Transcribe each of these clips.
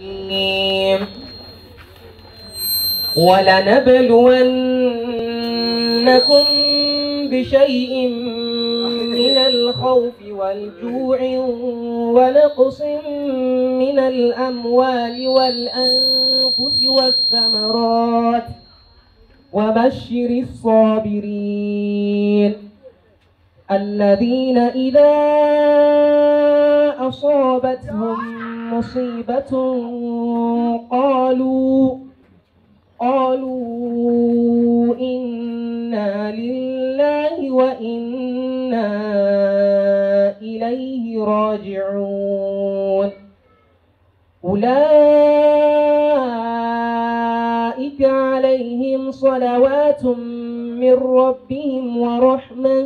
الرجيم ولنبلونكم بشيء من الخوف والجوع ونقص من الأموال والأنفس والثمرات وبشر الصابرين الذين إذا أصابتهم مصيبة قالوا قالوا إنا لله وإنا إليه راجعون أولئك عليهم صلوات من ربهم ورحمة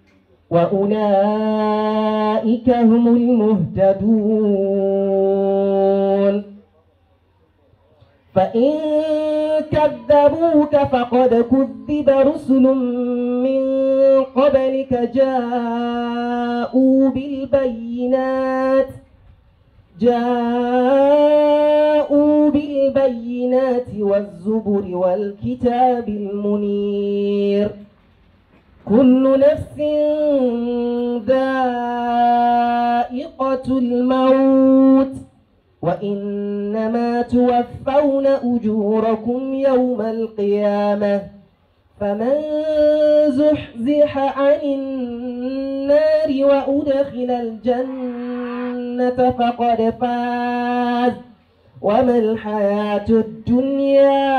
وأولئك هم المهتدون فإن كذبوك فقد كذب رسل من قبلك جاءوا بالبينات جاءوا بالبينات والزبر والكتاب المنير كل نفس ذائقة الموت وإنما توفون أجوركم يوم القيامة فمن زحزح عن النار وأدخل الجنة فقد فاز وما الحياة الدنيا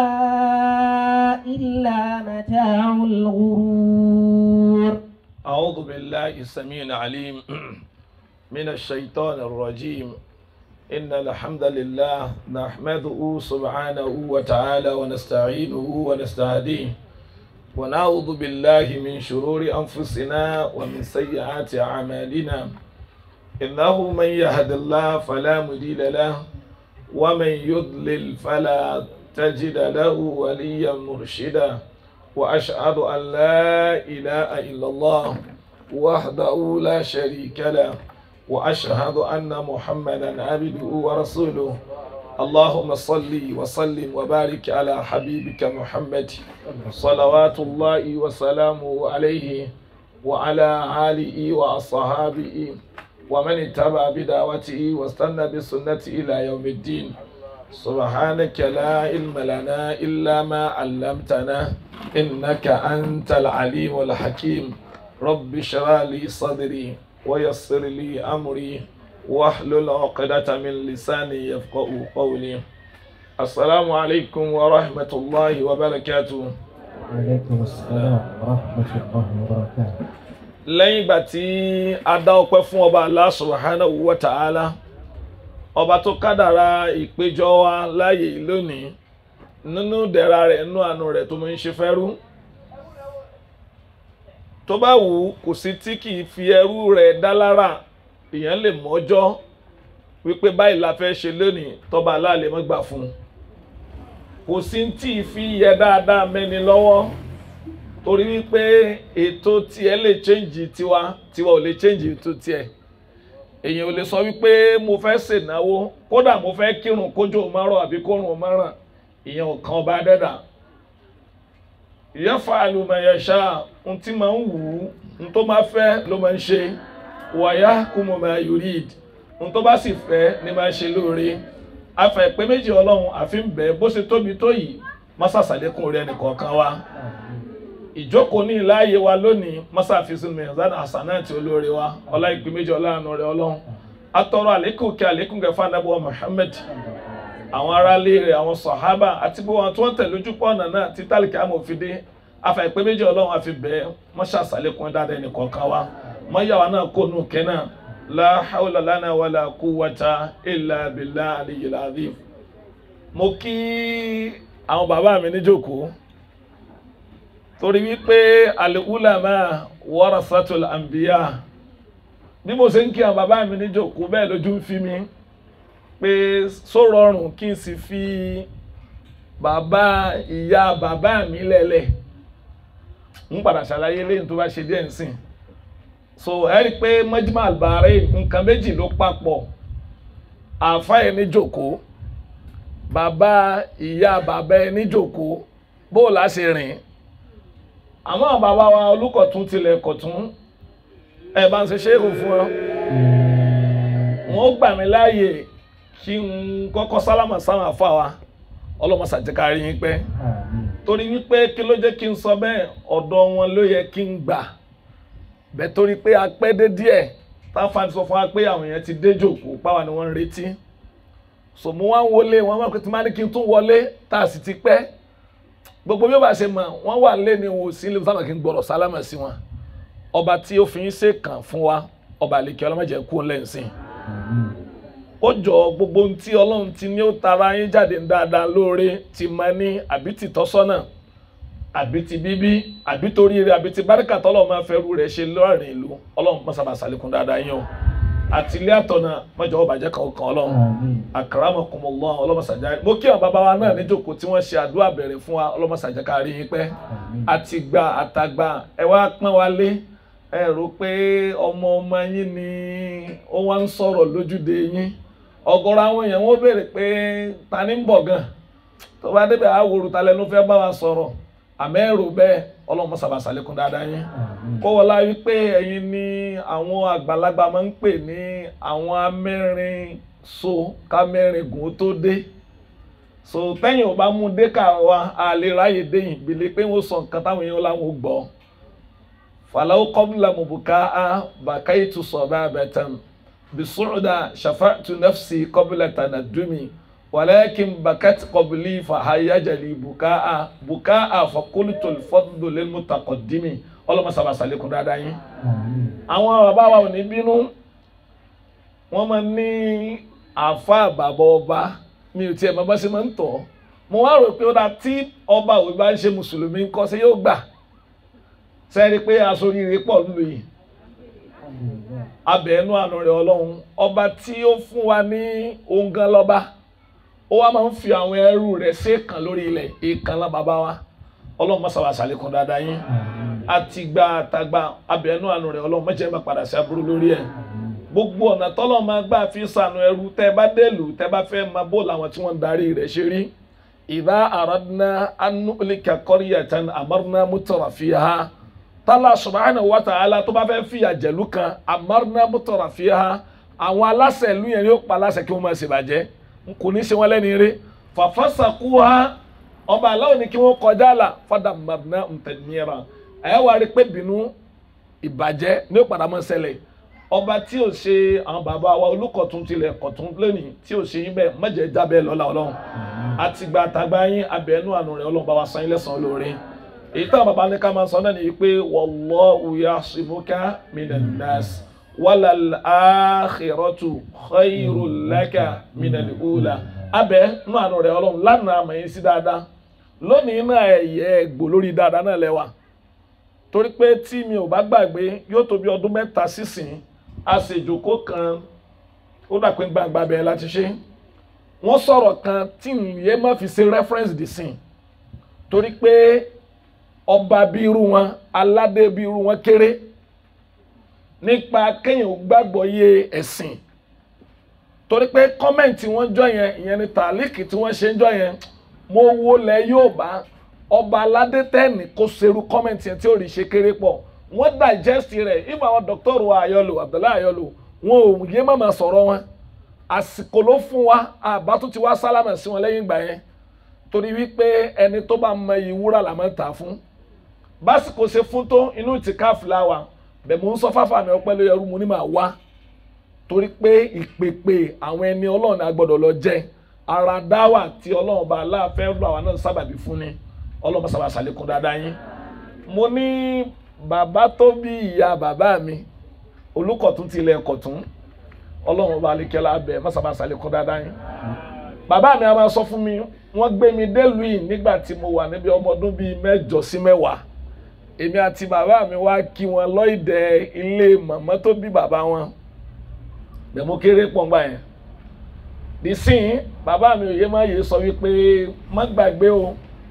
إلا متاع الغرور أعوذ بالله السميع العليم من الشيطان الرجيم إن الحمد لله نحمده سبحانه وتعالى ونستعينه ونستهديه ونعوذ بالله من شرور أنفسنا ومن سيئات أعمالنا إنه من يهد الله فلا مضل له ومن يضلل فلا تجد له وليا مرشدا وأشهد أن لا إله إلا الله وحده لا شريك له وأشهد أن محمدا عبده ورسوله اللهم صل وسلم وبارك على حبيبك محمد صلوات الله وسلامه عليه وعلى آله وأصحابه ومن اتبع بدعوته واستنى بسنته إلى يوم الدين سبحانك لا علم لنا إلا ما علمتنا إنك أنت العليم الحكيم رب اشرح لي صدري ويسر لي أمري واحلل عقدة من لساني يفقه قولي السلام عليكم ورحمة الله وبركاته عليكم السلام ورحمة الله وبركاته lẹ́yìn ìgbà tí a dá ọpẹ́ fún ọba Allah subhanahu wa ta'ala ọba tó kádàrá ìpéjọ wa láàyè lónìí nínú dẹ̀ra rẹ̀ nínú àánú rẹ̀ tó mọ̀ ń ṣe fẹ́rú tó bá wù ú kò sí tí kì í fi ẹrú rẹ̀ dá lára èèyàn lè mọ́jọ́ wípé báyìí la fẹ́ ṣe lónìí tọ́ba aláàlẹ́ mọ́ gbà fún un kò sí tí ì fi yẹ dáadáa mẹ́ni lọ́wọ́ torí wípé ètò tiẹ̀ lè change tiwa tiwa ò lè change ètò tiẹ̀ èèyàn ò lè sọ wípé mo fẹ́ ṣènáwó kódà mo fẹ́ kírun kójú márùn àbí kórun márùn ìyẹn ò kan ọba dẹ́dà ìyẹn fa àlùmọ̀yẹ̀ṣà ohun tí máa ń wù ú ohun tó máa fẹ́ ló máa ń ṣe wàyà kú mo máa yurid ohun tó bá sì fẹ́ ni máa ṣe lóore afẹ́ pé méjì ọlọ́run àfi ń bẹ̀ bó ṣe tóbi tó yìí má ṣàṣàlékún orí ẹnìkọ̀ọ̀kan wa ìjókòó ní ìláàyè wa lónìí mọ́sáfíìsì mẹ́sàn àsánàtì olóore wa ọlá ìpín méjì ọlọ́run rẹ̀ ọlọ́run atọ́rọ àlékún kí àlékún kẹfà anábọ̀ Muhammad àwọn aráalé rẹ̀ àwọn sàhábà àti gbogbo àwọn tí wọ́n tẹ̀lé ojú pọ̀ ọ̀nà náà tí tálíkì amòfindé afa ìpín méjì ọlọ́run àfi bẹ́ẹ̀ mọ́ṣáṣàlékún dáadáa ẹnì kọ̀ọ̀kan wa mọ́yàwá náà kó nù kẹ́nà la hawla lana wala quwwata illa billahi aliyyil azim mo kí àwọn bàbá mi níjókòó torí wípé al-ulama warasatul anbiya bí mo ṣe ń kí àwọn bàbá mi níjókòó bẹ́ẹ̀ lójú ń fi mi pé só rọrùn kí n sì fi bàbá ìyá bàbá mi lẹ́lẹ̀ ń padà ṣàlàyé lẹ́yìn tó bá ṣe díẹ̀ nsìn so ẹ rí i pé Majma al-Bahrain nǹkan méjì ló papọ̀ àáfàá ẹni jókòó bàbá ìyá bàbá ẹni jòkó bó o láṣẹ rìn àmọ́ bàbá wa olùkọ̀tún tilẹ̀ kọ̀tún ẹ bá ń ṣe ṣéèrò fún ọ wọn ó gbà mí láàyè kí n kọ́kọ́ sálámà sáwọn àfa wa ọlọ́mọṣà jẹ́ ká rí yín pẹ́ Àmín. torí wípé kí ló jẹ́ kí n sọ bẹ́ẹ̀ ọ̀dọ̀ wọn ló yẹ kí n gbà bẹ́ẹ̀ torí pé a pẹ́ dé díẹ̀ táfà sọ fún wa pé àwọn èèyàn ti dé jòkó páwa ni wọ́n ń retí so mo wá ń wọlé wọn máa pẹ́ tí máa ní kí n tún wọlé tá a sì ti pẹ́ gbogbo bí ó bá ṣe mọ̀ wọ́n wà lé ní wò sí ilé sábà kí n gbọ́dọ̀ sálámà sí wọn ọba tí ó fi ń ṣe kàn fún wa ọba àlekè ọlọ́mọdé kú lẹ́sìn Àmín. ó jọ gbogbo ohun tí ọlọ́run ti ní ó tara yín jáde dáadáa lóore ti máa ní àbí ti tọ́sọ́nà àbí ti bíbí àbí torí rẹ̀ àbí ti báríkà tọ́lọ̀ máa fẹ́ rú rẹ̀ ṣe lọ́rìn ìlú ọlọ́run mọ́ sábà sàlékún dáadáa yín o àti ilé àtọ̀nà mọ́jọ́ ọbàjẹ́ kan kan ọlọ́run Àmín. akramakumullah ọlọ́mọsàjà mo kí àwọn bàbá wa náà níjókòó tí wọ́n ṣe àdúrà bẹ̀rẹ̀ fún wa ọlọ́mọsàjà ká rí yín pẹ́ Àmín. àtìgbà àtàgbà ẹ wá pọ́n wa lé ẹ rò pé ọmọ ọmọ yín ni ó wá ń sọ̀rọ̀ lójúde yín ọ̀gọ̀rọ̀ àwọn èèyàn wọ́n béèrè pé ta ni ń bọ̀ gan tó bá débẹ̀ àwòrán ta lẹnu fẹ́ bá wa sọ̀rọ̀ àmọ́ ẹ rò bẹ́ẹ̀ ọlọ́mọ sábà sàlékún dáadáa yín Àmín. kọ́wọ́lá wípé ẹ̀yin ni àwọn àgbàlagbà máa ń pè ní àwọn amẹ́rin so kámẹ́rin gùn ó tó dé so tẹ́yìn ò bá mú dé ká wa a lè ráyè dé yìí gbélé pé wọ́n sọ nǹkan táwọn èèyàn láwọn ò gbọ́ fàlàó kọ́bùlà mọ̀bùká á bàkà ètò sọ̀bà àbẹ̀tàn bìsúrùdà ṣàfàtú nafsi kọ́bùlà tànà dùmí wàlẹ́kìn bàkàt kọ́bùlì fàhàyàjàlì bùká á bùká á fàkólítò fọ́dúndò lẹ́mùtàkọ̀dìmí ọlọ́mọ sábà sàlékún dáadáa yín Àmín. àwọn bàbá wa ò ní bínú wọ́n máa ní àáfàá bàbá ọba mi ò tiẹ̀ bàbá ṣe máa ń tọ̀ mo wá rò pé ó dáa tí ọba òwe bá ń ṣe mùsùlùmí ńkọ́ ṣe yóò gbà sẹ́ni pé aṣoríire pọ̀ lù yìí Alhamdulillah. abẹ́ẹ̀nú àánú rẹ̀ ọlọ́run ọba tí ó fún wa ní ohun gan lọ́ba ó wá máa ń fi àwọn ẹrú rẹ̀ sí èèkàn lórí ilẹ̀ èèkàn lá bàbá wa ọlọ́run má sábà ṣàlékún dáadáa yín Àmín. àtìgbà àtàgbà abẹ́ẹ̀nú àánú rẹ̀ ọlọ́run má jẹ́ má padà sí aburú lórí ẹ̀ Àmín. gbogbo ọ̀nà tọ́lọ́ máa gbà fi sànù ẹrú tẹ́ bá délù tẹ́ bá fẹ́ máa bó làwọn tí wọ́n ń darí rẹ̀ ṣe rí ìdá àràdínà anúlíkà kọ́ríyàtàn àmọ́rínà mútọ̀rà fi ha tálà subhanahu wa ta'ala tó bá fẹ́ fìyà jẹ̀lú kan àmọ́rínà mútọ̀rà fi ha àwọn aláṣẹ ìlú yẹn yóò pa aláṣẹ kí wọ́n máa ṣèbàjẹ́ n kò ní ṣe wọ́n lẹ́ni rí fàfàṣàkú ha ọba aláwọ̀ ni kí wọ́n kọjá là fada mọ̀nà ntẹ̀míra ẹ̀ wá rí pé bínú ìbàjẹ́ ní ó padà mọ́ ṣẹlẹ̀ ọba tí ò ṣe àwọn bàbá wa olùkọ̀tún tilẹ̀ kọ̀tún lónìí tí ò ṣe yín bẹ́ẹ̀ mọ̀jẹ̀ jábẹ́ lọ́la ọlọ́run àtìgbà àtàgbà yín abẹ́nú àánú rẹ̀ ọlọ́run bá wa san yín lẹ́san olóore èyí táwọn bàbá ní ká máa sọ náà nìyí pé wallahu yasimuka minan nas walal akhiratu khairul laka minal ula abẹ́ nú àánú rẹ̀ ọlọ́run lánàá àmọ̀ yín sí dáadáa lónìí náà ẹ̀yẹ gbò lórí dáadáa náà lẹ́wà torí pé tí mi ò bá gbàgbé yóò tó bí ọdún mẹ́ta sísìn a sì jókòó kan ó dà pé gbangba bẹ́ẹ̀ láti ṣe wọ́n sọ̀rọ̀ kan tí ìyẹn má fi ṣe reference dì sìn torí pé ọba bí irú wọn aládé bí irú wọn kéré nípa kéèyàn gbàgbọ́ yé ẹ̀sìn torí pé kọ́mẹ̀ntì wọ́n jọ yẹn ìyẹn ni tàlíkì tí wọ́n ṣe ń jọ yẹn mo wo lẹ yóò bá ọba aládé tẹ́ẹ̀nì kó serú kọ́mẹ̀ntì yẹn tí ò rí ṣe kéré pọ̀ wọ́n digest rẹ̀ ìmọ̀ àwọn dọ́kítọ́rù ayọ̀lò abdullahi ayọ̀lò wọn ò yé mọ̀mọ́ sọ̀rọ̀ wọn àsìkò ló fún wa àbá tó ti wá sálámà sí wọn lẹ́yìn ìgbà yẹn torí wípé ẹni tó bá mọ iyì wúrà là máa ń tà fún básìkò ṣe fún tó inú ìtìká fúláwà bẹ́ẹ̀ mò ń sọ fáfà mi ọpẹ́ ló yẹrù mo ní máa wá torí pé ìpèpè àwọn ẹni ọlọ́run a gbọ́dọ̀ lọ jẹ́ ara dáwà tí ọlọ́run bá aláàfẹ́ lọ àwọn náà sábàbí fún ni ọlọ́run bá sábà ṣàlékún dáadáa yín mo ní bàbá tó bí ìyá bàbá mi olùkọ̀tún tilẹ̀ kọ̀tún ọlọ́run bá alékẹ́lá abẹ má sábà ṣàlékún dáadáa yín bàbá mi a máa sọ fún mi wọ́n gbé mi délùú yìí nígbà tí mo wà níbi ọmọ ọdún bíi mẹ́jọ sí mẹ́wàá èmi àti bàbá mi wá kí wọn lọ́ìdẹ ilé màmá tó bí bàbá wọn bẹ́ẹ̀ mo kéré pọ̀ngbà yẹn nísìnyí bàbá mi òye má yé sọ wípé má gbàgbé o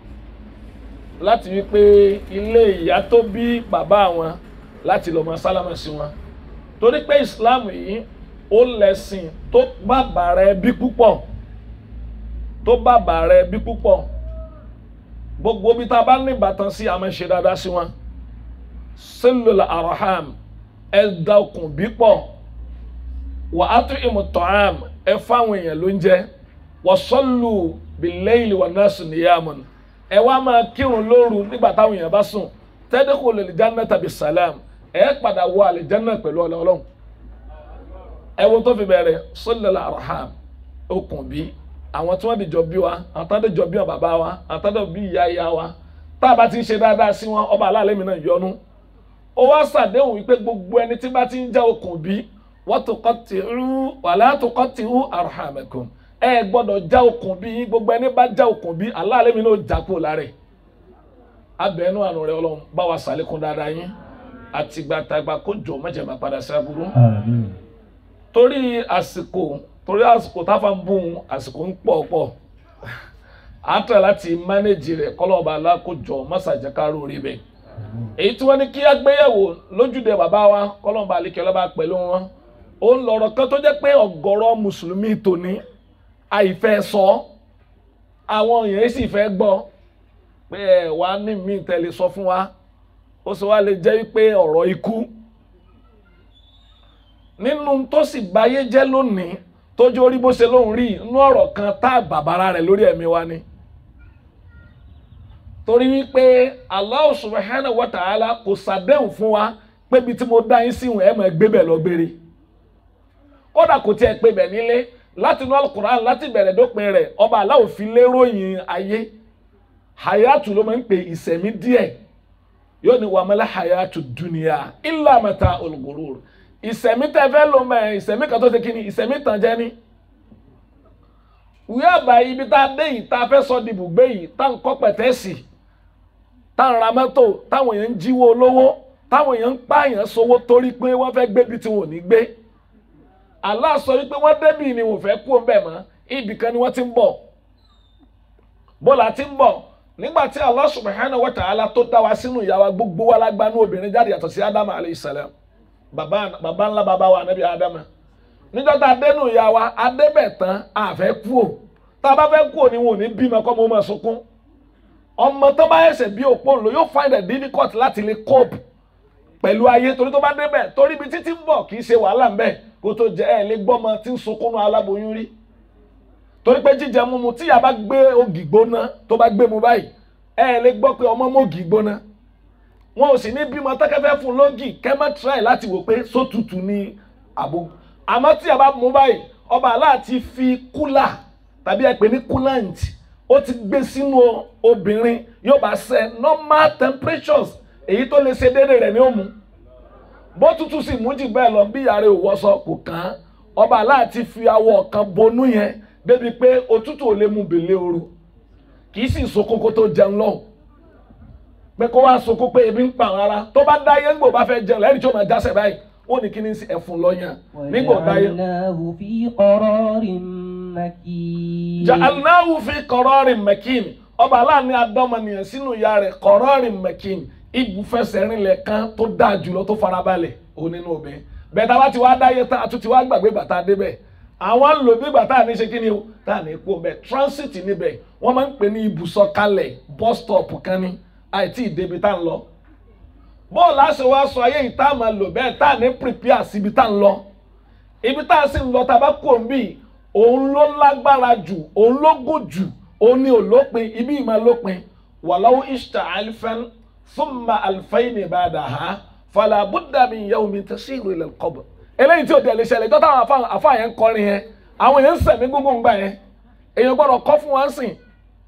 láti wípé ilé ìyá tó bí bàbá wọn láti lọ́ọ́ máa sálámà sí wọn torí pé ìsìláàmù yìí ó lẹ̀sìn tó bàbàrà ẹbí púpọ̀ tó bàbà rẹ bí púpọ̀ gbogbo bí tá a bá ní ìbátan sí àmọ́ ṣe dáadáa sí wọn sílùlà araham ẹ da okùn bí pọ̀ wà á tún ìmọ̀ tọ́hám ẹ fáwọn èèyàn ló ń jẹ wà sọ́lù bìlẹ́yìn wà náà sùn níyàmùn ẹ wá máa kírun lóru nígbà táwọn èèyàn bá sùn tẹ́dẹ́kù lè jánà tàbí sàlám ẹ padà wọ àlìjánà pẹ̀lú ọlọ́run ẹ wo tó fi bẹ̀rẹ̀ sílùlà araham okùn bí àwọn tí wọ́n dìjọ bí wa àwọn tó dìjọ bí wọn bàbá wa àwọn tó dìjọ bí ìyá ìyá wa tá a bá ti ń ṣe dáadáa sí wọn ọba aláàlẹ́ mi náà yọ́nú ó wá ṣàdéhùn wípé gbogbo ẹni tí bá ti ń já okùn bí wọ́n tó kọ́ ti rú wàlá tó kọ́ ti rú arhamakum ẹ gbọ́dọ̀ já okùn bí yín gbogbo ẹni bá já okùn bí aláàlẹ́ mi náà já kúrò lára ẹ̀ abẹ́nú àánú rẹ ọlọ́run bá wa ṣàlékún dáadáa yín àtìgbàtàgbà kó jọ mọ́jẹ̀má padà sí aburú Àmín. torí àsìkò torí àsìkò táfà ń bùn àsìkò ń pọ̀ pọ̀ à ń tẹ̀ láti mánéjì rẹ̀ kọ́lọ́ọ̀bà alákòjọ mọ́sàjẹ́kárò rí bẹ́ẹ̀ èyí tí wọ́n ní kí agbéyẹ̀wò lójúde bàbá wa kọ́lọ́ọ̀bà alẹ́kẹ́lọ́ba pẹ̀lú wọn ó ń lọ̀rọ̀ kan tó jẹ́ pé ọ̀gọ̀rọ̀ mùsùlùmí tòní àìfẹ́ sọ àwọn èèyàn sì fẹ́ gbọ́ pé ẹ̀ wá ní mí tẹ̀lé sọ fún wa ó sì wá lè jẹ́ pé ọ̀rọ̀ ikú nínú tó sì báyé jẹ́ lónìí tójú orí bó ṣe lóun rí inú ọ̀rọ̀ kan tá a bàbára rẹ̀ lórí ẹ̀mí wa ni. torí wípé Allah subhanahu wa ta'ala kò ṣàdéhùn fún wa pé ibi tí mo dá yín sí ìwọ̀n ẹ̀ máa gbé bẹ̀ lọ gbére. kódà kò tiẹ̀ pé bẹ̀ nílé láti inú alukur'an láti bẹ̀rẹ̀ dópin rẹ̀ ọba Allah ò fi léròyìn ayé hayatu ló máa ń pè ìsẹ̀mí díẹ̀ yóò ní wàmẹ́lẹ́ hayatu dunya illa mata'ul ghurur ìsẹ̀mí tẹ́ fẹ́ lò mẹ́ ìsẹ̀mí kan tó ṣe kíni ìsẹ̀mí tàn jẹ́ ní. wíwá àbá ibi tá a dé yìí tá a fẹ́ sọ dìbò gbé yìí tá n kọ́ pẹ̀tẹ́sì tá n ra mọ́tò táwọn èèyàn ń jíwó olówó táwọn èèyàn ń pààyàn sówó torí pé wọ́n fẹ́ gbé bí tí wọn ò ní gbé. Allah sọ wípé wọ́n débì ni wọ́n fẹ́ kú ọ̀bẹ mọ́ ibì kan ni wọ́n ti ń bọ̀. bọ́lá ti ń bọ̀ nígbà tí Allah subhanahu wa ta'ala tó dá wa sínú ìyá wa gbogbo wa lágbánú obìnrin jáde yàtọ̀ sí Ádámù alayhi salam baba baba ńlá baba wa anabi adama níjọ́ tá a dénú ìyá wa adébẹ̀ tán a fẹ́ kú o tá a bá fẹ́ kú o ni wọn ò ní bímọ kọ́ mo máa sunkún ọmọ tó bá ẹsẹ̀ bí òpó ńlò yóò find it difficult láti lè cope pẹ̀lú ayé torí tó bá débẹ̀ torí ibi títí ń bọ̀ kì í ṣe wàhálà ńbẹ̀ kó tó jẹ ẹ̀ lé gbọ́mọ tí ń sunkún nu aláboyún rí torí pé jíjẹ mímu tí ìyá bá gbé ògì gbóná tó bá gbé mu báyìí ẹ̀ lè gbọ́ pé ọmọ mọ́gì gbóná wọn ò sì ní bímọ tẹ́kẹ́fẹ́ fún lógì kẹ́mẹ́ try láti wò pé sótútù ní àbò àmọ́ tí a bá mú báyìí ọba aláàtí fi kúlà tàbí ẹ pè ní coolant ó ti gbé sínú obìnrin yóò bá ṣe normal temperatures èyí tó lè ṣe déédéé rẹ̀ ní òmu bó tútù sì mú jù bẹ́ẹ̀ lọ bí yàrá ìwọṣọ kò kàn án ọba aláàtí fi awọ kan bonú yẹn débi pé òtútù ò lè mú bèlè ooru kì í sì so kókó tó jẹun lọ́hùn pé kó wá sunkún pé ebi ń pa àwọn ara tó bá dáyé ńgbò bá fẹ́ jẹun lẹ́yìn tí ó máa jásẹ̀ báyìí ó ní kí ni sí ẹ̀fun lọ́yàn nígbò dáyé. وجعلناه في قرار مكين ja'alnahu fi qararin makin ọba aláàánú adọ́mọnìyàn sínú ìyá rẹ̀ qararin makin ibùfẹsẹ̀rinlẹ̀ kan tó dáa jùlọ tó farabalẹ̀ òun nínú obìnrin bẹ́ẹ̀ tá a bá ti wá dáyé tán a tún ti wá gbàgbé bàtà débẹ̀ àwọn ń lò bí bàtà ní ṣe kí ni o tá à ní kú bẹ́ẹ̀ transit níbẹ̀ wọ́n máa ń pè ní ibùsọ̀kalẹ̀ bus stop kan ní àìtí ìdébi tá à ń lọ bọ́ọ̀lù àṣẹ wa sọ ayé yìí tá a máa lò bẹ́ẹ̀ tá a ní prepare síbi tá à ń lọ ibi tá a sì ń lọ tá a bá kú òǹbí òun ló lágbára jù òun ló gùn jù òun ni òlópin ibi ìmọ̀ lópin wàláwó ishta alifan thumma alfayni ba'daha fala budda min yawmin tasiru ila al-qabr eléyìí tí ò tẹ̀lé ṣẹlẹ̀ tó táwọn àfa yẹn ń kọrin yẹn àwọn yẹn ń sẹ̀mí gbogbo ń gbà yẹn èèyàn gbọ́dọ̀ kọ́ fún wọn sìn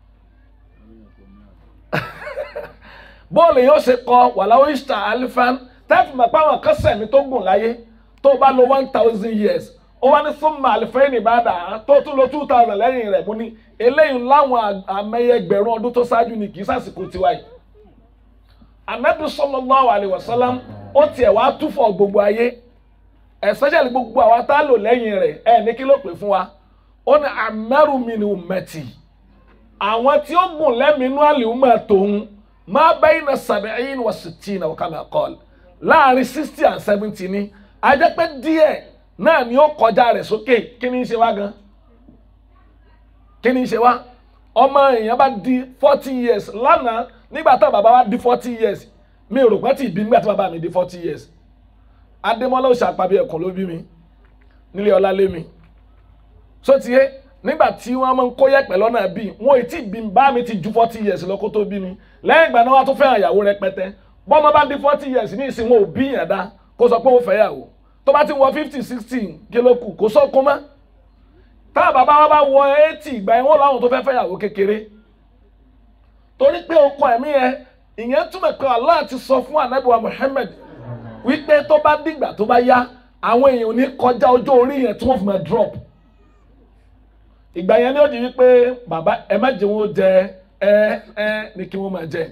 bọ́ọ̀lù yóò ṣe kọ wàláwó ishta alifan tẹ́fù mọ̀ pé àwọn kan sẹ̀mí tó gùn láyé tó bá lo one thousand years ó wá ní súnmọ́ àlìfẹ́yìnì bá dà á tó tún lo two thousand lẹ́yìn rẹ̀ mú ní eléyìí láwọn àmẹ́yẹ ẹgbẹ̀rún ọdún tó ṣáájú ni kì í sàsìkò tiwa yìí. anabi sallallahu alaihi wasallam ó tiẹ̀ wá túfọ̀ gbogbo ayé especially gbogbo àwa tá a lò lẹ́yìn rẹ̀ ẹ̀ ní kí ló pè fún wa ó ní amaru min ummati àwọn tí ó gùn lẹ́mìínú àlìhùmọ̀ tòun ma bayna sab'in wa sittina wa kama qala láàrin sixty and seventy ni a jẹ́ pé díẹ̀ náà ni ó kọjá rẹ̀ sókè kí ni í ṣe wá gan. kí ni ṣe wá ọmọ èèyàn bá di forty years lánàá nígbà tá bàbá wa di forty years mi ò rò pé tí ì bí nígbà tí bàbá mi di forty years adémọ́lá òṣàpàbí ẹ̀kọ́ ló bí mi nílé ọlá lé mi so ti yé nígbà tí wọ́n máa ń kó yẹ̀pẹ̀ lọ́nà bí wọn ò tí ì bí mi bá mi ti ju forty years lọ kó tó bí mi lẹ́yìn ìgbà náà wọ́n á tún fẹ́ràn ìyàwó rẹpẹtẹ bọ́mọ bá di forty years ní ìsìn wọn ò bí yàn dá kó sọ pé ó fẹ́ yàwó tó bá ti wọ fifty sixty kí ló kù kó sọ́kún mọ́ tá bàbá wa bá wọ eighty ìgbà yẹn wọ́n láwọn tó fẹ́ fẹ́ yàwó kékeré torí pé okọ ẹ̀mí yẹn ìyẹn túmọ̀ pé Allah ti sọ fún anabiwa Muhammad wípé tó bá dìgbà tó bá yá àwọn èèyàn ò ní kọjá ọjọ́ orí yẹn tí wọ́n fi máa drop ìgbà yẹn ni ó di wípé bàbá ẹ má jẹ wọn jẹ ẹ ẹ ní kí wọn máa jẹ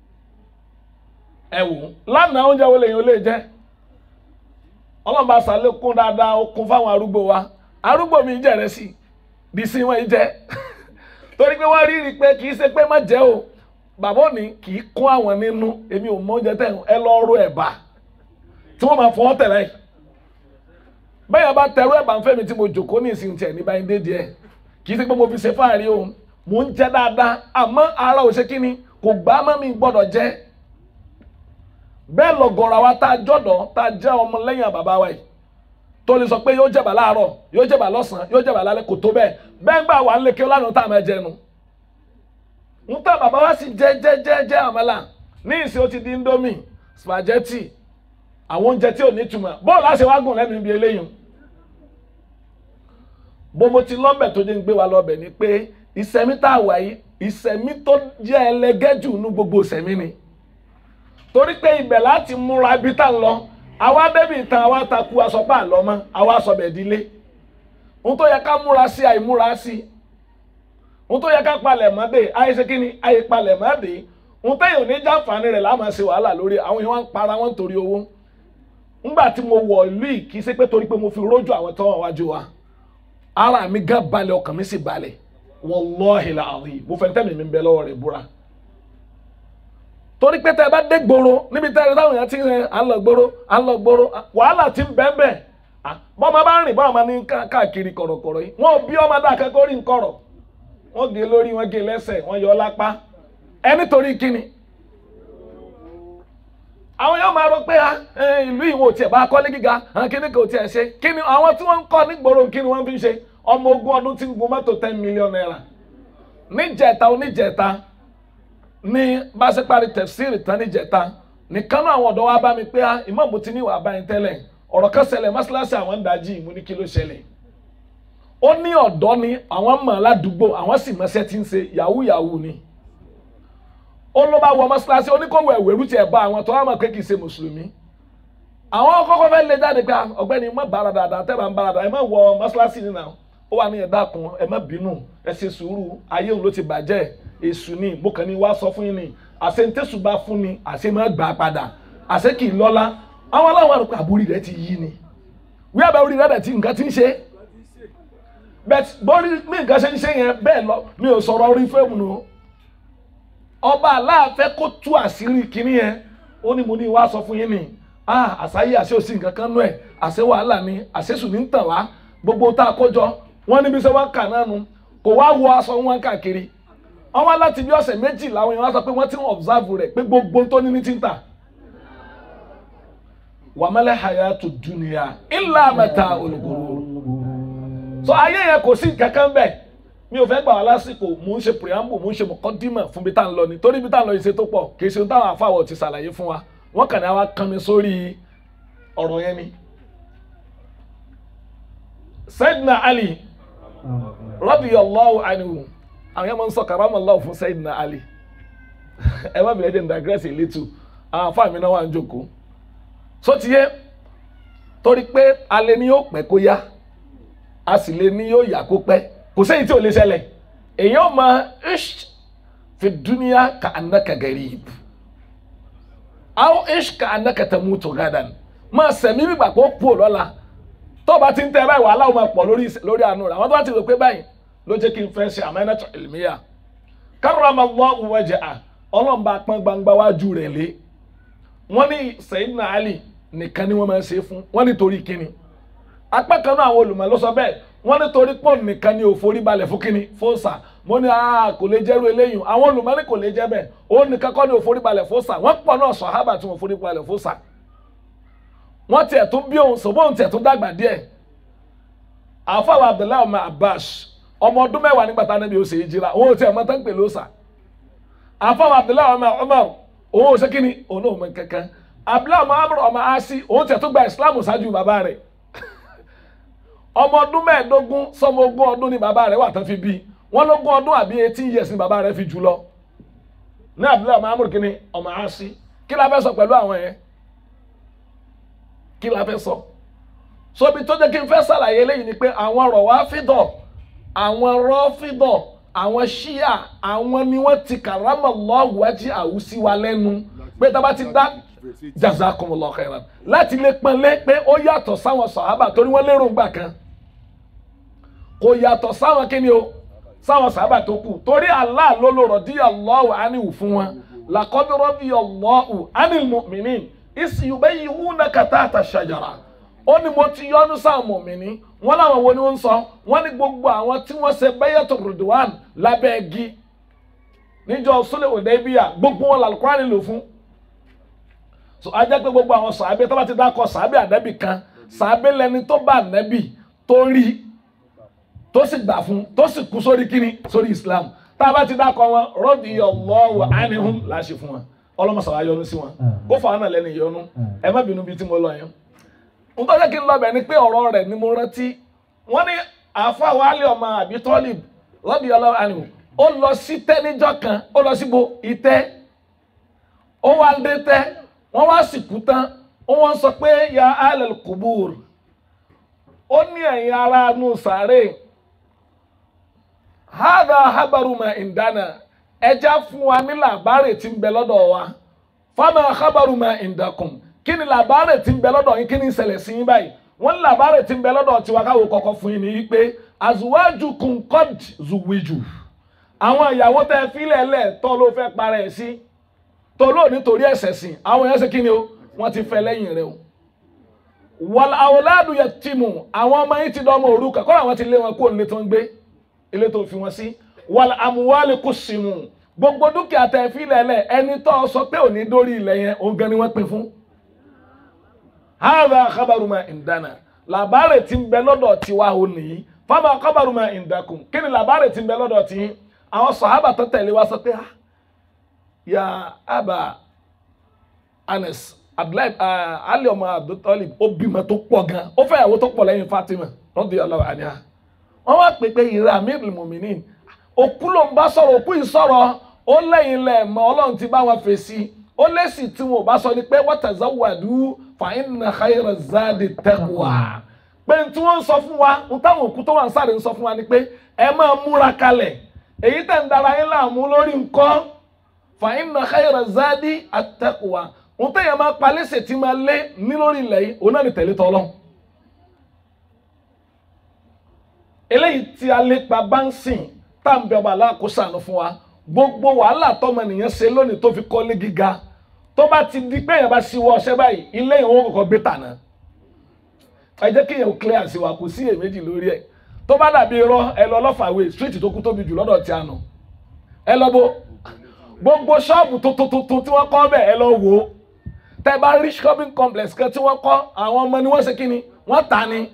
ẹ wò lánàá oúnjẹ wo lèyìn ó lè jẹ ọlọ́mọba sàlékún dáadáa ó kún fáwọn arúgbó wa arúgbó mi jẹ rẹ sí bí sí wọn jẹ torí pé wọ́n rí rí pé kì í ṣe pé má jẹ́ o bàbá òní kì í kún àwọn nínú èmi ò mọ oúnjẹ tẹ̀ ẹ lọ rú ẹ̀bà tí wọ́n máa fọwọ́ tẹ̀lé bẹ́ẹ̀ bá tẹ̀rú ẹ̀bà ń fẹ́ mi tí mo jòkó ní ìsìn tiẹ̀ ní báyìí dé díẹ̀ kì í ṣe pé mo fi ṣe fáàrí o mò ń jẹ dáadáa àmọ́ ara ò ṣe kí ni kò gbá mọ́ mi gbọ́dọ̀ jẹ bẹ́ẹ̀ lọ̀gọ̀rọ̀ àwa tá a jọ̀dọ̀ tá a jẹ́ ọmọ lẹ́yìn bàbá wa yìí tó lè sọ pé yóò jẹ̀bà láàárọ̀ yóò jẹ̀bà lọ́sàn-án yóò jẹ̀bà lálẹ́ kò tó bẹ́ẹ̀ bẹ́ẹ̀ gbà wà ń lè kí ó lánàá tá a máa jẹnu ń tà bàbá wa sì jẹ jẹ jẹ jẹ àmàlà ní ìsìn ó ti di indomie spaghetti àwọn oúnjẹ tí ò ní túmọ̀ bọ́ọ̀lù àṣẹ wa gùn lẹ́nu ibi eléyìí bó mo ti lọ́bẹ̀ tó dé ń gbé wa lọ́bẹ̀ ni pé ìsẹ̀mí tá a wà yìí ìsẹ̀mí tó jẹ́ ẹlẹgẹ́ jù nú gbogbo ìsẹ̀mí ni torí pé ibẹ̀ láti múra ibi tá a lọ àwa débi ìtàn àwa takú asọ́pá àlọ́ mọ́ àwa sọ̀bẹ̀ dílé ohun tó yẹ ká múra sí àìmúra sí ohun tó yẹ ká palẹ̀ mọ́ dé àìṣe kí ni àì palẹ̀ mọ́ dé ohun téèyàn ní jàǹfààní rẹ̀ láàmú ṣe wàhálà lórí àwọn èèyàn wá ń para wọn torí owó ńgbà tí mo wọ̀ ìlú yìí kì í ṣe pé torí pé mo fi rójú àwọn tó wà wájú wa ara mi gán balẹ̀ ọkàn mi sì balẹ̀ wallahi la'azim mo fẹ́ tẹ́mi mi bẹ lọ́wọ́ rẹ̀ búra torí pé tẹ́ ẹ bá dé gbòòrò níbi tẹ́ ẹ táwọn èèyàn ti ń rìn à ń lọ gbòòrò à ń lọ gbòòrò wàhálà ti ń bẹ́ẹ̀ bẹ́ẹ̀ bọ́mọ bá ń rìn bọ́mọ ní káàkiri kọ̀rọ̀kọ̀rọ̀ yìí wọ́n bí ọmọ dá akẹ́kọ̀ọ́ rí nkọ̀rọ̀ wọ́n gé lórí wọ́n gé lẹ́sẹ̀ wọ́n yọ lápá ẹ nítorí kíni àwọn yóò máa rò pé ìlú ìwò tiẹ̀ bá kọ́lé gíga kíní kò tiẹ̀ ṣe kíni àwọn tí wọ́n ń kọ́ nígboro kíni wọ́n fi ń ṣe ọmọ ogún ọdún tí ń gun mọ́tò ten million naira níjẹta oníjẹta ní bá ṣe parí tẹ̀síìrì tán níjẹta nìkan náà àwọn ọ̀dọ́ wa bá mi pé ìmáàmù ti ní ìwà báyìí tẹ́lẹ̀ ọ̀rọ̀ kan ṣẹlẹ̀ mọ́ṣáláṣí àwọn ń dájí ìmú ní kí ló ṣẹlẹ̀ ó ní ọ̀dọ́ ni àwọn mọ̀ ládùúgbò àwọn sì mọṣẹ́ tí ń ṣe yahoo yahoo ni ó ló bá wọ mọ́ṣáláṣí oníkọ̀wé ẹ̀wẹ̀rú tiẹ̀ bá àwọn tó wà mọ̀ pé kì í ṣe mùsùlùmí àwọn kọ́kọ́ fẹ́ lé jáde pé ọ̀gbẹ́ni má bára dáadáa tẹ́ bá ń bára dáadáa ẹ má wọ mọ́ṣáláṣí nínú àwọn ó wà ní ẹ̀dá kan ẹ má bínú ẹ ṣe sùúrù ayé òun ló ti bàjẹ́ èṣù ni mo kàn ní wá sọ fún yín ni àṣẹ ń tẹ̀sù bá fún ni àṣẹ má gbà padà àṣẹ kì í lọ́lá àwọn aláwọ̀ àrùkọ àbúrí rẹ ti yí ni wí àbá orí rẹ ti nǹkan ti ń ṣe bẹ́ẹ̀ bórí mi nǹkan ṣe ń ṣe yẹn bẹ́ẹ̀ lọ mi ò sọ̀rọ̀ orí fẹ́ẹ̀mù nù ọba aláàfẹ́ kó tú àṣírí kinní yẹn ó ní mo ní wá sọ fún yín ni ah àṣàyè àṣẹ òsì nǹkan kan nú ẹ̀ àṣẹ wàhálà ni àṣẹ sùn ní ń tàn wá gbogbo tá a kó jọ wọ́n níbi sẹ́ wọ́n kà náà nu kò wá wọ aṣọ wọn káàkiri wọ́n wá láti bí ọ̀sẹ̀ méjì làwọn èèyàn wá sọ pé wọ́n ti ń observe rẹ̀ pé gbogbo tó ní ní ti ń tà wàmẹ́lẹ́ hayatu dunya illa mata olùkóró so ayé yẹn kò sí kankan bẹ́ẹ̀ mi ò fẹ́ gbà wá lásìkò mò ń ṣe preamble mò ń ṣe mọ̀kọ́dímọ̀ fún bí tá à ń lọ ni torí bí tá à ń lọ yìí ṣe tó pọ̀ kì í ṣe táwọn afáwọ̀ ti ṣàlàyé fún wa wọ́n kàn ní àwa kan mi sórí ọ̀rọ̀ yẹn ni. Sayyidina Ali radiyallahu anhu àwọn yẹn máa ń sọ karamallahu fún Sayyidina Ali ẹ má bìrẹ̀ jẹ́ ní digress a little àwọn afáà mi náà wà ń jókòó so ti yé torí pé alẹ́ ni yóò pẹ́ kó yá a sì lè ní yóò yá kó pẹ́ kò sẹ́yìn tí ò lè ṣẹlẹ̀ èèyàn máa ish fi dúníà ka annaka garib aw ish ka annaka tamutu gadan máa sẹ̀mí gbígbà kó pò lọ́la tó o bá ti ń tẹ báyìí wàhálà ó máa pọ̀ lórí lórí àánú rẹ̀ àwọn tó bá ti rò pé báyìí ló jẹ́ kí n fẹ́ ṣe amanatu ilmiya karramallahu wajha ọlọ́run bá pọ́n gbangba wájú rẹ̀ lé wọ́n ní Sayyidina Ali nìkan ni wọ́n máa ń ṣe fún wọ́n nítorí kíni apá kan náà àwọn olùmọ̀ ló sọ bẹ́ẹ̀ wọ́n ní torí pọ̀ nìkan ni ò forí balẹ̀ fún kínní fóòsà mo ní aa kò lè jẹ́rú eléyìí àwọn olùmọ́ni kò lè jẹ́ bẹ́ẹ̀ òun nìkan kọ́ ni ò forí balẹ̀ fóòsà wọ́n pọ̀ náà sọ̀hábà tí wọ́n forí balẹ̀ fóòsà wọ́n tiẹ̀ tún bí òun sọ bóun tiẹ̀ tún dàgbà díẹ̀ àfọwọ́ abdullahi ọmọ abbas ọmọ ọdún mẹ́wàá nígbà tá a níbi òsè yìí jira òun ò tiẹ̀ mọ́ tán pè lóòsà àfọwọ́ abdullahi ọmọ umar òun ò ṣe kíni òun náà mọ kankan abdullahi ọmọ amúrò ọmọ asi òun tiẹ̀ tún gba islam ṣáájú bàbá rẹ̀ ọmọ ọdún mẹ́ẹ̀ẹ́dógún sọmọ ogún ọdún ni bàbá rẹ̀ wà tán fi bí wọ́n lógún ọdún àbí eighteen years ni bàbá rẹ̀ fi jù lọ ní abdullahi ọmọ amúrò kíni ọmọ asi kí la fẹ́ sọ pẹ̀lú àwọn yẹn kí la fẹ́ sọ sobi tó jẹ́ kí n fẹ́ ṣàlàyé eléyìí ni pé àwọn rọ̀wáfídọ̀ àwọn rọ́fídọ̀ àwọn ṣíà àwọn ni wọ́n ti kàrámọ̀ lọ́wọ́jì àwùsí wa lẹ́nu pé tá a bá ti dá jazakumullahu khairan láti lè pọ́nlé pé ó yàtọ̀ sáwọn sàhábà torí wọ́n lérò ńgbà kan kò yàtọ̀ sáwọn kíni o sáwọn sàhábà tó kù torí Allah ló lò radiyallahu anhu fún wọn laqad radiyallahu anil mu'minin is yubayyihunaka tahta shajara ó ní mo ti yọ́nú sáwọn mọ̀mìnì wọ́n láwọn wo ni wọ́n ń sọ wọ́n ní gbogbo àwọn tí wọ́n ṣe bẹ́yẹ̀tò rìdwan lábẹ́ igi níjọ́ sólè òdebíà gbogbo wọn làlùkùránì lò fún. so a jẹ́ pé gbogbo àwọn sàábé tó bá ti dákọ̀ sàábé ànábì kan sàábé lẹni tó bá ànábì tó rí tó sì gbà fún tó sì kú sórí kíni sórí Islam tá a bá ti dákọ̀ wọn radiyallahu anhum láṣẹ fún wọn ọlọ́mọsàwá yọ́nú sí wọn kó fà á nà lẹ́nu ìyọnu ẹ má bínú bíi tí mo lọ yẹn ntọ́jà kí n lọ bẹ̀ ni pé ọ̀rọ̀ rẹ̀ ni mo rántí wọ́n ní àáfàá wàhálì ọmọ àbí tọ́lì lọ́bì ọlọ́run àná ó lọ sí tẹ́ níjọ́ kan ó lọ síbo ìtẹ́ ó wá dé tẹ́ wọ́n wá sìnkú tán ó wọ́n sọ pé ya alẹ́ kubur ó ní ẹ̀yin ara nù sàárè hádà habaruma ìdáná ẹja fún wa ní làbárè tí ń bẹ lọ́dọ̀ wa fáwọn habaruma ìdákùn kí ni làbárè tí ń bẹ lọ́dọ̀ yín kí ni ìṣẹ̀lẹ̀ sí yín báyìí wọ́n ní làbárè tí ń bẹ lọ́dọ̀ tiwa káwọ́ kọ́kọ́ fún yín ní pé azuwájú kunkod zuwiju àwọn ìyàwó tẹ fílẹ̀ lẹ̀ tọ́ ló fẹ́ para ẹ̀ sí tó ló nítorí ẹ̀ṣẹ̀ sìn àwọn èèyàn ṣe kí ni o wọ́n ti fẹ́ lẹ́yìn rẹ o wàl àwòládù yẹ tìmù àwọn ọmọ yín ti dọ́ ọmọ òrukàn kọ́ àwọn ti lé wọn kó nílé tó ń gbé ilé tó fi wọn sí wàl àmúwálé kò símù gbogbo dúkìá tẹ fílẹ̀ lẹ̀ ẹni tó sọ pé òní dórí ilẹ̀ yẹn òun gan ni wọ́n pín fún hàdà kábàrùmà ìdáná làbárè tí ń bẹ lọ́dọ̀ tiwa ò nìyí fáwọn kábàrùmà ìdákùn kí ni làbárè tí ń bẹ lọ́dọ̀ tí àwọn sàhábà tó tẹ̀lé wa sọ pé ah ya aba anas abdullahi ali ọmọ abdultalib ó bímọ tó pọ̀ gan ó fẹ́ ìyàwó tó pọ̀ lẹ́yìn fatima radiyallahu anha wọ́n wá pè pé ìrẹ́ amirul muminin òkú ló ń bá sọ̀rọ̀ òkú yìí sọ̀rọ̀ ó lẹ́yìn lẹ́ẹ̀mọ́ ọlọ́run ti bá wọn fèsì ó lẹ́sì tí wọn ò bá sọ ni pé watazawwadu fa inna khayra zadi taqwa pé tí wọ́n ń sọ fún wa ń táwọn òkú tó wà ń sáré ń sọ fún wa ni pé ẹ máa múra kalẹ̀ èyí tẹ̀ ń dara yín láàmú lórí nǹkan fa inna khayra zadi at-taqwa ń tẹ̀yẹ̀ máa palẹ́sẹ̀ tí máa lé ní lórí ilẹ̀ yìí òun náà ni tẹ̀lé tọ́lọ́ eléyìí tí a lépa bá ń sìn tá à ń bẹ ọba aláàkóso fún wa gbogbo wàhálà tọmọnìyàn ṣe lónìí tó fi kọ́lé gíga tó bá ti di pé èèyàn bá ṣíwọ́ ọṣẹ́ báyìí ilé yẹn wọ́n kọ́kọ́ gbé tànà ẹ jẹ́ kí èèyàn clear sí wa kò sí èméjì lórí ẹ̀ tó bá dàbí irọ́ ẹ lọ lọ́fàwé street tó kú tóbi jù lọ́dọ̀ tí a nù ẹ lọ bó gbogbo ṣọ́ọ̀bù tuntun tuntun tí wọ́n kọ́ bẹ̀ ẹ lọ wò ó tẹ bá rí shopping complex kan tí wọ́n kọ́ àwọn ọmọ ni wọ́n ṣe kí ni wọ́n tà ni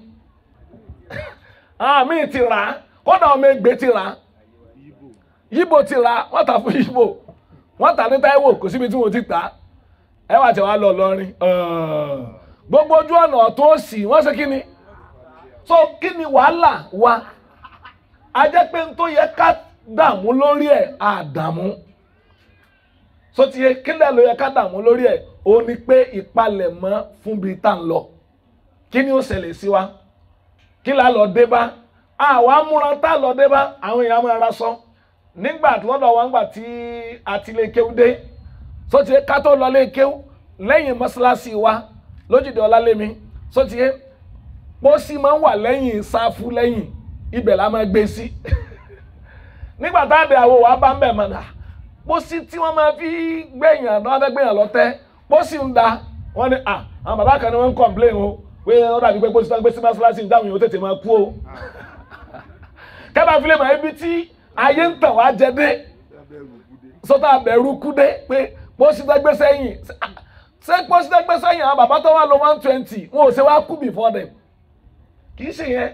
àmì ti rà á kódà ọmọ ẹgbẹ́ ti rà á yíbo ti ra wọ́n tà fún yíbo wọ́n tà ní Táíwò kò síbi tí wọ́n ti tà ẹ wà tí wàá lọ lọrin gbogbo ojú ọ̀nà ọ̀tún òsì wọ́n ṣe kí ni so kí ni wàhálà wa a jẹ́ pé n tó yẹ ká dààmú lórí ẹ̀ àdààmú so ti yẹ kílẹ̀ ló yẹ ká dààmú lórí ẹ̀ ó ní pé ìpalẹ̀mọ́ fún bíi tá à ń lọ kí ni ó ṣẹlẹ̀ sí wa kí la lọ dé bá àwa múra tá a lọ dé bá àwọn èèyàn máa ra sọ nígbà tí lọ́dọ̀ wa ńgbà tí a ti lè kéwú dé sọ́tìyẹ ká tó lọ lé kéwú lẹ́yìn mọ́ṣáláṣí wa lójúde ọlálémi sọ́tìyẹ pósí máa ń wà lẹ́yìn sáfù lẹ́yìn ibẹ̀ la máa gbé sí nígbà tá a dé àwọ̀ wa bá ń bẹ̀ mọ̀nà pósí tí wọ́n máa fi gbẹ̀yàn náà fẹ́ gbẹ̀yàn lọ́tẹ́ pósí ń da wọ́n ní à àwọn bàbá kan ní wọ́n ń complain o pé ó dàbí pé pósí tó ń gbé sí mọ́ṣáláṣí ń dáhùn yìí ó tètè máa kú o kẹ́bà fi lè mọ̀ ibi tí ayé ń tàn wá jẹ dé sọ́tà abẹ̀rù kú dé pé pósítẹ́gbé sẹ́yìn ṣé pósítẹ́gbé sẹ́yìn àwọn bàbá tó wà lọ one twenty wọn ò ṣe wá kú before them kì í ṣe yẹn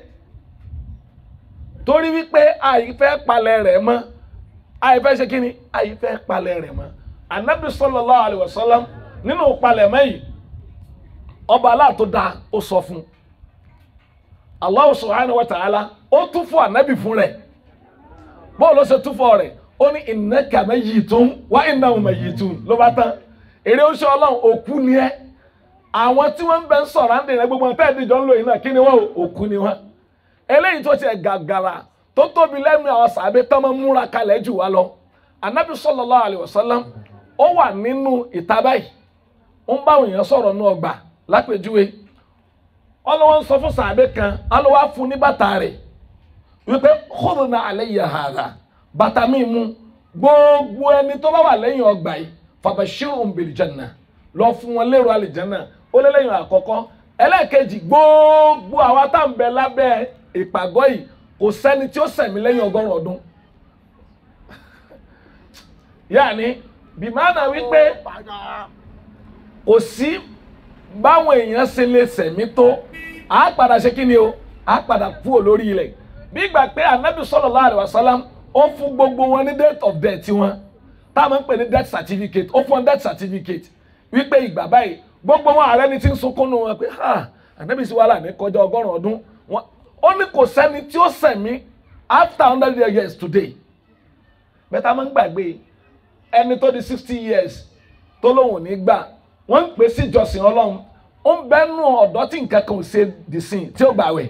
torí wípé àìfẹ́ palẹ̀ rẹ̀ mọ́ àìfẹ́ ṣe kíni àìfẹ́ palẹ̀ rẹ̀ mọ́ anabi sallallahu alaihi wasallam nínú palẹ̀ mẹ́yìn ọba aláàtó da ó sọ fún Allah subhanahu wa ta'ala ó tún fún anabi fún rẹ̀ bóòlù ló ṣe tún fún rẹ̀ ó ní innaka mayyitun wa innahum mayyitun ló bá tán èrè oṣù ọlọ́run òkú ni ẹ́ àwọn tí wọ́n ń bẹ ń sọ̀rọ̀ àǹdè rẹ̀ gbogbo ọ̀tá ìdíjọ́ ń lò yìí náà kí ni wọ́n òkú ni wọ́n eléyìí tó tiẹ̀ gàgàrà tó tóbi lẹ́nu àwọn sàbẹ̀ tán máa ń múra kalẹ̀ jù wá lọ anabi sallallahu alaihi wasallam ó wà nínú ìta báyìí ó ń bá àwọn èèyàn sọ̀rọ̀ nú ọgbà lápèjúwe ọlọ́wọ́ ń sọ fún sàbẹ̀ kan alọ́wọ́ fún ní bàtà rẹ̀ wípé khudna alayya hadha bàtà mi mú gbogbo ẹni tó bá wà lẹ́yìn ọgbà yìí fabashirhum bil janna lọ fún wọn lérò àlìjánà ó lé lẹ́yìn àkọ́kọ́ ẹlẹ́ẹ̀kejì gbogbo àwa tá ń bẹ lábẹ́ ìpàgọ́ yìí kò sẹ́ni tí ó sẹ̀mí lẹ́yìn ọgọ́rùn ọdún yáàni bìmánà wípé kò sí báwọn èèyàn ṣe lè sẹ̀mí tó á padà ṣe kí ni o á padà kú olórí ilẹ̀ bí ìgbà pé anabi sallallahu alaihi wasallam ó fún gbogbo wọn ní date of death wọn táwọn ń pè ní death certificate ó fún wọn death certificate wípé ìgbà báyìí gbogbo wọn ààrẹ ni ti ń sunkún nu wọn pé ha anabi sí wàhálà ní kọjá ọgọ́rùn ọdún wọn ó ní kò sẹ́ni tí ó sẹ̀mí after hundred years today bẹ́tà máa ń gbàgbé ẹni tó di sixty years tó lóun ò ní gbà wọ́n ń pè sí ìjọsìn ọlọ́run ó ń bẹ́nu ọ̀dọ́ tí nǹkan kan ò ṣe dì sí tí ó gbàwẹ̀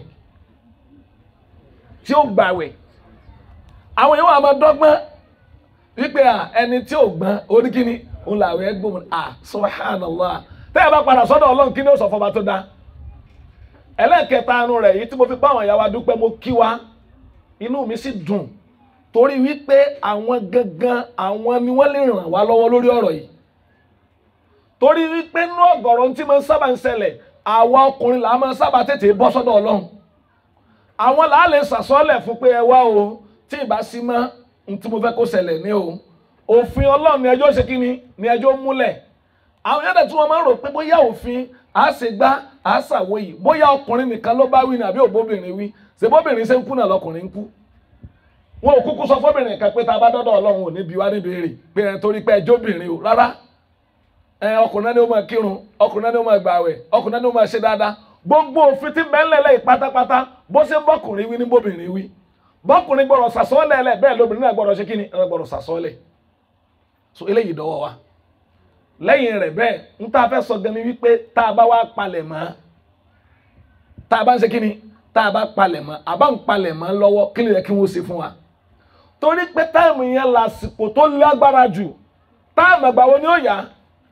tí ó gbàwẹ̀ àwọn èèyàn wà máa dọ́gbọ́n wípé à ẹni tí ò gbọ́n oníkíní òun làwọn ẹgbẹ́ à subhanallah tẹ́ ẹ bá padà sọ́dọ̀ ọlọ́run kí ni ó sọ fọba tó dá ẹlẹ́ẹ̀kẹta anu rẹ̀ yìí tí mo fi bá àwọn ìyá wa dúpẹ́ mo kí wa inú mi sì dùn torí wípé àwọn gangan àwọn ni wọ́n lè ràn wá lọ́wọ́ lórí ọ̀rọ̀ yìí torí wípé inú ọ̀gọ̀rọ̀ tí mo ń sábà ń ṣẹlẹ̀ àwa ọkùnrin là á máa ń sábà tètè bọ́ sọ́dọ̀ ọlọ́run àwọn là á lè sàsọ́lẹ̀ fún pé ẹ wá o tí ì bá sí mọ́ n tí mo fẹ́ kó ṣẹlẹ̀ ní o òfin ọlọ́run ni ẹjọ́ ṣe kí ni ni ẹjọ́ múlẹ̀ àwọn yàtọ̀ tí wọ́n máa ń rò pé bóyá òfin à ṣe gbá à ṣàwọ̀ yìí bóyá ọkùnrin nìkan ló bá wí ni àbí òbóbìnrin wí ṣe bóbìnrin ṣe ń kú náà lọkùnrin ń kú wọn ò kúkú sọ fóbìnrin kan pé tá a bá dọ́dọ̀ ọlọ́run ò ní bí wá níbi èrè pé ẹ torí pé ẹjọ́ obìnrin o rárá ẹ ọkùnrin náà ni ó máa kírun ọkùnrin náà ni ó máa gbààwẹ̀ ọkùnrin náà ni ó máa ṣe dáadáa gbogbo òfin tí mẹ́lẹ̀lẹ̀ pátápátá bó ṣe bọ́kùnrin wí ní bóbìnrin wí bọ́kùnrin gbọ́dọ̀ sàsọ́ọ́lẹ̀ ẹlẹ̀ bẹ́ẹ̀ lóbìnrin náà gbọ́dọ̀ ṣe kí ni ẹ gbọ́dọ̀ sàsọ́ọ́lẹ̀ so eléyìí dọ́wọ́ wa lẹ́yìn rẹ̀ bẹ́ẹ̀ ń tá a fẹ́ sọ gan ni wípé tá a bá wá palẹ̀ mọ́ tá a bá ń ṣe kí ni tá a bá palẹ̀ mọ́ a bá ń palẹ̀ mọ́ lọ́wọ́ kí ló yẹ kí wọ́n ṣe fún wa torí pé táìmù yẹn lásìkò tó lágbára jù táìmù àgbà wo ni ó yá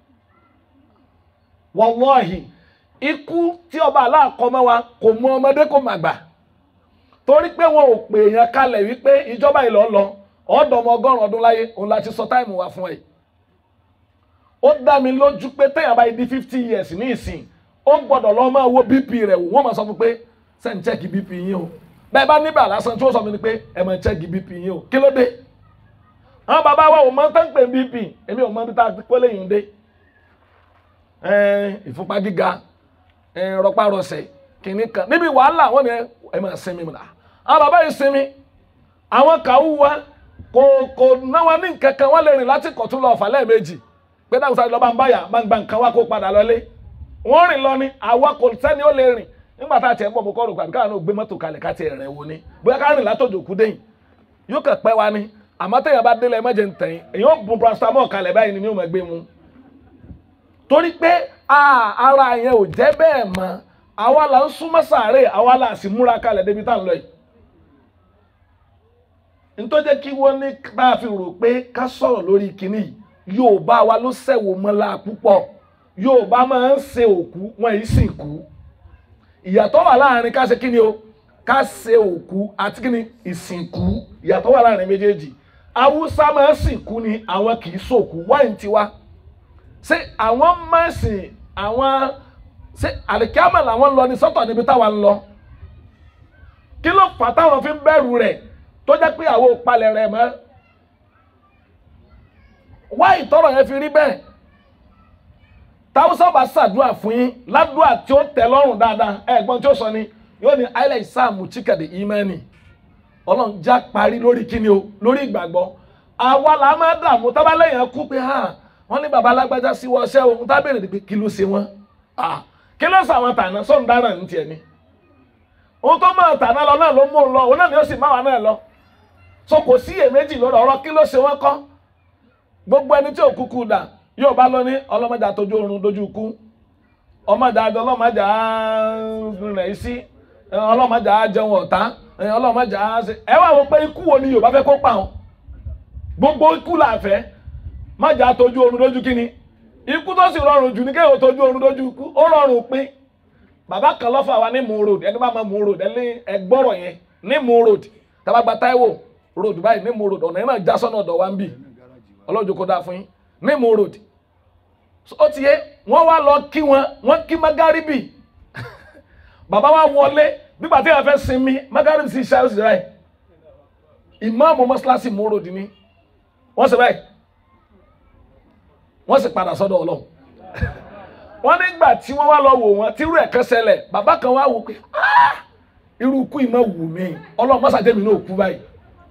wàláhì ikú tí ọba aláàkọ́ mọ́ wa kò mú ọmọdé kò má gbà torí pé wọn ò pè èèyàn kalẹ̀ wípé ìjọba ìlọ lọ ọ̀dọ̀ ọmọ ọgọ́rùn ọdún láyé òun láti sọ táìmù wa fún ẹ ó dá mi lójú pé téèyàn bá di fifty years ní ìsìn ó gbọ́dọ̀ lọ máa wo bp rẹ̀ wò wọ́n máa sọ fún pé sẹ́ni chẹ́ẹ̀kì bp yín o bẹ́ẹ̀ bá níbà lásán tí ó sọ fún mi ni pé ẹ máa chẹ́ẹ̀kì bp yín o kí ló dé àwọn bàbá wa ò mọ tán pé bp èmi ò mọ bí tá a kó léyìn dé ìfúnpá gíga rọpárọsẹ̀ kìnní kan níbi wàhálà wọn ni ẹ máa sinmi mọ àwọn bàbá yìí sinmi àwọn kàwú wa kò kò náwa ní nǹkan kan wọn lè rìn láti kọ̀tún lọ ọ̀fà lẹ́ẹ̀mejì pé dáhùn sáré lọ́ba ń báyà bá ń gba nǹkan wá kó padà lọlé wọ́n rìn lọ ni àwa kò sẹ́ni ó lè rìn nígbà tá a tiẹ̀ ń bọ̀ bó kọ́rù gbàgbé káwọn náà gbé mọ́tò kalẹ̀ ká tiẹ̀ rẹ̀ wo ni bóyá ká rìn látọ̀jọ̀ kú déyìn yóò kàn pẹ́ wa ni àmọ́ téèyàn bá délé ẹ̀mẹ́jẹ̀ ń tẹ̀yìn èyàn ó bu paracetamol kalẹ̀ báyìí ni mi ò mọ̀ gbé mu torí pé ara yẹn ò jẹ́ bẹ́ẹ̀ mọ́ àwa là ń súnmọ́ sàárè àwa là sì múra kalẹ̀ débi tá à ń lọ yìí ntọ́jẹ́ kí wọ́n ní bá a fi rò pé ká sọ̀rọ̀ lórí kinní yìí Yorùbá wa ló sẹ̀wò mọ́lá púpọ̀ Yorùbá máa ń ṣe òkú wọn yìí sì kú ìyàtọ̀ wà láàrin ká ṣe kí ni o ká ṣe òkú àti kí ni ìsìnkú ìyàtọ̀ wà láàrin méjèèjì Haúsá máa ń sìnkú ni àwọn kì í sòkú wáyé tiwa ṣé àwọn máa ń sìn àwọn ṣé àlìkámà làwọn ń lọ ní sọ́tọ̀ níbi táwa ń lọ kí ló fà táwọn fi ń bẹ̀rù rẹ̀ tó jẹ́ pé àwọn òpalẹ̀ rẹ̀ mọ́ wá ìtọ́rọ̀ yẹn fi rí bẹ́ẹ̀ táwùsọ̀ bá ṣàdúrà fún yín ládùúà tí ó tẹ́ lọ́rùn dáadáa ẹ̀gbọ́n tí ó sọ ni yóò ní àìlẹ̀ ìsáàmù chíkàdé ìmẹ́ni ọlọ́run já parí lórí kíni o lórí ìgbàgbọ́ àwa là máa dààmú tábàlẹ́yìn kú pé hàn wọ́n ní baba alágbájá sí wọ́ọ́sẹ́ ohun tábìlì ni pé kí ló ṣe wọ́n kí ló sọ àwọn tàná sọ́n dára ní tiẹ̀ ni ohun tó máa tàná lọ náà ló mú un lọ òun náà ni ó sì máa wà náà lọ so kò sí èméjì lórí ọ̀rọ̀ kí ló ṣe wọ́n kọ́ gbogbo ẹni tí ò kúkú dà yóò bá lọ ní ọlọ́mọdé àtọ́jú oorun dojú kú ọmọdé àjọ ọlọ́mọdé rẹ̀ sí ọlọ́mọdé àjẹun ọ̀tá ọlọ́mọdé àṣẹ ẹ wá wọ pé ikú wo ni Yorùbá fẹ́ kó pa wọn gbogbo ikú là fẹ́ má jà tójú oorun lójú kíni ikú tó sì rọrùn jù ní kéèyàn tójú oorun lójú ikú ó rọrùn pín bàbá kan lọ́fà wa ní Mùú road ẹni bá mọ Mùú road ẹni ẹgbọ́rọ̀ yẹn ní Mùú road tabagba Táíwò road báyìí ní Mùú road ọ̀nà yẹn náà já sọ́nà ọ̀dọ̀ wa ń bì ọlọ́jọ́ kó dáa fún yín ní Mùú road ó ti yé wọ́n wá lọ kí wọn wọ́n kí magaribi bàbá wa wọlé nígbà tí wọ́n fẹ́ sinmi magaribi sí ṣáà ó sì ráì ìmáàmù mọ́ṣáláṣí Mùú road ni wọ́n sì báyìí wọ́n sì padà sọ́dọ̀ ọlọ́run wọ́n nígbà tí wọ́n wá lọ wò wọ́n tí irú ẹ̀ kan ṣẹlẹ̀ bàbá kan wá wò pé irú ikú yìí máa wù mí ọlọ́run mọ́sá jẹ́mi náà kú báyìí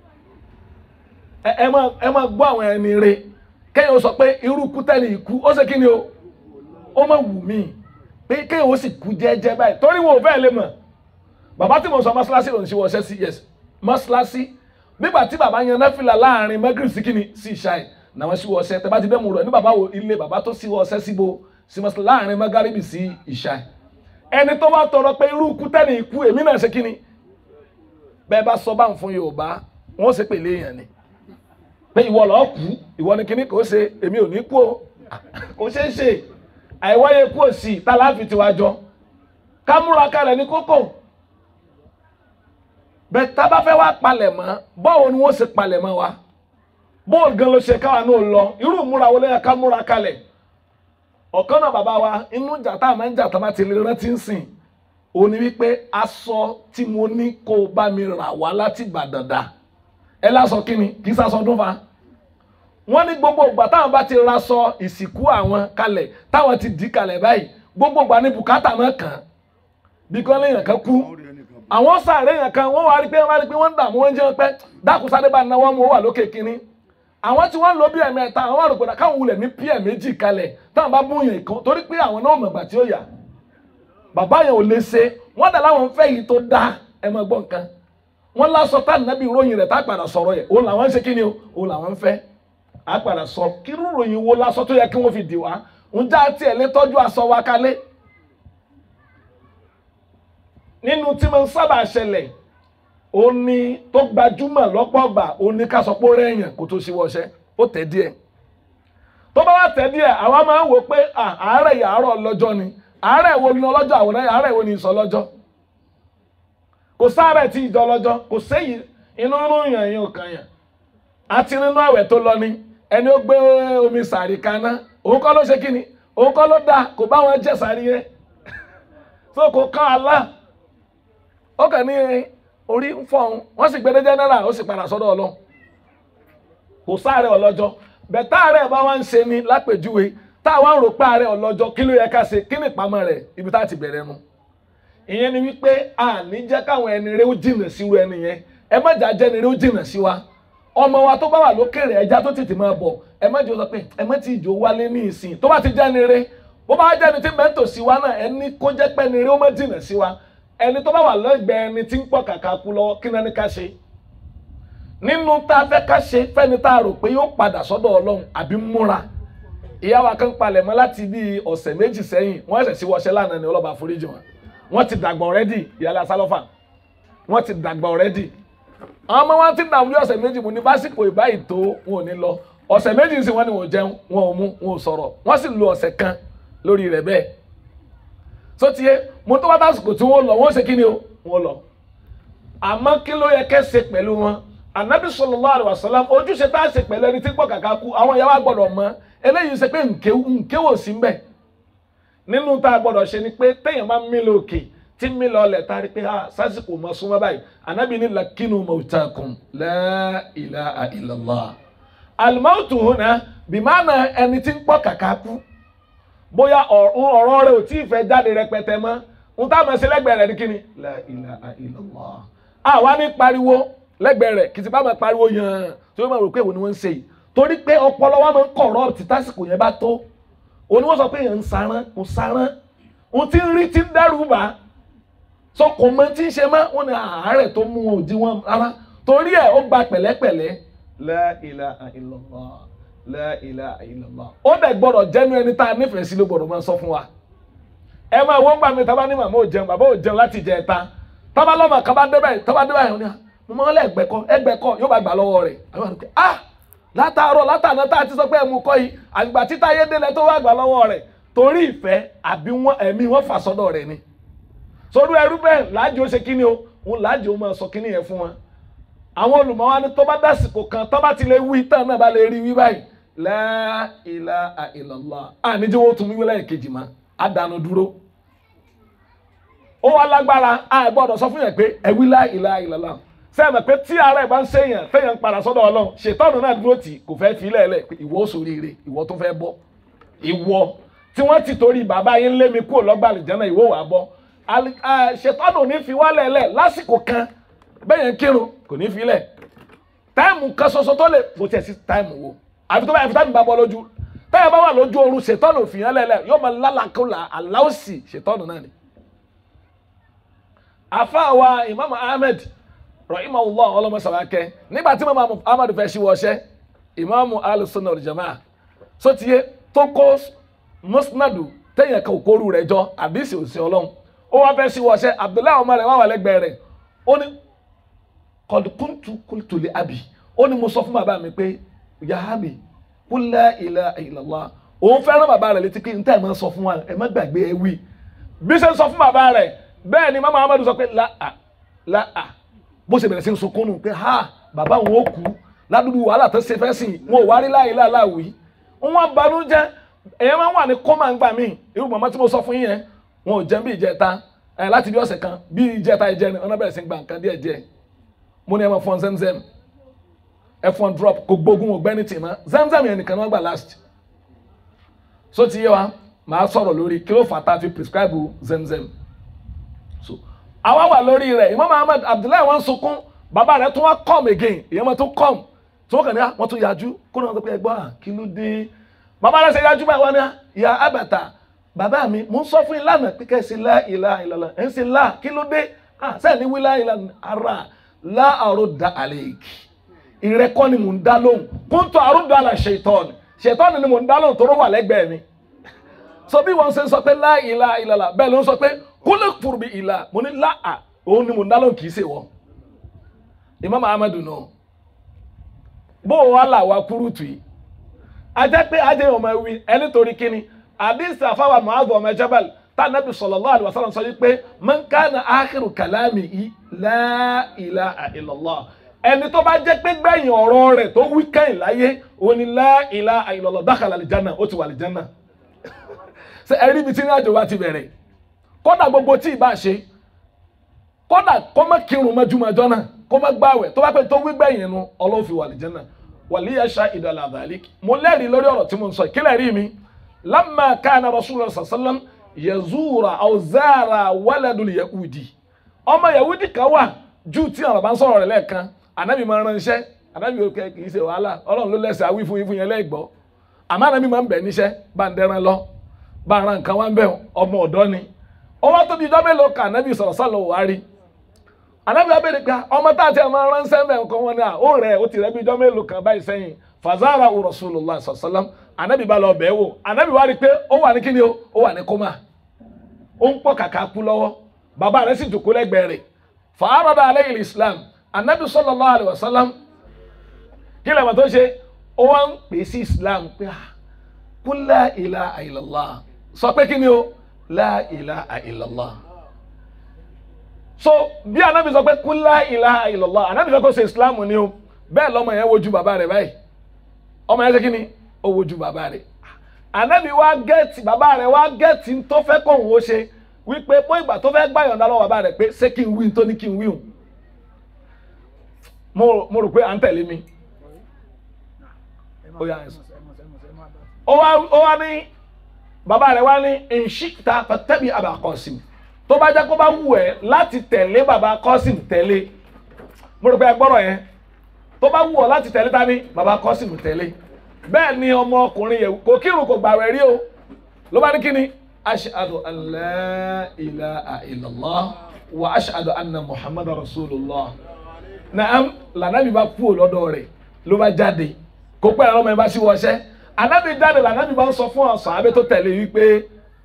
ẹ máa ẹ máa gbọ́ àwọn ẹni re kẹ́yìn ó sọ pé irú ikú tẹ́lẹ̀ ikú ó ṣe kí ni o ó máa wù mí pé kẹ́yìn ó sì kú jẹ́jẹ́ báyìí torí wọn ò fẹ́ lè mọ̀ bàbá tí mo sọ mọ́ṣáláṣí lòun ṣe wọ ṣẹ́ sí yes mọ́ṣáláṣí nígbà tí bàbá yan náfìlà láàrin mẹ́gírì sí kíni sí ìṣáì náà wọ́n sí wọ ọṣẹ tẹ bá ti dẹ́mu rẹ̀ ní bàbá wo ilé bàbá tó sí wọ ọṣẹ síbo símọ́sí láàrin mẹ́gárìbì sí ìṣáì ẹni tó bá tọrọ pé irú ikú tẹ́ni ikú èmi náà ṣe kíni bẹ́ẹ̀ bá sọ bá ń fún Yorùbá wọ́n ṣe pèlè èèyàn ni pé ìwọ lọ́ọ́ kú ìwọ ni kíní kò ṣe èmi ò ní kú o kò ṣe é ṣe àìwáyé kú òsì tá láàfin tiwa jọ ká múra kalẹ̀ ní kókó bẹ́ẹ̀ tá bá fẹ́ wá palẹ̀ mọ́ báwo ni wọ́n ṣe palẹ̀ mọ́ wa bóòlù gan ló ṣe káwa náà lọ irú múra wọlé yẹn ká múra kalẹ̀ ọ̀kan náà bàbá wa inú ìjà tá a máa ń jà tá a bá ti lè rántí ń sìn ó ní wípé aṣọ tí mo ní kó o bá mi rà wá láti Ìbàdàn dà ẹ lásọ kí ni kì í sasọ ọdún fa wọ́n ní gbogbo ìgbà táwọn bá ti raṣọ ìsìnkú àwọn kalẹ̀ táwọn ti dì kalẹ̀ báyìí gbogbo ìgbà ní bùkátà náà kàn án bí kò léèyàn kan kú àwọn sáré yẹn kan wọ́n wá rí pé wọ́n wá rí pé wọ́n ń dààmú wọ́n ń jẹun pẹ́ dákúsáré bá náwó mú wà lókè kínní àwọn tí wọ́n lò bí ẹ̀mẹ́ta àwọn àròpọ̀dà káwọn wulẹ̀ ní pí méjì kalẹ̀ táwọn bá bún yẹn kan torí pé àwọn náà mọ̀gbà tí ó yà bàbá yẹn ò lè ṣe wọ́n dà láwọn fẹ́ yìí tó dá ẹ máa gbọ́ nǹkan wọ́n lásọ tá nàbí ròyìn rẹ̀ tá padà sọ̀rọ̀ yẹn òun làwọn ń ṣe kí ni o òun làwọn ń fẹ́ á padà sọ kírú ròyìn wo lásọ tó yẹ kí wọ́n fi dì wá ń já tiẹ̀ lé tọ́jú aṣọ wa kalẹ̀ nínú tí mo ń sábà ṣẹlẹ̀ ó ní tó gbajúmọ̀ lọ́pọ̀ ọgbà ó ní ká sọ pé ó rẹ̀yàn kó tó ṣíwọ́ ọṣẹ́ ó tẹ̀ díẹ̀ tó bá wá tẹ̀ díẹ̀ àwa máa ń wò pé àárẹ̀ yìí àárọ̀ lọ́jọ́ ni àárẹ̀ wo ni ọlọ́jọ́ àwòrán àárẹ̀ wo ni ìsọ lọ́jọ́ kò sáré tí ìjọ lọ́jọ́ kò séyìí inú rún yàn yín ò kàn yàn àti nínú àwẹ̀ tó lọ ni ẹni ó gbé omi sàrí kaná òun kọ́ ló ṣe kí ni òun kọ́ ló dáa kò bá wọn jẹ sàrí yẹn tó kò kán Allah ó kàn ní orí ń fọ́ òun wọ́n sì gbẹ́dẹ́ jẹ́nẹ́rà ó sì padà sọ́dọ̀ ọlọ́run kò sáré ọlọ́jọ́ bẹ̀tá rẹ̀ bá wá ń ṣe ni lápèjúwe táwa ń rò pé ààrẹ ọlọ́jọ́ kí ló yẹ ká ṣe kí ni ìpamọ́ rẹ̀ ibi tá a ti bẹ̀rẹ̀ nu ìyẹn ni wípé a ní jẹ́ káwọn ẹni rẹ̀ ó jìnà sí irú ẹni yẹn ẹ má jà jẹ́ ẹni rẹ̀ ó jìnà sí wa ọmọ wa tó bá wà lókèrè ẹja tó tètè máa bọ̀ ẹ má jẹ́ sọ pé ẹ má ti ìjò wálé ní ìsìn tó bá ti jẹ́ ẹni rẹ̀ bó bá jẹ́ ẹni tí mẹ́tò sí wa náà ẹni kó jẹ́ pé ẹni rẹ̀ ó má jìnà sí wa ẹni tó bá wà lẹ́gbẹ̀ẹ́ ẹni tí ń pọ̀ kàkà kú lọ́wọ́ kí náà ní ká ṣe nínú tá a fẹ́ ká ṣe fẹ́ni tá a rò pé yóò padà sọ́dọ̀ ọlọ́run àbí múra ìyá wa kan palẹ̀ mọ́ láti bí ọ̀sẹ̀ méjì sẹ́yìn wọ́n ẹ̀sẹ̀ sí wọṣẹ́ lánàá ní ọlọ́ba àforíjì wọn wọ́n ti dàgbà ọ̀rẹ́dì ìyálà sálọ́fà wọ́n ti dàgbà ọ̀rẹ́dì àwọn ọmọ wọn ti dààmú ní ọ̀sẹ̀ méjì mu ní básìkò ìbáyìí tó wọn ò ní lọ ọ̀sẹ̀ méjì sí wọn ni wọn ò jẹun wọn ò mú wọn ò sọ̀rọ̀ wọ́n sì lo ọ̀sẹ̀ kan lórí rẹ̀ bẹ́ẹ̀ tó ti yé mo tó wá tásìkò tí wọ́n lọ wọ́n ṣe kí ni o wọ́n lọ àmọ́ kí ló yẹ kẹ́ ṣe pẹ̀lú wọn anabi sallallahu alaihi wasallam ojúṣe tá a ṣe pẹ̀lú ẹni tí gbọ́ kàkà kú àwọn ìyá wa gbọ́dọ̀ mọ̀ eléyìí ṣe pé nkéwò sí mbẹ̀ nínú tá a gbọ́dọ̀ ṣe ni pé téèyàn bá ń mí lókè tí mi lọ lẹ̀ tari pé ha sásìkò mọ̀ súnmọ́ báyìí anabi ní lakinu mautakum la ilaha illallah alimautu huna bimaana ẹni tí ń pọ̀ kàkà kú bóyá ọ̀rọ̀ rẹ̀ ò tí ì fẹ́ jáde rẹpẹtẹ mọ́ ń tá a máa ṣe lẹ́gbẹ̀ẹ́ rẹ̀ ní kíni la ilaha illallah àwa ní pariwo lẹ́gbẹ̀ẹ́ rẹ̀ kìtì bá máa pariwo yàn tí wọ́n máa rò pé èwo ni wọ́n ń ṣe yìí torí pé ọpọlọ wa máa ń kọ̀rọ̀ tí tásìkò yẹn bá tó òní wọ́n sọ pé èèyàn ń sarán ń sarán ń tí ń rí tí ń dẹ́rù bá sọ kò mọ tí ń ṣe mọ́ wọn ni àárẹ̀ tó mú wọn ò di wọn rárá torí ẹ̀ ó gba pẹ̀lẹ́pẹ̀lẹ́ la ilaha illallah la ilaha illallah ó dẹ̀ gbọ́dọ̀ jẹ́nu ẹni tá a nífẹ̀ẹ́ sí ló gbọ́dọ̀ máa sọ fún wa ẹ máa wọ́n gbà mí tábà ní màmá ò jẹun bàbá ò jẹun láti jẹ ẹ̀ta tábà lọ́mọ kan bá dé báyìí tábà dé báyìí mo máa ń lẹ́ ẹgbẹ́kọ́ ẹgbẹ́kọ́ yóò bá gbà lọ́wọ́ rẹ̀ àwọn àdúgbò ah látàárọ̀ látàná tá a ti sọ pé ẹmu kọ́ yìí àgbà títa ayé délẹ̀ tó wá gbà lọ́wọ́ rẹ̀ torí ìfẹ́ àbí wọn ẹ̀mí wọn fà sọ́dọ̀ rẹ̀ ni sórí ẹrú bẹ́ẹ̀ láàjò ṣe kíni o òun láàjò máa sọ kíni yẹn fún wọn àwọn olùmọ̀wá ni tó bá dásìkò kan tó bá ti lè wí tán náà bá lè rí wí báyìí la ilaha illallah àníjẹ́ wọ́n tún wí lẹ́yìn kejì mọ́ àdánù dúró ó wá lágbára a gbọ́dọ̀ sọ fún yẹn pé ẹ wí la ilaha illallah sẹ́yìn pé tí ara ẹ̀ bá ń ṣèyàn téèyàn ń padà sọ́dọ̀ ọlọ́run ṣètọ́nù náà dúró tì kò fẹ́ fi lẹ́ẹ̀lẹ́ pé ìwọ sóríire ìwọ tó fẹ́ bọ́ ìwọ tí wọ́n ti torí bàbá yín lé mi kúrò lọ́gbà àlìjánà ìwọ wà bọ́ ṣètọ́nù ní fi wá lẹ́ẹ̀lẹ́ lásìkò kan bẹ́yẹn kírun kò ní fi lẹ̀ táìmù kan ṣoṣo tó lè kò tiẹ̀ sí táìmù wo àfi tó bá yẹ fi táìmù bá bọ́ lójú táìmù bá wà lójú oorun ṣètọ́nù fìyàn lẹ́ẹ̀lẹ́ yóò máa lálàkúlà aláwòsì ṣètọ́nù náà ni. àfa wa Imam Ahmed rahimahullah ọlọmọ sàlákẹ nígbà tí mama ahmadu fẹ́ ṣíwọ́ ọṣẹ́ ìmáàmù alùsùnà ọ̀dìjàmá sotiye tó kó musnadu téèyàn kan òkóru rẹ̀ jọ àdìsí òsì ọlọ́run ó wá fẹ́ ṣíwọ́ ọṣẹ́ abdullahi ọmọ rẹ̀ wà wà lẹ́gbẹ̀ẹ́ rẹ̀ ó ní kọ̀dùkúntù kùtùlẹ̀ àbí ó ní mo sọ fún bàbá mi pé yahabi kúlẹ̀ ilẹ̀ ìlàlá òun fẹ́ràn bàbá rẹ̀ létí pé n tẹ́ ẹ̀ máa sọ fún wa ẹ̀ má gbàgbé ẹ wí bí ṣe ń sọ fún bàbá rẹ̀ bẹ́ẹ̀ ni mama ahmadu sọ pé láà láà bó ṣe bẹ̀rẹ̀ sí ń sunkún nù pé ha bàbá wọn ò kú ládùúgbò wàhálà tó ṣe fẹ́ sìn wọn ò wá rí láàyè láàláwì wọn banújẹ́ èèyàn máa ń wà ní kọ́mà ńgbà míì irú màmá tí mo sọ fún yín yẹn wọn ò jẹun bí ìjẹta ẹ láti bí ọ̀sẹ̀ kan bí ìjẹta ìjẹ ni ọ̀nà bẹ̀rẹ̀ sí ń gba nǹkan díẹ̀ díẹ̀ mo ní ẹ máa fọn zemzem ẹ fọn drop kò gbógun ò gbẹ́ni tì mọ́ zemzem yẹn nìkan ni wọ́n gbà last so ti yé wa màá sọ̀rọ̀ lórí kí ló fà tá a fi prescribe zemzem so àwa wà lórí rẹ̀ Imam Ahmad Abdullahi wọn sunkún bàbá rẹ̀ tún wá come again ìyẹn wọn tún come tí wọn kàn ní wọn tún yájú kó náà wọn sọ pé ẹgbọ́n à kí ló dé bàbá rẹ̀ ṣe yájú báyìí wọn ní ìyá abàtà bàbá mi mò ń sọ fún yín lánàá pé kẹ́ ẹ ṣe lá ìlà ìlàlà ẹ̀ ń ṣe lá kí ló dé sẹ́ẹ̀ ní wí lá ìlà ara lá àròdà àlèkì ìrẹ́kọ́ ni mò ń dá lóhùn kóńtò àròdà àlà ṣètọ́ni ṣètọ́ni ni mò ń dá lóhùn tó rọ́ wà lẹ́gbẹ̀ẹ́ mi so bí wọn ṣe ń sọ pé lá ìlà ìlàlà bẹ́ẹ̀ ló ń sọ pé kólé furu bi ìlà mo ní láà òun ni mo ń dálọ́ kìí ṣe wọ́n Imam Ahmadu nù bó wà là wà kúrú tù yìí ajá pé ajé ọmọ ewì ẹni torí kíni àdìsí àfáwà Mu'adh ọmọ Jabal tá a nàbì sallallahu alaihi wasallam sọ pé man kana akhiru kalamihi la ilaha illallah ẹni tó bá jẹ́ pé gbẹ̀yìn ọ̀rọ̀ rẹ̀ tó wí kẹ́yìn láyé òun ni la ilaha illallah dakhala al-janna ó ti wà al-janna ṣe ẹ̀rí ibi tí ní àjò wa ti bẹ̀rẹ̀ kódà gbogbo tí ì bá ṣe kódà kó má kírun mọ́júmọ́jọ́ náà kó má gbààwẹ̀ tó bá pẹ́ tó wígbẹ̀yìn nu ọlọ́run fi wà lìjẹ́ náà wàlíyà ṣá ìdọ̀là àdàlík mo lẹ́rìí lórí ọ̀rọ̀ tí mo ń sọ ìkílẹ̀ rí mi lamma kana rasulullah sallam yazura aw zara waladul yahudi ọmọ yahudi kan wà jù tí àwọn bá ń sọ̀rọ̀ rẹ̀ lẹ́ẹ̀kan anabi máa ránṣẹ́ anabi yóò kẹ́ kì í ṣe wàhálà ọlọ́run ló lẹ́sẹ̀ awí fún yín fún yẹn lẹ́gbọ́ àmọ́ anabi máa ń bẹ̀ níṣẹ́ bá ń dẹran lọ bá ń ra nǹkan wá ń bẹ̀ ọmọ ọ̀dọ́ ni ó wá tóbi ìjọ mélòó kan anabi sọ̀rọ̀ sálọ wà á rí anabi wa bẹ̀rẹ̀ pé ọmọ tá a ti máa ránṣẹ́ mẹ́ nǹkan wọn ni à ó rẹ̀ ó ti rẹ̀ bí ìjọ mélòó kan báyìí sẹ́yìn fazara u rasulullah sallam anabi bá lọ bẹ̀ẹ́ wò anabi wa rí pé ó wà ní kíni o ó wà ní kómà ó ń pọ̀ kàkà kú lọ́wọ́ bàbá rẹ̀ sì jòkó lẹ́gbẹ̀ẹ́ rẹ̀ fàárọ̀dà alayhi islam anabi sallallahu alayhi wa sallam kí lè mọ̀ tó ṣe ó wá ń pè sí islam pé kul la ilaha illallah sọ pé kíni o la ilaha illallah so bí anabi sọ pé kul la ilaha illallah anabi sọ pé ó ṣe islam ni o bẹ́ẹ̀ lọ́mọ yẹn wojú bàbá rẹ̀ báyìí ọmọ yẹn ṣe kíni ó wojú bàbá rẹ̀ anabi wa gẹ́ẹ̀tì bàbá rẹ̀ wa gẹ́ẹ̀tì tó fẹ́ kóhùn ó ṣe wípé bó ìgbà tó fẹ́ gbà yọ̀ǹda lọ́wọ́ bàbá rẹ̀ pé ṣé kí n wí tó ní kí n wí hùn mo mo rò pé à ń tẹ̀lé mi ó yà ẹ̀ sọ ó wá ó wá ní bàbá rẹ̀ wá ní ìṣíta fatabi Aba Qasim tó bá jẹ́ kó bá wù ẹ́ láti tẹ̀lé bàbá Qasim tẹ̀lé mo rò pé ẹ gbọ́rọ̀ yẹn tó bá wù ọ́ láti tẹ̀lé ta ni bàbá Qasim tẹ̀lé bẹ́ẹ̀ ni ọmọkùnrin yẹn kò kírun kò gbàwẹ̀ rí o ló bá ní kí ni ashhadu an la ilaha illallah wa ashhadu anna muhammadu rasulullah naam lànàbí bá kú lọ́dọ̀ rẹ̀ ló bá jáde kó pẹ́ ọmọ yẹn bá sí wọṣẹ́ ànábì jáde lànàbí bá ń sọ fún ọ̀sán abẹ́ tó tẹ̀lé wípé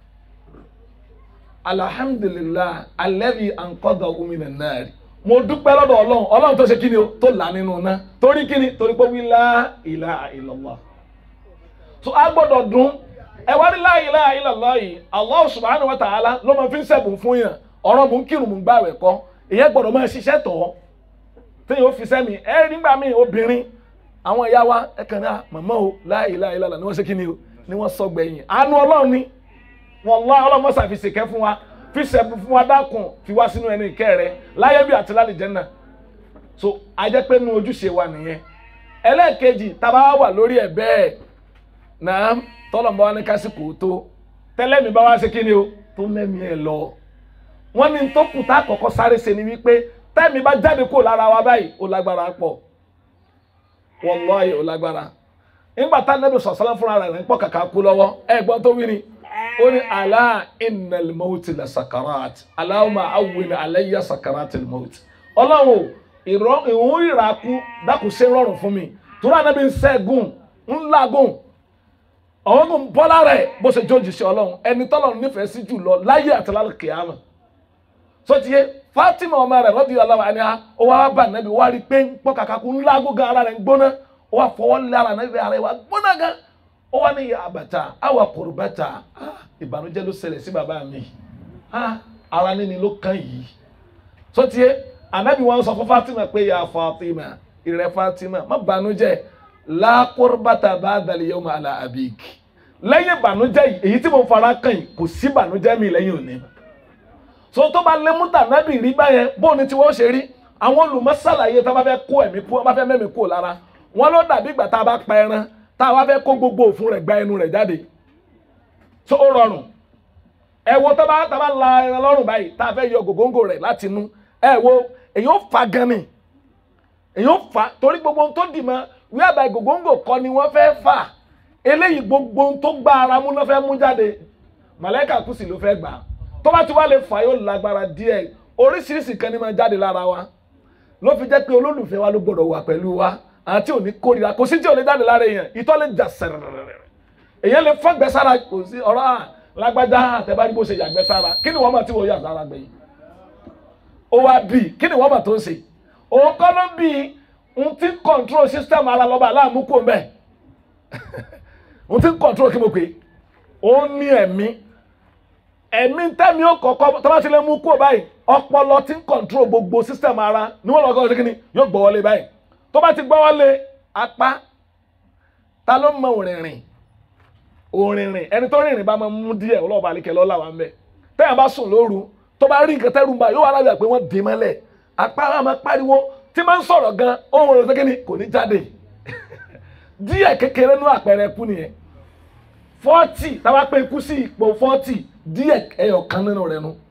alhamdulillah alladhi anqadha minan nar mo dúpẹ́ lọ́dọ̀ ọlọ́run ọlọ́run tó ṣe kí ni o tó là nínú ná torí kí ni torí pé wí la ilaha illallah so a gbọ́dọ̀ dún ẹ wá ní la ilaha illallah yìí Allah subhanahu wa ta'ala ló máa fi ń sẹ̀bùn fún yàn ọ̀rọ̀ mò ń kírun mò ń gbààwẹ̀ kọ́ ìyẹn gbọ́dọ̀ máa ṣiṣẹ́ tọ̀ téèyàn ó fi sẹ́mi ẹ nígbà míì obìnrin àwọn ìyá wa ẹ kàn ní à màmá o la ilaha illallah ni wọ́n ṣe kí ni o ni wọ́n sọ gbẹ̀yìn àánú ọlọ́run ni wallahi ọlọ́run mọ́sà fi ṣèkẹ́ fún wa fi sẹ̀bùn fún wa dákun fi wá sínú ẹni ìkẹ́ rẹ láyé bí àti lálẹ́ jẹ́nà so a jẹ́ pé nu ojúṣe wa nìyẹn ẹlẹ́ẹ̀kejì tá a bá wà lórí ẹ̀ bẹ́ẹ̀ náà tọ́lọ̀mọ́ wa ní kásìkò tó tẹ́lẹ̀mí bá wá ṣe kí ni o tó mẹ́mí ẹ̀ lọ wọ́n ní tó kù tá a kọ́kọ́ sáré ṣe ni wípé tẹ́mi bá jáde kó lára wa báyìí ó lágbára pọ̀ wallahi ó lágbára nígbà tá nẹ́bí sọ̀sọ́lá fúnra rẹ̀ ń pọ̀ kàkà kú lọ́wọ́ ẹ̀gbọ́n tó wí ni ó ní alá innal mawti la sakarat Allahumma awwin alayya sakaratil mawt ọlọ́run ìrọ̀ ìhun ìràkú dákun ṣe rọrùn fún mi torí ànábi ń ṣẹ́gun ń làgùn ọ̀hún kò ń bọ́lá rẹ̀ bó ṣe jó jìṣẹ́ ọlọ́run ẹni tọ́lọ́run nífẹ̀ẹ́ sí jù lọ láyé àti lálẹ́ kìámà so tiye Fatima ọmọ rẹ̀ radiyallahu anha ó wá bá ànábi wá rí pé ń pọ́ kàkà kú ń làgùn gan ara rẹ̀ ń gbóná ó wá fọwọ́ lé ara ànábi ara rẹ̀ wá gbóná gan ó wá ní ìyá àbàtà àwa kòròbàtà ìbànújẹ́ ló ṣẹlẹ̀ sí bàbá mi ara níní ló kàn yìí so tiye anabi wọn sọ fún Fatima pé ya Fatima ìrẹ Fatima má bànújẹ́ la qurbata ba'da al-yawma ala abik lẹ́yìn bànújẹ́ yìí èyí tí mo fara kàn yìí kò sí bànújẹ́ mi lẹ́yìn òní so tó bá lé múta nábì rí báyẹn bóun ni tí wọ́n ṣe rí àwọn olùmọ̀sálàyé tá a bá fẹ́ kó ẹ̀mí kú bá fẹ́ mẹ́mí kú lára wọn ló dàbí ìgbà tá a bá pa ẹran tá a wá fẹ́ kó gbogbo òfun rẹ̀ gba ẹnu rẹ̀ jáde so ó rọrùn ẹ wo tó bá tá a bá la ẹran lọ́rùn báyìí tá a fẹ́ yọ gògóńgò rẹ̀ láti inú ẹ wo èyí ó fa gan ni èyí ó fa torí gbogbo ohun tó dì mọ́ wíwábà gògóńgò kọ́ ni wọ́n fẹ́ fà eléyìí gbogbo ohun tó gba ara mú ló fẹ́ mú jáde màlẹ́kà kù sí ló fẹ́ gbà tó bá ti wá lè fà yóò lágbára díẹ̀ oríṣiríṣi kan ní máa jáde lára wa ló fi jẹ́ pé olólùfẹ́ wa ló gbọ́dọ̀ wà pẹ̀lú wa àti òní kórìíra kò sí tí ò lè jáde lára èèyàn ìtọ́ lè jà sẹ̀rẹ̀rẹ̀rẹ̀ èèyàn lè fọ́gbẹ́ sára kò sí ọ̀rọ̀ à lágbájá àtẹ̀bárí bó ṣe yàgbẹ́ sára kí ni wọ́n máa tí wọ́n yà sára gbẹ̀yìn ó wá bí kí ni wọ́n máa tó ń ṣe òun kọ́ ló bí n ti control system ara lọ́ba aláàmú kò mbẹ́ n ti control kí mo pè ó ní ẹ̀mí ẹ̀mí tẹ́mi ó kọ̀ọ̀kọ́ tó bá ti lè mú kó báyìí ọpọlọ ti ń control gbogbo system ara ni wọ́n lọ́kọ́ ṣe kí ni yóò gbọ́ wọlé báyìí tó bá ti gbọ́ wọlé apá ta ló mọ òrìnrìn òrìnrìn ẹni tó rìnrìn bá máa mú díẹ̀ ọlọ́ọ̀bà àlekẹ́ lọ́la wa ń bẹ̀ tẹ́yà bá sùn lóru tó bá rí nǹkan tẹ́rù ń bá yóò wá lábẹ́ pé wọ́n dè mọ́lẹ̀ apá wa máa pariwo tí máa ń sọ̀rọ̀ gan ohun rẹ̀ sẹ́kẹ́ni kò ní jáde díẹ̀ kékeré nú àpẹẹrẹ kú nìyẹn fọ́ọ̀tì táwa pé ikú sí ipò fọ́ọ̀tì díẹ̀ ẹyọ kan nínú rẹ̀ nu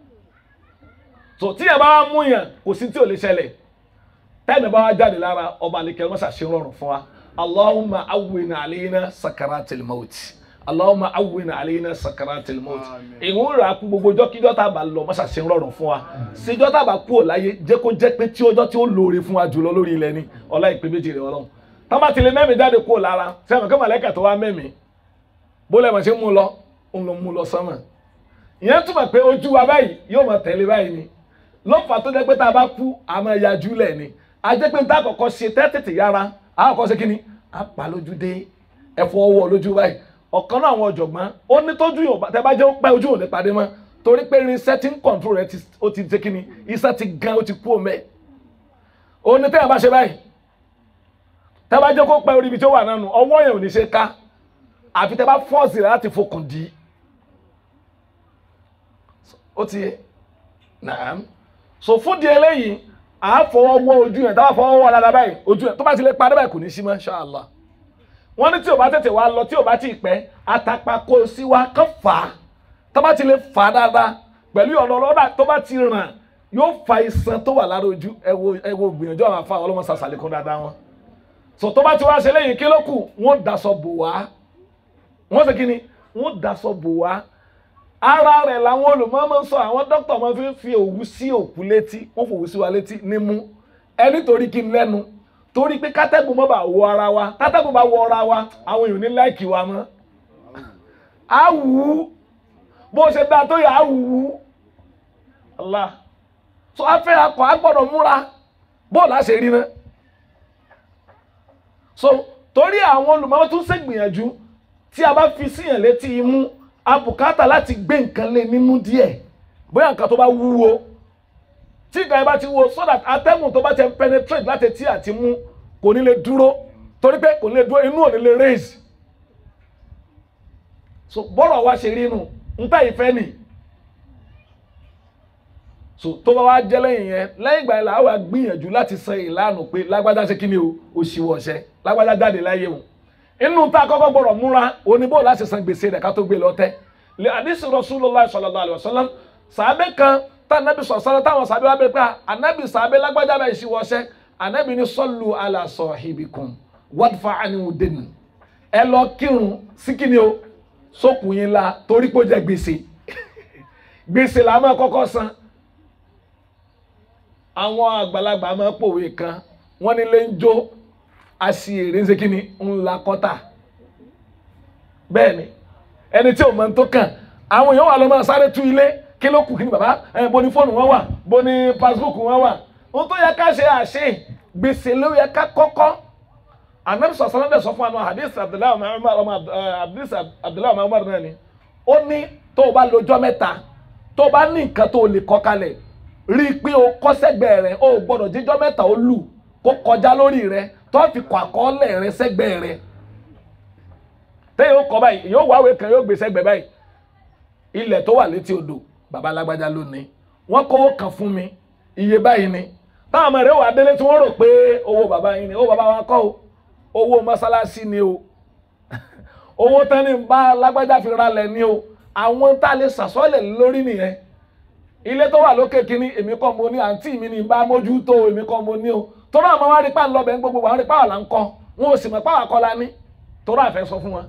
so tíyẹ̀ bá wá mú yàn kò sí tí ò lè ṣẹlẹ̀ tẹ́ẹ̀mì bá wá jáde lára ọba àlekẹ́ wọ́n ṣàṣẹ rọrùn fún wa allahumma awwin alayna sakaratil maut allahumma awwin alayna sakaratil maut ìhun rà kú gbogbo jọ́kíjọ́ tá a bá lọ mọ́ṣá ṣe ń rọrùn fún wa síjọ́ tá a bá kú ò láyé jẹ́ kó jẹ́ pé tí ọjọ́ tí ó lóore fún wa jùlọ lórí ilẹ̀ ni ọlá ìpè méjì rẹ̀ ọlọ́run tá bá ti lè mẹ́mí jáde kú ò lára sẹ́wọ̀n kí màlẹ́kà tó wá mẹ́mí bó lẹ́mọ̀ ṣe mú lọ òun ló mú lọ sánmà ìyẹn túmọ̀ pé ojú wa báyìí yóò máa tẹ̀lé báyìí ni lọ́fà tó jẹ́ pé tá a bá kú a máa yajú lẹ̀ ni a jẹ́ pé tá a kọ́kọ́ ṣe tẹ́tẹ̀tẹ̀ yára a kọ́kọ́ ṣe kí ni a pa lójú dé ẹ̀fọ́ ọwọ́ lójú báyìí ọ̀kan náà àwọn ọ̀jọ̀gbọ́n ó ní tójú yòó tẹ bá jẹ́ ó pẹ́ ojú òní padé mọ́ torí pé irinṣẹ́ tí ń control rẹ̀ ó ti ṣe kíni iṣẹ́ ti gan ó ti kú òmẹ́ ó ní tẹ́yà bá ṣe báyìí tẹ bá jẹ́ kó pẹ́ orí ibi tí ó wà nánu ọwọ́ yẹn ò ní ṣe ká àfi tẹ bá fọ́ọ̀sì rẹ̀ láti fokùn dì í ó ti yé naam so fún di eléyìí à á fọwọ́ wọ ojú yẹn táwọn fọwọ́ wọ dáadáa báyìí ojú yẹn tó bá ti lè parí báyìí kò ní sí mọ́ ṣáàlá wọ́n ní tí o bá tètè wá lọ tí o bá ti pẹ́ àtàpàkò sí wa kàn fà á tó bá ti lè fà á dáadáa pẹ̀lú ọ̀nà ọlọ́dà tó bá ti ràn yóò fa iṣan tó wà lára ojú ẹ wo ẹ wo gbìyànjú àwọn afa ọlọ́mọ sàṣàlẹ̀ kan dáadáa wọn so tó bá ti wá ṣe lẹ́yìn kí ló kù wọ́n daṣọ bò wá wọ́n ṣe kí ni wọ́n daṣọ bò wá ara rẹ̀ làwọn olùmọ̀ọ́mọ́ sọ àwọn dókítà máa fi ń fi òwú sí òkú létí wọ́n fòwú sí wa létí nímú ẹni torí kí n lẹ́nu torí pé kátẹ́gùn mọ́ bá wọ ara wa kátẹ́gùn bá wọ ara wa àwọn èèyàn ní láìkì wa mọ́ á wù ú bó ṣe dáa tó yà á wù ú Allah so afẹ́ akọ̀ á gbọ́dọ̀ múra bọ́ọ̀lù á ṣe rí náà so torí àwọn olùmọ̀ọ́ tún ṣègbìyànjú tí a bá fi síyàn létí imú abùkátà láti gbé nǹkan lé nínú díẹ̀ bóyá nǹkan tó bá wúwo tí nǹkan yẹn bá ti wúwo so that atẹ́gùn tó bá ti penetrate láti etí àti mú kò ní lè dúró torí pé kò ní lè dúró inú ò ní lè raise so bọ́rọ̀ wa ṣe rí inú nta ìfẹ́ nì so tó bá wá jẹ́ lẹ́yìn yẹn lẹ́yìn ìgbà yẹn là á wà gbìyànjú láti san ìlànà pé lágbájá ṣe kí ni o òṣìwọ̀ ọ̀ṣẹ́ lágbájá jáde láyé o inú tá a kọ́kọ́ gbọ́dọ̀ múra oníbò láti san gbèsè rẹ̀ ká tó gbé lọ tẹ́ lè àdísì Rasulullah sallallahu alaihi wasallam sàábẹ́ kan tá ànábì sọ̀ sọ́lá táwọn sàábẹ́ wá bẹ́ẹ̀ pé ànábì sàábẹ́ lágbájá bá ìṣìwọ̀ ọ̀ṣẹ́ ànábì ní sallu ala sahibikum wadfa anhu dènù ẹ lọ kírun sí kí ni o sókùn yín la torí pé ó jẹ gbèsè gbèsè la máa kọ́kọ́ san àwọn àgbàlagbà máa pòwe kan wọ́n nílé ń jó aṣèrè ń ṣe kí ni ńlá kọ́tà bẹ́ẹ̀ ni ẹni tí ò mọ̀ tó kàn àwọn èèyàn wà lọ́ máa sáré tú ilé kí ló kù kí ni bàbá ẹ bo ni fóònù wọn wà bo ni pasibúùkù wọn wà ohun tó yẹ ká ṣe àṣe gbèsè ló yẹ ká kọ́kọ́ anabi sọ sọlá dẹ sọ fún wa hadith abdullahi umar ọmọ hadith abdullahi umar náà ni ó ní tó o bá lọ́jọ́ mẹ́ta tó o bá ní nǹkan tó o lè kọ kalẹ̀ rí i pé o kọ sẹ́gbẹ̀ẹ́ rẹ o gbọ́dọ̀ jíjọ́ mẹ́ta ó lù kó kọjá lórí rẹ tó o fi kọ àkọọ́lẹ̀ rẹ sẹ́gbẹ̀ẹ́ rẹ tẹ́yìn ó kọ báyìí yóò wá àwẹ̀ kan yóò gbé sẹ́gbẹ̀ẹ́ báyìí ilẹ̀ tó wà létí odò baba alágbájá ló ní wọ́n kówó kan fún mi iye báyìí ni táwọn ọmọ rẹ wà délé tí wọ́n rò pé owó baba yín ni owó baba wa kọ́ o owó mọ́sálásí ni o owó tẹ́ni bá lágbájá fi ralẹ̀ ni o àwọn tá a lè sàsọ́lẹ̀ lórí nìyẹn ilé tó wà lókè kínní èmi kọ́ mo ní àǹtí mi ní bá mójútó èmi kọ́ mo ní o tọ́lá àmọ́ wá rí pa ńlọbẹ̀ gbogbo àwọn rí pàwọ̀ là ń kọ́ wọn ò sì mọ̀ pàwọ̀ kọ́ la ní tọ́lá àfẹ́ sọ fún wọn.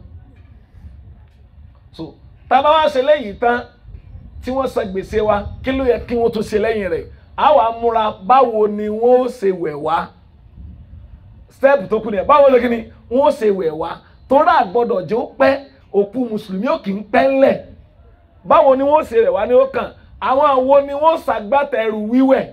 so tá a bá wá ṣe lẹ́yìn tán tí wọ́n san gbèsè wa kí ló yẹ kí wọ́n tún ṣe lẹ́yìn rẹ̀ á wàá múra báwo ni wọ́n ó ṣe wẹ̀ wá step tó kù nìyẹn báwo ló kí ni wọn ó ṣe wẹ̀ wá tóra àgbọ̀dọ̀ jẹ́ ó pẹ́ òkú mùsùlùmí ò kì í pẹ́ ńlẹ̀ báwo ni wọ́n ó ṣe wẹ̀ wá ní ó kàn àwọn àwo ni wọ́n ṣàgbátẹrù wíwẹ̀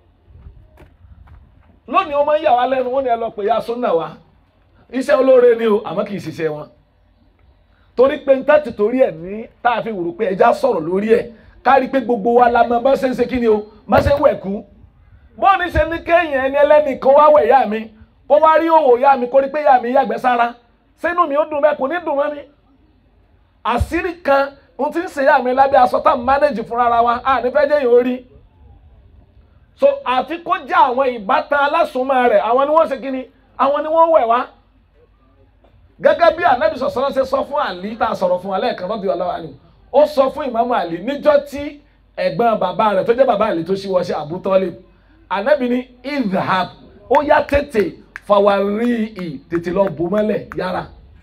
lónìí wọ́n máa ń yà wá lẹ́nu wọ́n ní ẹ lọ pè ya súnà wá iṣẹ́ olóore ni o àmọ́ kì í ṣiṣẹ́ wọn torí pé níta ti torí ẹ̀ ní tá a fi wùrù pé ẹja sọ̀rọ̀ lórí ẹ̀ kárí pé gbogbo wa la mọ bá ṣe ń ṣe kí ni o bá ṣe ń wẹ̀ kú bọ́ọ̀ni ṣe ní kéèyàn ẹni ẹlẹ́nìkan wá wẹ̀ yá mi kó wá rí òwò ya mi kó rí pé ya mi yàgbẹ́ sára sínú mi ó dùn bẹ́ẹ̀ kò ní dùn mọ́ mi. àṣírí kan n ti ń ṣe ya mi lábẹ́ aṣọ tá à ń mánéjì fúnra ara wa à ní fẹ́ jẹ́ yìí ó rí. so àfi kó jẹ́ àwọn ìbátan alásùnmọ́ rẹ̀ àwọn ni wọ́n ṣe kí ni àwọn ni wọ́n wẹ̀ wá. gẹ́gẹ́ bí anabi sọ̀sọ́rọ́ ṣe sọ fún àlí tá a sọ̀rọ̀ fún alẹ́ kan lọ́dún ọlọ́wà ni ó sọ fún ìmáàmù àlí níjọ́ tí ẹ̀gbọ́n bàbá rẹ̀ tó jẹ́ bàbá àlí tó ṣíwọ́ ṣe Abu Talib anabi ní idhab ó yá tètè fàwárí ì tètè lọ bò mọ́lẹ̀ yára.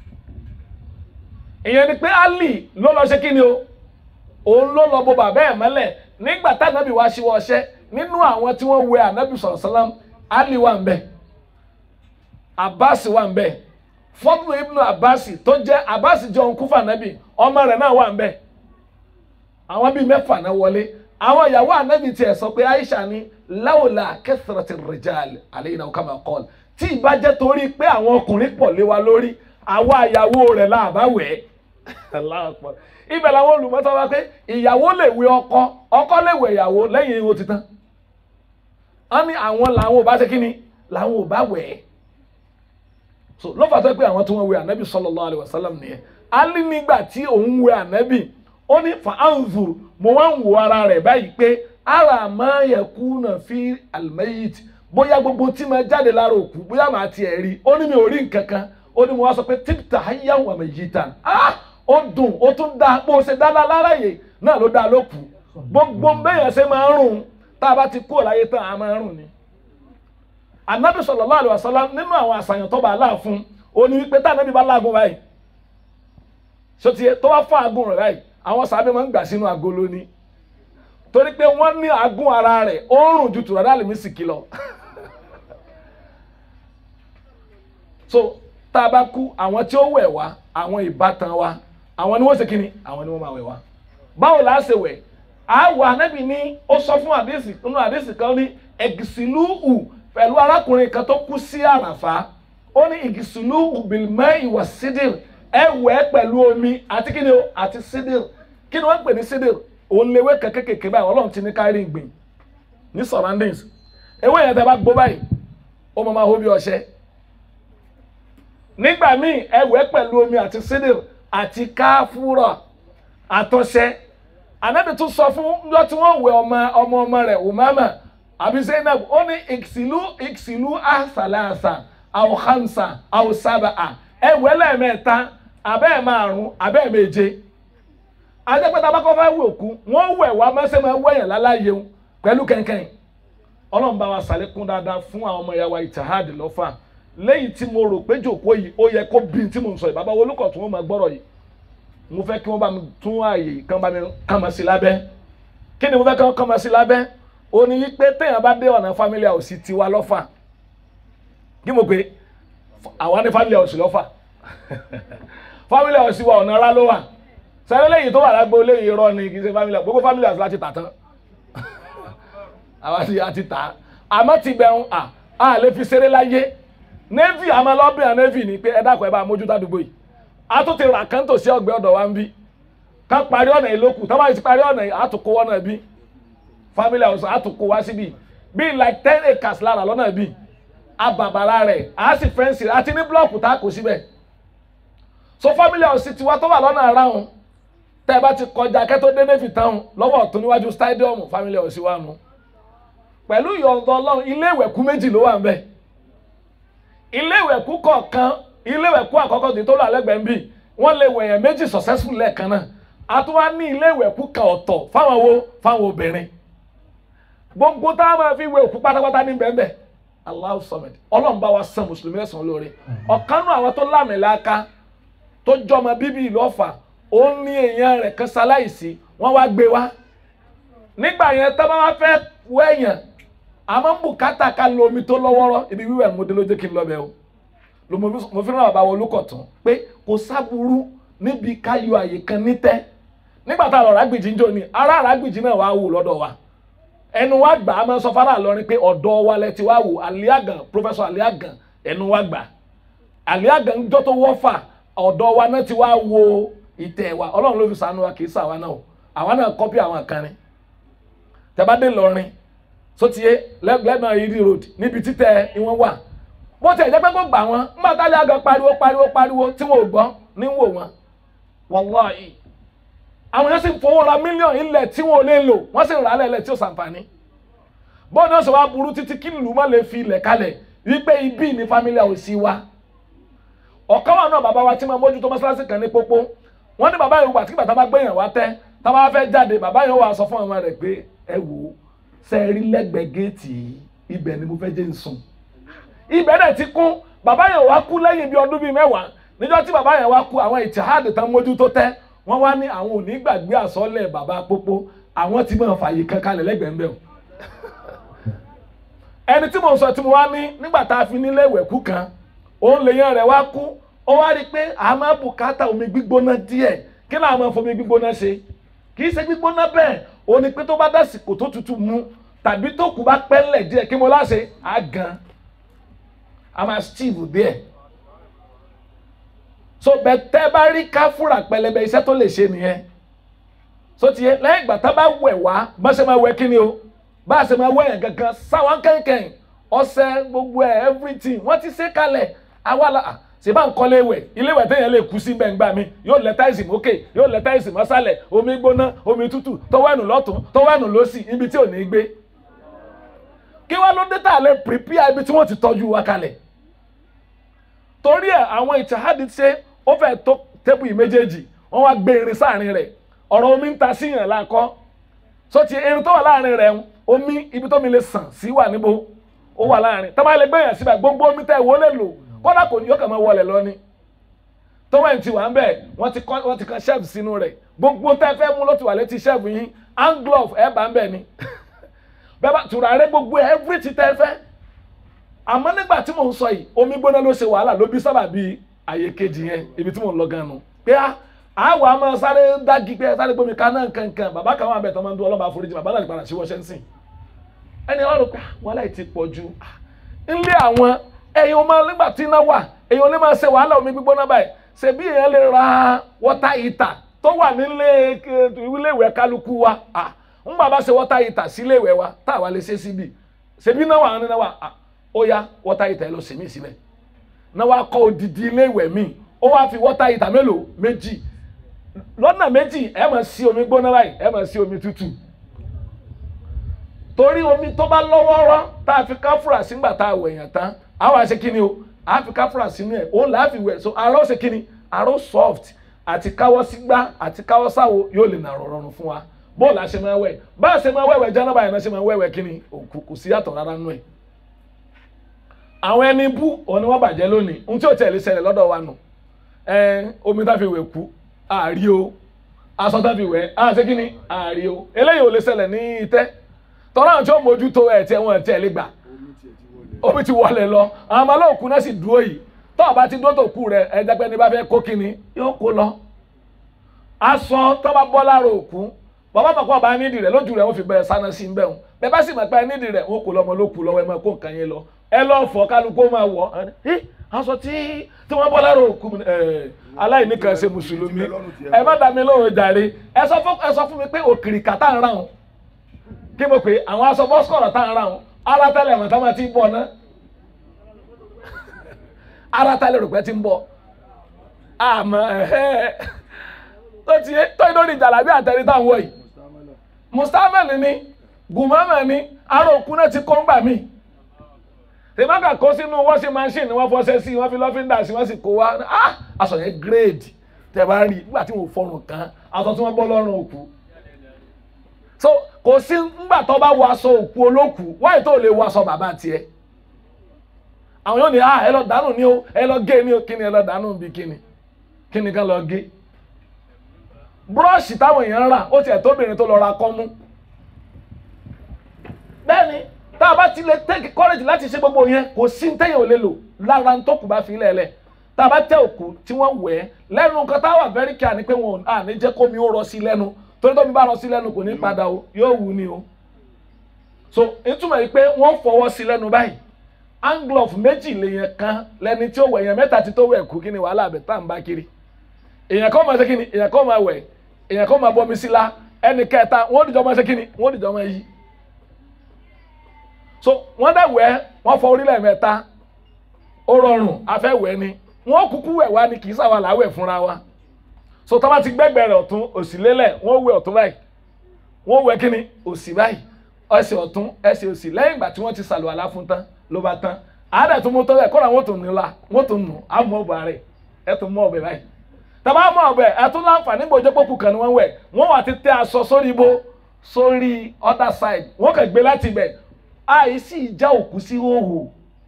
ìyẹn ni pé Ali ló lọ ṣe kí ni o òun ló lọ bo bàbá ẹ̀ mọ́lẹ̀ nígbà tá ànábì wá ṣíwọ́ ọṣẹ́ nínú àwọn tí wọ́n wẹ ànábì sọ̀rọ̀ sálám Ali wà ń bẹ̀ Abbas wà ń bẹ̀ Fadlu ibnu Abbas tó jẹ́ Abbas jẹ́ òun kúfà ànábì ọmọ rẹ̀ náà wà ń bẹ̀ àwọn bíi mẹ́fà náà wọlé àwọn ìyàwó ànábì tiẹ̀ sọ pé Aisha ni láwòlá kẹsàrẹ̀tì rìjàl àlẹ́yìn náà kàmá kọ́ọ̀lù tí ìbá jẹ́ torí pé àwọn ọkùnrin pọ̀ lé wa lórí àwa ìyàwó rẹ̀ là bá wẹ̀ ẹ́ ibẹ̀ làwọn olùmọ́tọ́ wa pé ìyàwó lè wẹ̀ ọkọ ọkọ lè wẹ̀ ìyàwó lẹ́yìn ihò titan wọ́n ní àwọn làwọn ò bá ṣe kíni làwọn ò bá wẹ̀ ẹ́ so ló fà tó pé àwọn tí wọ́n wẹ̀ ànábì sallallahu alaihi wasallam nìyẹn Ali nígbà tí òun wẹ̀ ànábì ó ní fa'anzur mo wá ń wo ara rẹ̀ báyìí pé ara máa yẹ kú náà fi almayit bóyá gbogbo tí máa jáde lára òkú bóyá màá tiẹ̀ rí ó ní mi ò rí nǹkan kan ó ní mo wá sọ pé típtà hayyan wa mayitan ah ó dùn ó tún dá bó ṣe dá lára yè náà ló dá lókù gbogbo bẹ́yẹn ṣe máa ń rùn tá a bá ti kúrò láyé tán a máa ń rùn ni. anabi sallallahu alaihi wasallam nínú àwọn àṣàyàn tó bá a láà fún ó ní wípé tá anabi bá láàgùn báyìí sotie tó bá fún àgùn rẹ̀ báyìí àwọn sábẹ́ máa ń gbà sínú agolo ni torí pé wọ́n ní àgùn ara rẹ̀ ó ń rùn ju tùrọ̀dá àlùmísìkì lọ. so tá a bá kú àwọn tí ó wẹ̀ wá àwọn ìbátan wa àwọn ni wọ́n ṣe kíni àwọn ni wọ́n máa wẹ̀ wá báwo la ṣe wẹ̀ àwọ̀ anábì ní ó sọ fún àdéhìsì nínú àdéhìsì kan ní ẹ̀gìsìlúhù pẹ̀lú arákùnrin kan tó kú sí àràfá ó ní ẹ̀gìsìlúhù bìlmẹ́ ìwà sídìr ẹ wẹ̀ pẹ̀lú omi àti kíni o àti sídìr kí ni wọ́n ń pè ní sídìr òun léwé kan kékèké báyìí ọlọ́run ti ní kárí ìgbìn ní surroundings ewé yẹn tẹ́ bá gbó báyìí ó máa máa hó bí ọṣẹ nígbà míì ẹ wẹ̀ pẹ̀lú omi àti sídìr àti káfúrà àtọ̀ṣẹ anabi tún sọ fún njọ tí wọ́n wẹ̀ ọmọ ọmọ ọmọ rẹ̀ umama àbí zainab ó ní ìkìsìlú ìkìsìlú àṣàlàṣà àwòhánṣà àwòsábàá ẹ wẹ̀ lẹ́ẹ̀mẹ́ta abẹ́ẹ̀ márùn abẹ́ẹ̀ méje adépẹ́tà bá kọ́ fẹ́ wẹ̀ òkú wọ́n wẹ̀ wá mẹ́sẹ̀ máa wẹ̀yàn láláyé wọn pẹ̀lú kẹ̀kẹ́ ọlọ́run bá wa sàlékún dáadáa fún àwọn ọmọ ìyá wa ìtàhádì lọ́fà lẹ́yìn tí mo rò pé jòkó yìí ó yẹ kó bí tí mo ń sọ yìí bàbá olùkọ́ tí wọ́n máa gbọ́rọ̀ yìí mo fẹ́ kí wọ́n bá mi tún ààyè kan bá mi kàn mọ́ sí lábẹ́ kí ni mo fẹ́ kí wọ́n kàn mọ́ sí lábẹ́ ó ní wípé téèyàn bá dé ọ̀nà family house tiwa lọ́fà kí mo pé àwa ní family house lọ́fà family house wa ọ̀nà ara ló wà sẹ́yìn lẹ́yìn tó wà lágbo lẹ́yìn irọ́ ni kì í ṣe family house gbogbo family house láti tà tán àwa ti àti tà àmọ́ ti bẹ̀rù à á lè fi ṣeré láyé navy àmọ́ lọ́bìnrin navy ni pé ẹ dákun ẹ bá mójútó àdúgbò yìí a tún ti rà kán tòsí ọgbẹ́ ọ̀dọ̀ wa ń bí ká parí ọ̀nà ìlókù tá bá ti parí ọ̀nà àtúkò wọn náà bí family house àtúkò wá síbi bí like ten acres lára lọ́nà bí abàbàrà rẹ̀ á sì fẹ́ǹsì àti ní blọ́ọ̀kù tá a kò síbẹ̀ so family house tiwa tó wà lọ́nà aráhùn tẹ́ ẹ bá ti kọjá kẹ́tó dé navy town lọ́wọ́ ọ̀tún níwájú stadium family house wa nù pẹ̀lú ìyọ̀ǹda ọlọ́run ilé ìwẹ̀kú méjì ló wà ń bẹ̀ ilé ìwẹ̀kú kọ̀ọ̀kan ilé ìwẹ̀kú àkọ́kọ́ tí tó lọ alẹ́gbẹ̀ẹ́ ń bì wọ́n lè wẹ̀yàn méjì successful lẹ́ẹ̀kan náà a tún wá ní ilé ìwẹ̀kú kan ọ̀tọ̀ fáwọn wo fáwọn obìnrin gbogbo tá a máa fi wẹ òkú pátápátá ní bẹ́ẹ̀ Allahu Samad ọlọ́run bá wa san mùsùlùmí lẹ́sàn-án lóore ọ̀kanú àwọn tó lámìláka tó jọmọ bíbí ìlú Ọ̀fà ó ní èèyàn rẹ̀ kan ṣaláìsí wọ́n wá gbé wá nígbà yẹn tá bá wá fẹ́ wẹ̀yàn àmọ́ ń bùkátà ká lo omi tó lọ́wọ́rọ́ ibi wíwẹ̀ mo dé lójú kí n lọ bẹ̀ o lo mo fi mo fi ràn bàbá wọn olùkọ̀tún pé kò sábúrú níbi ká yọ àyè kan nítẹ́ nígbà tá a lọ ràgbìjì ń jò ní ará ràgbìjì náà wàá wò lọ́dọ̀ wa ẹnu wa gbà á máa sọ fara lọrin pé ọ̀dọ̀ wa lẹ ti wá wò aliagan professor aliagan ẹnu wa gbà aliagan ń jọ́ tó wọ́fà ọ̀dọ̀ wa náà ti wá wo ìtẹ̀ wa ọlọ́run ló fi sànú wa kì í sàwa náà o àwa náà kọ́pì àwọn kan ni tẹ́bádé lọrin sotie lẹ́gbẹ̀ẹ́ yìí road níbi títẹ̀ ìwọ̀n wà bó tẹ̀ jẹ́ pé kó gbà wọ́n nígbà tálẹ́ àgọ́ pariwo pariwo pariwo tí wọn ò gbọ́ ní wò wọ́n wàláhì àwọn yẹn sì fowó ra mílíọ̀nù ilẹ̀ tí wọn ò lè lò wọ́n sì rà á lẹ̀lẹ̀ tí ó sàǹfààní bóun ní ó sì wá burú títí kí ìlú má lè fi ilẹ̀ kalẹ̀ wípé ibi ní family house wa ọ̀kan wà náà bàbá wa tí máa mójútó mọ́ṣáláṣí kan ní pópó wọ́n ní bàbá yòówù àti kí bàtà bá gbẹ̀yàn wá tẹ́ tá bá fẹ́ jáde bàbá yòówù wá sọ fún ọmọ rẹ̀ pé ẹ wò ó sẹ́ẹ̀rí lẹ́gbẹ̀ẹ́ géètì ibẹ̀ ni mo fẹ́ jẹ́ ń sùn ibẹ̀ dẹ̀ ti kún bàbá yẹn wá kú lẹ́yìn bíi ọdún bíi mẹ́wàá níjọ́ tí bàbá yẹn wá kú àwọn ìtìhádì tán mójú tó tẹ́ wọ́n wá ní àwọn òní gbàgbé àsọ́lẹ̀ bàbá pópó àwọn ti máa fààyè kan kalẹ̀ lẹ́gbẹ̀ẹ́ ń bẹ̀ o. ẹni tí mo sọ tí mo wá ní nígbà tá a fi nílé ìwẹ̀kú kan òun lèèyàn rẹ̀ wá kú ó wá rí i pé a máa bùkátà omi gbígbóná díẹ̀ kí náà máa fomi gbígbóná ṣe kì í ṣe gbígbóná bẹ́ẹ̀ ó ní pé tó bá dásìkò tó tutù mu tàbí tó kù bá pẹ́lẹ̀ díẹ̀ kí mo láṣẹ á gan a máa steve díẹ̀ so bẹ̀tẹ́ bá rí káfúrà pẹlẹbẹ iṣẹ́ tó lè ṣe nìyẹn so tiẹ̀ lẹ́yìn ìgbà tá bá wẹ̀ wá bá ṣe máa wẹ̀ kí ni o bá ṣe máa wẹ̀ yẹn gangan sáwọn kẹ̀kẹ́ ọṣẹ gbogbo ẹ̀ everything wọ́n ti ṣe kalẹ̀ àwa la ṣe bá ń kọ́lé ìwẹ̀ ilé ìwẹ̀ téèyàn lè kú sí bẹ́ẹ̀ gbà mí yóò lẹ táìsì mókè yóò lẹ táìsì mọ́sálẹ̀ omi gbóná omi tútù tọwọ́ ẹ̀nù lọ́tún tọwọ́ ẹ̀nù lọ́sì ibi tí ò ní gbé kí wá ló dé tá a lè prepare ibi tí wọ́n ti tọ́jú wa kalẹ̀ torí ẹ̀ àwọn ìtàhádìí ṣe ó fẹ́ tó tébù yìí méjèèjì wọ́n wá gbé irin sáàrin rẹ̀ ọ̀rọ̀ omi ń ta síyàn lákọ́ so ti irin tó wà láàrin rẹ̀ ń omi ibi tó mi lè sàn sí wà níbo ó wà láàrin tó bá lè gbé yàn síbẹ̀ gbogbo omi tẹ̀ wọ́n lè lò kódà kò ní yóò kàn máa wọlé lọ ni tọ́wọ́ ẹ̀ ti wà ń bẹ̀ wọ́n ti kọ́ wọ́n ti kan shelf sínú rẹ̀ gbogbo tẹ́ fẹ́ mú ló ti wà létí shelf yín hand glove ẹ̀ bá ń bẹ̀ ni bẹ́ẹ̀ bá tùràrí gbogbo everything tẹ́ fẹ́ àmọ́ nígbà tí mò ń sọ yìí omi gbóná ló ṣe wàhálà ló bí sábà bíi àyè kejì yẹn ibi tí mò ń lọ gan nu pé á àwọn àmọ́ sáré dági pé sáré gbómi kaná nkankan bàbá kan wà bẹ̀ tó máa ń dún ọlọ́mọ àforíjì bàbá náà ti padà sí wọ́ṣẹ́ ń sìn ẹni wọ́n rò pé wọ́n láì ti pọ̀ ju ilé àwọn ẹ̀yin ọmọ nígbà tí iná wà èèyàn lè máa ṣe wàhálà omi gbígbóná báyìí ṣe bí èèyàn lè ra wọ́tá ìtà tó wà nílé ilé ìwẹ̀ kálukú wa ń bàbá ṣe wọ́tá ìtà sí ilé ìwẹ̀ wa táwa lè ṣe síbi ṣebí náà wà ní náà wà ó yá wọ́tá ìtà ẹ lọ sèmí síbẹ̀ náà wàá kọ́ odidi ilé ìwẹ̀ míì ó wáá fi wọ́tá ìtà mélòó méjì lọ́nà méjì ẹ máa sí omi gbóná báyìí ẹ máa sí omi tútù torí omi tó bá lọ́wọ́rọ́ tá a fi káfúrà sígbà tá a wẹ̀yàn tán a wá ṣe kíni o a fi káfúrà sínú ẹ̀ òun là á fi wẹ̀ so arọ́ ṣe kíni arọ́ soft àti káwọ́ sígbá àti káwọ́ sáwo yóò lè nà rọrùn fún wa bóòlù àṣẹ máa wẹ̀ bá a ṣe máa wẹ̀wẹ̀ jẹ́nàbà yẹn náà ṣe máa wẹ̀wẹ̀ kíni òkú kò sí yàtọ̀ rárá nù ẹ̀ àwọn ẹni bú òun ni wọ́n bàjẹ́ lónìí ohun tí ò tẹ̀lé ṣẹlẹ̀ lọ́dọ̀ wa nù ẹ omi tá fi wẹ̀ kú àárí o aṣọ tá fi wẹ̀ á ṣe kí ni àárí o eléyìí ò lè ṣẹlẹ̀ ní itẹ́ tọ́lá àwọn tí ó mójútó ẹ̀ tí wọ́n tẹ̀ lé gbà omi ti wọlé lọ àwọn ọmọ olóòkú náà sì dúró yìí tọ́ ọba ti dúró tó kú rẹ̀ ẹ jẹ́ pé ní bá fẹ́ kó kíni yóò kó lọ aṣọ tó bá bọ́ lára òkú bàbá mọ̀ pé ọba nídìí rẹ̀ lójú rẹ̀ wọ́n fi bẹ̀rẹ̀ sáná sí bẹ́ẹ̀ hùn bẹ́ẹ̀ bá sì mọ̀ pé nídìí rẹ̀ wọ́n kó lọ́mọ lókù lọ́wọ́ ẹ máa kó nǹkan yẹn lọ ẹ lọ fọ kálukú máa wọ ẹ aṣọ tí tí wọ́n bọ́ lára òkú ẹ aláìní kan ṣe mùsùlùmí ẹ má dá mi lóhùn jàre ẹ sọ fún ẹ sọ fún mi pé òkìrìkà tá à ń rà wọn kí mo pè é àwọn aṣọ bọ́sikọ̀rọ̀ tá à ń rà wọn ara tẹ́lẹ̀ wọn tá máa ti bọ̀ ná ara tẹ́lẹ̀ rò pé ti ń bọ̀ àmọ́ ẹ̀hẹ́ tó ti tó inú ní jàlábí àtẹ̀rí táwọn wọ̀ yìí mustamel ni gùnmọ́mọ́ ni ara òkú náà ti kó ń gbà míì tèmọ́kà kó sínú washing machine wọ́n fọṣẹ sí wọ́n fi lọ́fíńdà sí wọ́n sì kó wá ah aṣọ yẹn grade tẹ bá rí nígbà tí wọ́n fọrùn kan aṣọ tí wọ́n bọ́ lọ́rùn òkú so kò sí nígbà tó bá wọ aṣọ òkú olókù wáyé tó lè wọ aṣọ bàbá tiẹ̀ àwọn yóò ní ah ẹ lọ dànù ni o ẹ lọ gé ni o kí ni ẹ lọ dànù bí kí ni kí ni kan lọ gé búrọ́ọ̀ṣì táwọn èèyàn rà ó tiẹ̀ tóbìnrin tó lọ ra kọ́mú bẹ́ẹ̀ ni tá a bá ti lè take courage láti ṣe gbogbo yẹn kò sí téèyàn ò lè lò lára tó kù bá fi lẹ́lẹ̀ tá a bá tẹ òkú tí wọ́n wẹ̀ ẹ́ lẹ́nu nǹkan tá a wà very care ni pé wọn à ní jẹ́ kómi ó rọ sí lẹ́nu torí tómi bá rọ sí lẹ́nu kò ní padà o yóò wù ni o so ìtumọ̀ yìí pé wọ́n fọwọ́ sí lẹ́nu báyìí hand glove méjì lèèyàn kan lẹni tí ó wẹ̀ èèyàn mẹ́ta ti tó wẹ̀ kú kí ni wàhálà àbẹ̀ tá à ń bá kiri èèyàn kan máa ṣe kí ni èèyàn kan máa wẹ̀ èèyàn kan máa bọmi sí la ẹnì kẹta wọ́n dìjọ́ máa ṣe kí ni wọ́n dìjọ́ máa yí so wọ́n dẹ̀ wẹ̀ wọ́n fọ orílẹ̀ mẹ́ta ó rọrùn afẹ́wẹ̀ ni wọ́n kúkú wẹ̀ wá ni kì í sàwọn làwẹ̀ fúnra wa so tọ́ bá ti gbẹ́gbẹ́ rẹ̀ ọ̀tún òsì lélẹ̀ wọ́n wẹ̀ ọ̀tún báyìí wọ́n wẹ̀ kí ni òsì báyìí ẹsẹ̀ ọ̀tún ẹsẹ̀ òsì lẹ́yìn ìgbà tí wọ́n ti sàlùwàlá fún tán ló bá tán àádẹ́ tó mú tó bẹ̀ kọ́ra wọ́n tó nù la wọ́n tó nù àmọ́ ọ̀bà rẹ̀ ẹ̀ tó mọ́ ọ̀bẹ báyìí tàbá mọ́ ọ̀bẹ ẹ̀ tún láǹfààní gbòjó pòkù kan ni wọ́n wẹ̀ wọ́n wà ti tẹ aṣọ sórí ibo sórí other side wọ́n kàn gbé láti ibẹ̀ àìsí ìjà òkú sí hóhò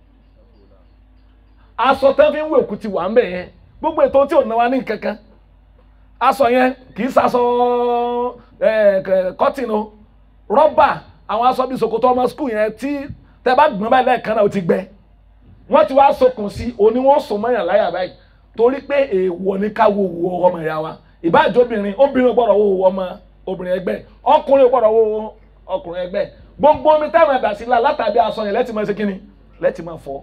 aṣọ tán fi ń wé òkú ti wà ń bẹ̀ yẹn gbogbo ètò tí ò náwa ní kankan aṣọ yẹn kì í ṣaṣọ kọ́tìn o rọ́bà àwọn aṣọ bíi ṣòkòtò ọmọ skul yẹn tí tẹ bá gbọ́n báyìí lẹ́ẹ̀kan náà ó ti gbẹ wọ́n ti wá sokùn sí òní wọ́n sùn mọ́yàn láyà báyìí torí pé èèwọ̀ ní ká wo wo ọmọ ìyá wa ìbáàjọ́ obìnrin obìnrin gbọ́dọ̀ wo ọmọ obìnrin ẹgbẹ́ ọkùnrin gbọ́dọ̀ wo ọkùnrin ẹgbẹ́ gbogbo omi táwọn ẹ̀dà sí la látàbí aṣọ yẹn lẹ́tì máa ṣe kínni lẹ́tì máa fọ́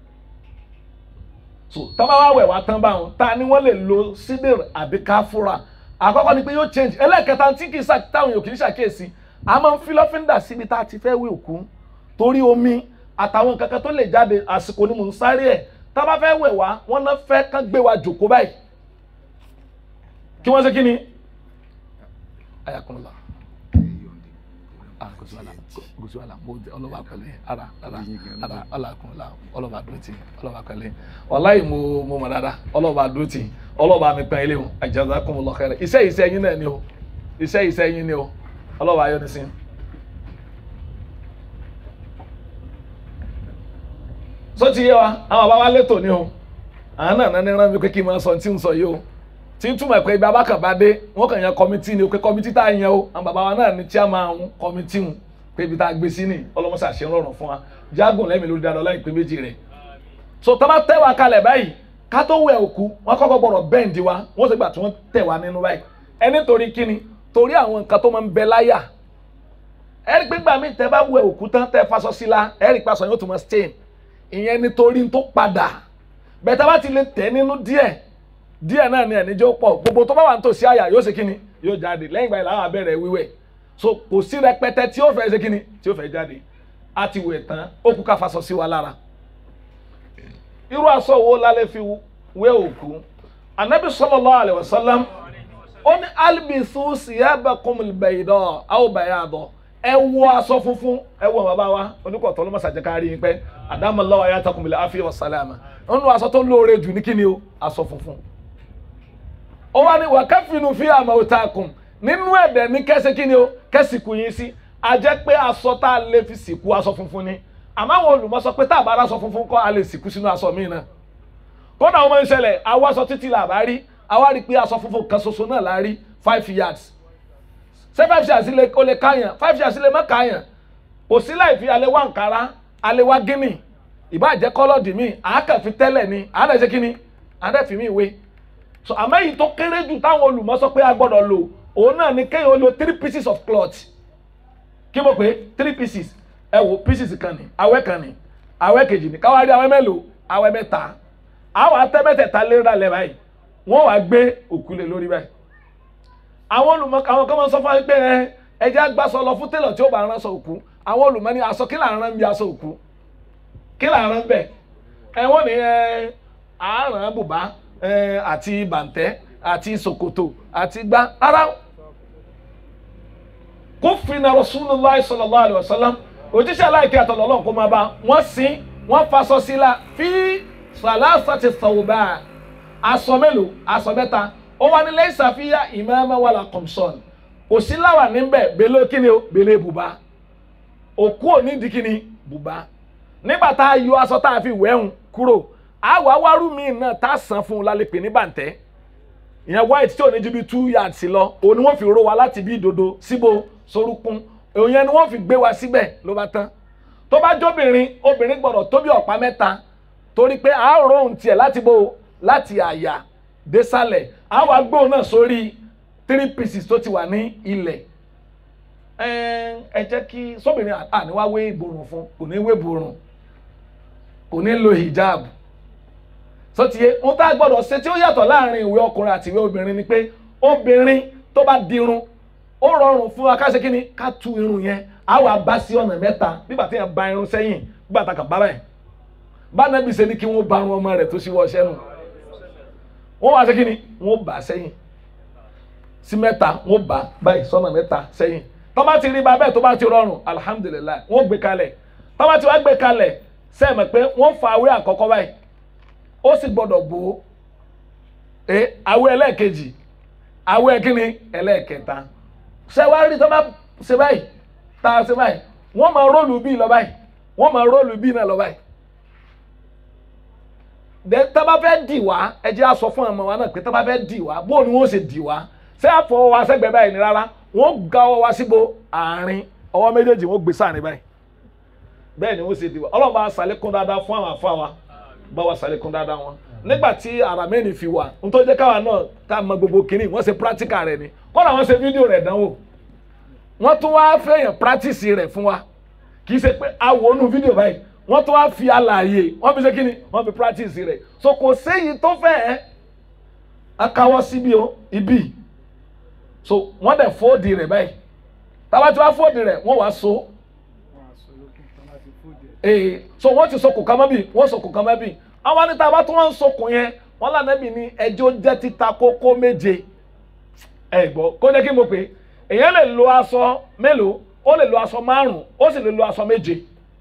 so tábà wá wẹ̀ wá tán báwọn ta ni wọ́n lè lo sídìr àbí káfúrà àkọ́kọ́ ni pé yóò change ẹlẹ́ẹ̀kẹta tí kì í ṣà táwọn yòókì ń ṣàkíyèsí a máa ń fi lọ́fíńdà síbi tá a ti fẹ́ wí òkú torí omi àtàwọn kankan tó lè jáde àsìkò ni mò ń sáré ẹ̀ tá a bá fẹ́ wẹ̀ wá wọ́n náà fẹ́ kán gbé wa jòkó báyìí kí wọ́n ṣe kí ni ayakunla gosùwàlà gosùwàlà mo jẹ ọlọ́ba pẹ̀lẹ́ ara ara ara ọlọ́kunla ọlọ́ba dúrótì ọlọ́ba pẹ̀lẹ́ wàláyé mo mo mọ̀ dáadáa ọlọ́ba dúrótì ọlọ́ba mi pẹ́ ilé o jazakumullahu khairan iṣẹ́ iṣẹ́ yín náà ni o iṣẹ́ iṣẹ́ yín ni o ọlọ́ba ayọ́ ni sí. sọ ti yé wa àwọn bàbá wa létò ni o àwọn náà nání rán mi pé kí n máa sọ tí n sọ yìí o tí n túmọ̀ pé ibi abákànbádé wọ́n kàn yan kọ́mítì ni o pé kọ́mítì tá a yan o àwọn bàbá wa náà ní chairman kọ́mítì ń pé ibi tá a gbé sí ni ọlọ́mọṣà ṣe ń rọrùn fún wa jágùn lẹ́mìí lórí dáadáa láì pé méjì rẹ̀ so tọ́ bá tẹ́ wa kalẹ̀ báyìí ká tó wẹ̀ òkú wọ́n kọ́kọ́ gbọ́dọ̀ bẹ́ǹdì wa wọ́n sì gbà tí wọ́n tẹ̀ wá nínú báyìí ẹni torí kíni torí àwọn nǹkan tó máa ń bẹ láyà ẹ̀rí pé gbà mí tẹ́ bá wẹ̀ òkú tán tẹ́ faṣọ sí la ẹ̀rí pàṣọ yóò tún máa stain ìyẹn nítorí tó padà bẹ́tà bá ti lè tẹ̀ nínú díẹ̀ díẹ̀ náà ni ẹ̀níjọ́ pọ̀ gbogbo tó bá wà nítòsí àyà yóò ṣe kíni yóò jáde lẹ́yìn ìgbà yìí làwọn abẹ́rẹ́ wíwẹ̀ so kò sí rẹpẹtẹ tí ó fẹ́ ṣe kíni tí ó fẹ́ jáde a ti wẹ̀ tán ó kú ká faṣọ sí wa lára irú aṣọ wo la lè fi wẹ̀ òkú anabi sallallahu alaihi wasallam ó ní albisu siyabakumul bayda aw bayada ẹ wọ aṣọ funfun ẹ wọ bàbá wa oníkọ̀tọ́ ló má ṣàjẹ́ ká rí yín pẹ́ àdámọ́láwọ̀ ayé àtàkùnmílẹ̀ àfihàn wa sàlámà nínú aṣọ tó lóore jù ní kíni o aṣọ funfun. ó wá ní wà káfíìnù fi àmọ́ òtá kùn nínú ẹ̀dẹ̀ ní kẹ́sì kíni o kẹ́sìkù yín sí a jẹ́ pé aṣọ tá a lè fi sìnkú aṣọ funfun ni àmọ́ àwọn olùmọ̀ sọ pé tá a bá aṣọ funfun kọ́ a lè sìnkú sínú aṣọ míì náà. kódà wọn máa ń ṣẹlẹ̀ àwọ̀ aṣọ títí là bá rí àwa rí i pé aṣọ funfun kan ṣoṣo náà la rí five yards ṣé five yards lè o lè káyàn five yards lè má káyàn kò sí láì fi alẹ́ wá nkàrà alẹ́ wá gíní ìbáàjẹ́ kọ́lọ́dì míì àákàn fi tẹ́lẹ̀ ni àádọ́ ṣe kíni àádọ́ fi mí ìwé so àmọ́ èyí tó kéré jù táwọn olùmọ̀ sọ pé a gbọ́dọ̀ lò òun náà ni kéèyàn lo three pieces of cloth kí mo pé three pieces ẹ wo pieces kan ní awẹ́ kan ní awẹ́ kejì ní káwá rí awẹ́ mélòó awẹ́ mẹ́ta àwọn atẹ́mẹ́tẹ̀ẹ̀ta léra lẹ́ báyìí wọ́n wá gbé òkú lé lórí báyìí àwọn olùmọ̀ àwọn kan máa ń sọ fún wa pé ẹ ẹjẹ́ agbásọ lọ fún télọ̀ tí ó bá ránṣọ òkú àwọn olùmọ̀ ní aṣọ kí là ń rán bí aṣọ òkú kí là ń rán bẹ́ẹ̀ ẹ wọ́n ní ẹ àárán bùbá ẹ àti bàǹtẹ́ àti ṣòkòtò àti gbá rárá kó fina Rasulullah sallallahu alaihi wasallam òjíṣẹ́ aláìkí àtọ̀lọ́ ọlọ́run kó máa bá wọ́n sin wọ́n faṣọ sí la fi salasati thawban aṣọ mélòó aṣọ mẹ́ta ó wá ní lẹ́yìn ṣàfihàn ìmọ̀ọ́mọ́ wà lá kọ̀mṣọ́n kò sí láwà níbẹ̀ bẹ́lẹ́ kíni o bẹ́lẹ́ bùbá òkú òní di kíni bùbá nígbà tá a yọ aṣọ tá a fi wẹ̀hùn kúrò àwọ̀ awárú mi náà tá a san fún un lálẹ́ pè ní bàǹtẹ́ ìyẹn white tí ò ní ju bí two yards lọ òun ni wọ́n fi ró wa láti bí ìdodo síbo sorúkún òun yẹn ni wọ́n fi gbé wa síbẹ̀ ló bá tán tó bá jóbìnrin obìnrin gbọ́dọ̀ tó bí ọ̀pá mẹ́ta torí pé a rò ohun tiẹ̀ láti bo láti àyà désàlẹ̀ a wá gbóhùn náà sórí three pieces tó ti wà ní ilẹ̀ ẹ jẹ́ kí sóbìnrin àníwá wé ìborùn fún kò ní wé ìborùn kò ní lo hijab sọtìyẹ ohun tá a gbọ́dọ̀ ṣe tí ó yàtọ̀ láàrin ìwé ọkùnrin àti ìwé obìnrin ni pé obìnrin tó bá dirun ó rọrùn fún wa ká ṣe kí ni ká tú irun yẹn á wà bá sí ọ̀nà mẹ́ta nígbà tí yẹn ba irun sẹ́yìn nígbà tá a kà bá báyìí bá nàbì ṣe ni kí wọ́n ba irun ọmọ rẹ̀ tó ṣíwọ́ ọṣẹ́ nù wọ́n wá ṣe kí ni wọ́n bà á sẹ́yìn sí mẹ́ta wọ́n bà á báyìí sọ́nà mẹ́ta sẹ́yìn tó bá ti rí ba bẹ́ẹ̀ tó bá ti rọrùn alihamudulilayi wọ́n gbé kalẹ̀ tó bá ti wá gbé kalẹ̀ sẹ́ẹ̀mẹ̀ pé wọ́n fa awé àkọ́kọ́ báyìí ó sì gbọ́dọ̀ bò ó ẹ awé ẹlẹ́ẹ̀kejì awé kíni ẹlẹ́ẹ̀kẹta ṣé wàá rí tó bá ṣe báyìí tá a ṣe báyìí wọ́n máa róòlù bíi lọ báyìí wọ́n máa róòlù bíi náà lọ báyìí dẹ tá bá fẹ́ dì wá ẹ jẹ́ á sọ fún ọmọ wa náà pé tá bá fẹ́ dì wá bó ni wọ́n ṣe dì wá ṣé àfọwọ́ wa sẹ́gbẹ̀ẹ́ báyìí ni rárá wọ́n ga ọwọ́ wa síbo àárín ọwọ́ méjèèjì wọ́n gbé sáàrin báyìí bẹ́ẹ̀ ni wọ́n ṣe dì wá ọlọ́run bá ṣàlékún dáadáa fún àwọn àfa wa bá wa ṣàlékún dáadáa wọn nígbà tí ara mẹ́rin fi wà n tó jẹ́ káwa náà ká mọ gbogbo kínní wọ́n ṣe practical rẹ̀ ni kọ́nà wọ́n ṣe fídíò rẹ̀ dánwò wọ́n tún wá fẹ́yàn practice rẹ̀ fún wa kì í ṣe pé a wò ó nu fídíò báyìí wọ́n tún wá fi àlàyé wọ́n fi ṣe kínní wọ́n fi practice rẹ̀ so kò séyìí tó fẹ́ ẹ́ akáwọ́ síbi o ibi so wọ́n dẹ̀ fóòdì rẹ̀ báyìí tábà tí wọ́n fóòdì rẹ̀ wọ́n wá so ee so wọ́n ti so kò kama bi wọ́n so kò kama bi àwọn níta bá tún wọn ń sokùn yẹn wọn lànàbì ní ẹjọ́ jẹ́ títa kókó méje ẹ gbọ́ kó jẹ́ kí n mọ̀ pé èèyàn lè lo aṣọ mélòó ó lè lo aṣọ márùn ó sì lè lo aṣọ méje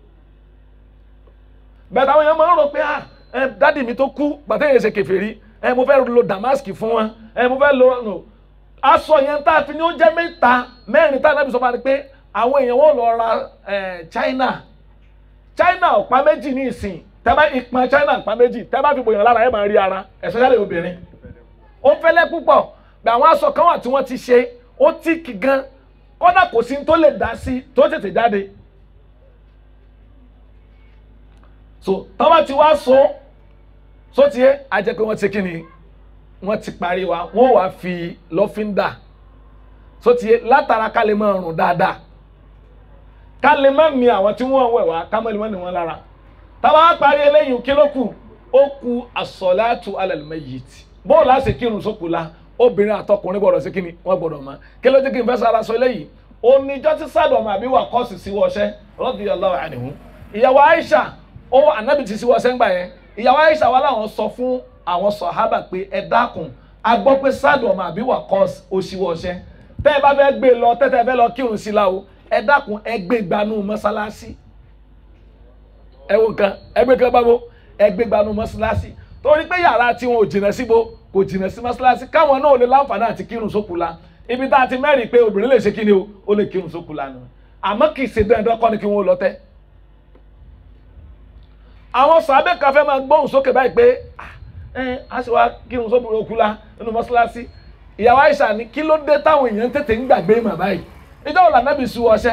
bẹ́ẹ̀ táwọn èèyàn máa ń rò pé ah ẹ dádì mi tó kú gbàtẹ́ yẹn ṣe kèfèrí ẹ mo fẹ́ lo damask fún wọn ẹ mo fẹ́ lo no. aṣọ yẹn tá a fi ní ó jẹ́ mẹ́ta mẹ́rin tá a nábì sọ fún wa ni pé àwọn èèyàn wọn lọ ra ẹ China China ọ̀pá méjì ní ìsìn tẹ́bá ìpọn China ọ̀pá méjì tẹ́bá fi bòyàn lára ẹ̀ máa rí ara especially obìnrin ó fẹ́lẹ́ púpọ̀ bẹ́ẹ̀ àwọn aṣọ kan wà tí wọ́n ti ṣe ó tíìkì gan kódà kò sí tó lè dá sí tó tètè jáde so tọ́ba ti wá so so tiẹ̀ á jẹ́ pé wọ́n ti kí ni wọ́n ti parí wa wọ́n wàá fi lọ́fíńdà so tiẹ̀ látara ká lè máa rùn dáadáa ká lè má mi àwọn tí wọ́n wẹ̀ wá ká má lè má ní wọn lára tábà wá parí eléyìí kí ló kù ó ku asọ̀láàtù alal mayyit bóòlù àti kírun sókù la obìnrin àtọkùnrin gbọdọ̀ sí kíni wọ́n gbọdọ̀ mọ̀ kí ló dé kí n fẹ́ sára sọ eléyìí oníjọ́ tí sádọ̀mù àbí wà kọ́ọ̀sì sí wọṣẹ́ radiyallahu anhu ìyàwó Aisha ó ànábì ti sí wọṣẹ́ ńgbà yẹn ìyàwó Aisha wà láwọn sọ fún àwọn sọ̀hábà pé ẹ dákun a gbọ́ pé sádọ̀mù àbí wà kọ́ọ̀sì ó sí wọṣẹ́ tẹ́ ẹ bá fẹ́ gbé lọ tẹ́tẹ́ fẹ́ lọ kírun sí la o ẹ dákun ẹ gbé gbanú mọ́sálásí ẹ wo nǹkan ẹ gbé kan báwo ẹ gbé gbanú mọ́sálásí torí pé yàrá tí wọn ò jìnnà síbo kò jìnnà sí mọ́sálásí káwọn náà lè láǹfààní àti kírun sókù la ibi tá a ti mẹ́rin pé obìnrin lè ṣe kí ni o ó lè kírun sókù la nù àmọ́ kì í ṣe dandan kọ́ ni kí wọ́n lọ tẹ́. àwọn sàbẹ̀ kan fẹ́ máa gbóhùn sókè báyìí pé ẹ á sì wá kírun sókù òkú la nínú mọ́sálásí ìyàwó Àìṣà ni kí ló dé táwọn èèyàn tètè ń gbàgbé mà báyìí ìjọ wò lànà bí su ọṣẹ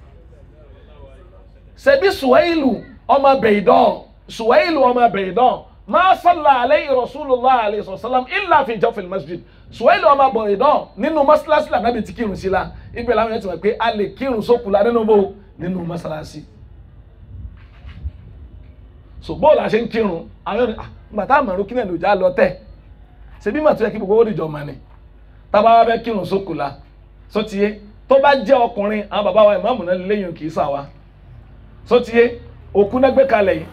ṣebí Suwailu ọmọ bẹ̀ẹ̀dọ́ Suwailu ọmọ bẹ̀ẹ̀dọ́ ma salla alayhi rasulullah alayhi sallam illa fi jawfil masjid Suwailu ọmọ bẹ̀ẹ̀dọ́ nínú mọ́sálásí lànà bí ti kírun sí la ibẹ̀ làwọn yẹn ti mọ̀ pé a lè kírun sókù la nínú bó nínú mọ́sálásí so bó la ṣe ń kírun àwọn yóò ní gbàtà àmọ̀rún kí náà ló já lọ tẹ̀ ṣebí màtó yẹ kí gbogbo ó dìjọ mọ̀ ni tábà wá fẹ́ kírun sókù la sótìyé tó bá jẹ́ ọkùnrin àwọn bàbá wa ìmáàmù náà lẹ́yìn kì í sà wa sótìyé òkú náà gbé kalẹ̀ yìí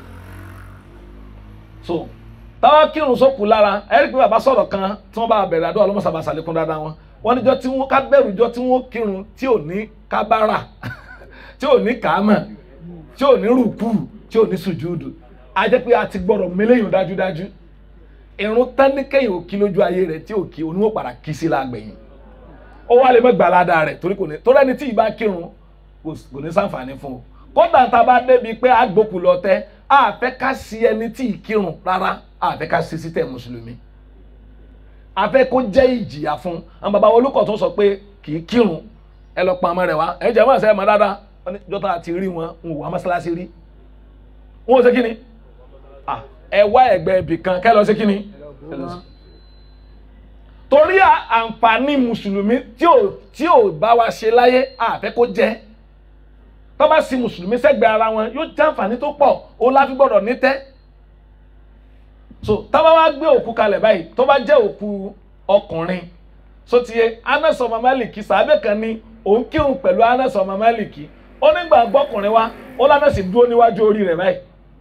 so táwa kírun sókù lára ẹ̀rí pé bàbá sọ̀rọ̀ kan tí wọ́n bá bẹ̀rẹ̀ àdó ọlọ́mọsàbà sàlékún dáadáa wọn wọ́n níjọ́ tí wọ́n ká bẹ̀rù jọ́ tí wọ́n kírun tí ò ní kábàrà tí ò ní kàámà tí ò ní rùkú tí ò ní sùjúdù a jẹ́ pé a ti gbọ́dọ̀ mélèyìn dájúdájú irun tánikẹ́yìn òkí lójú ayé rẹ̀ tí òkí oníwó padà kí sí lágbẹ̀yìn ó wá lè mọ gbàládà rẹ̀ torí kò ní torí ẹni tí ìbá kírun kò ní sàǹfààní fún o kódà tá a bá débi pé àgbòkù lọ tẹ a fẹ́ ká sí ẹni tí ì kírun rárá a fẹ́ ká sí sítẹ̀ mùsùlùmí a fẹ́ kó jẹ́ ìjìyà fún àwọn bàbá olùkọ́ tó sọ pé kì í kírun ẹ lọ pa ọmọ rẹ̀ wá ẹ jẹ́ wọ́n ṣe é mọ́ dáadáa wọ́n ní jọ́tà àti rí wọn ń wà mọ́ṣáláṣí rí wọ́n ò ṣe kí ni ẹ wá ẹgbẹ́ ibì kan kẹ́ lọ ṣe kí ni torí àǹfààní mùsùlùmí tí ò tí ò bá wa ṣe láyé àfẹ́ kó jẹ́ tó bá sí mùsùlùmí sẹ́gbẹ̀ẹ́ ara wọn yóò jẹ́ àǹfààní tó pọ̀ ó láfi gbọ́dọ̀ ní tẹ́ so tá bá wá gbé òkú kalẹ̀ báyìí tó bá jẹ́ òkú ọkùnrin so ti yẹ Anas ọmọ Málìkì sàábẹ̀ kan ní òun kírun pẹ̀lú Anas ọmọ Málìkì ó nígbà gbọ́kùnrin wa ó lánàá sì dúró níwájú orí rẹ̀ báyìí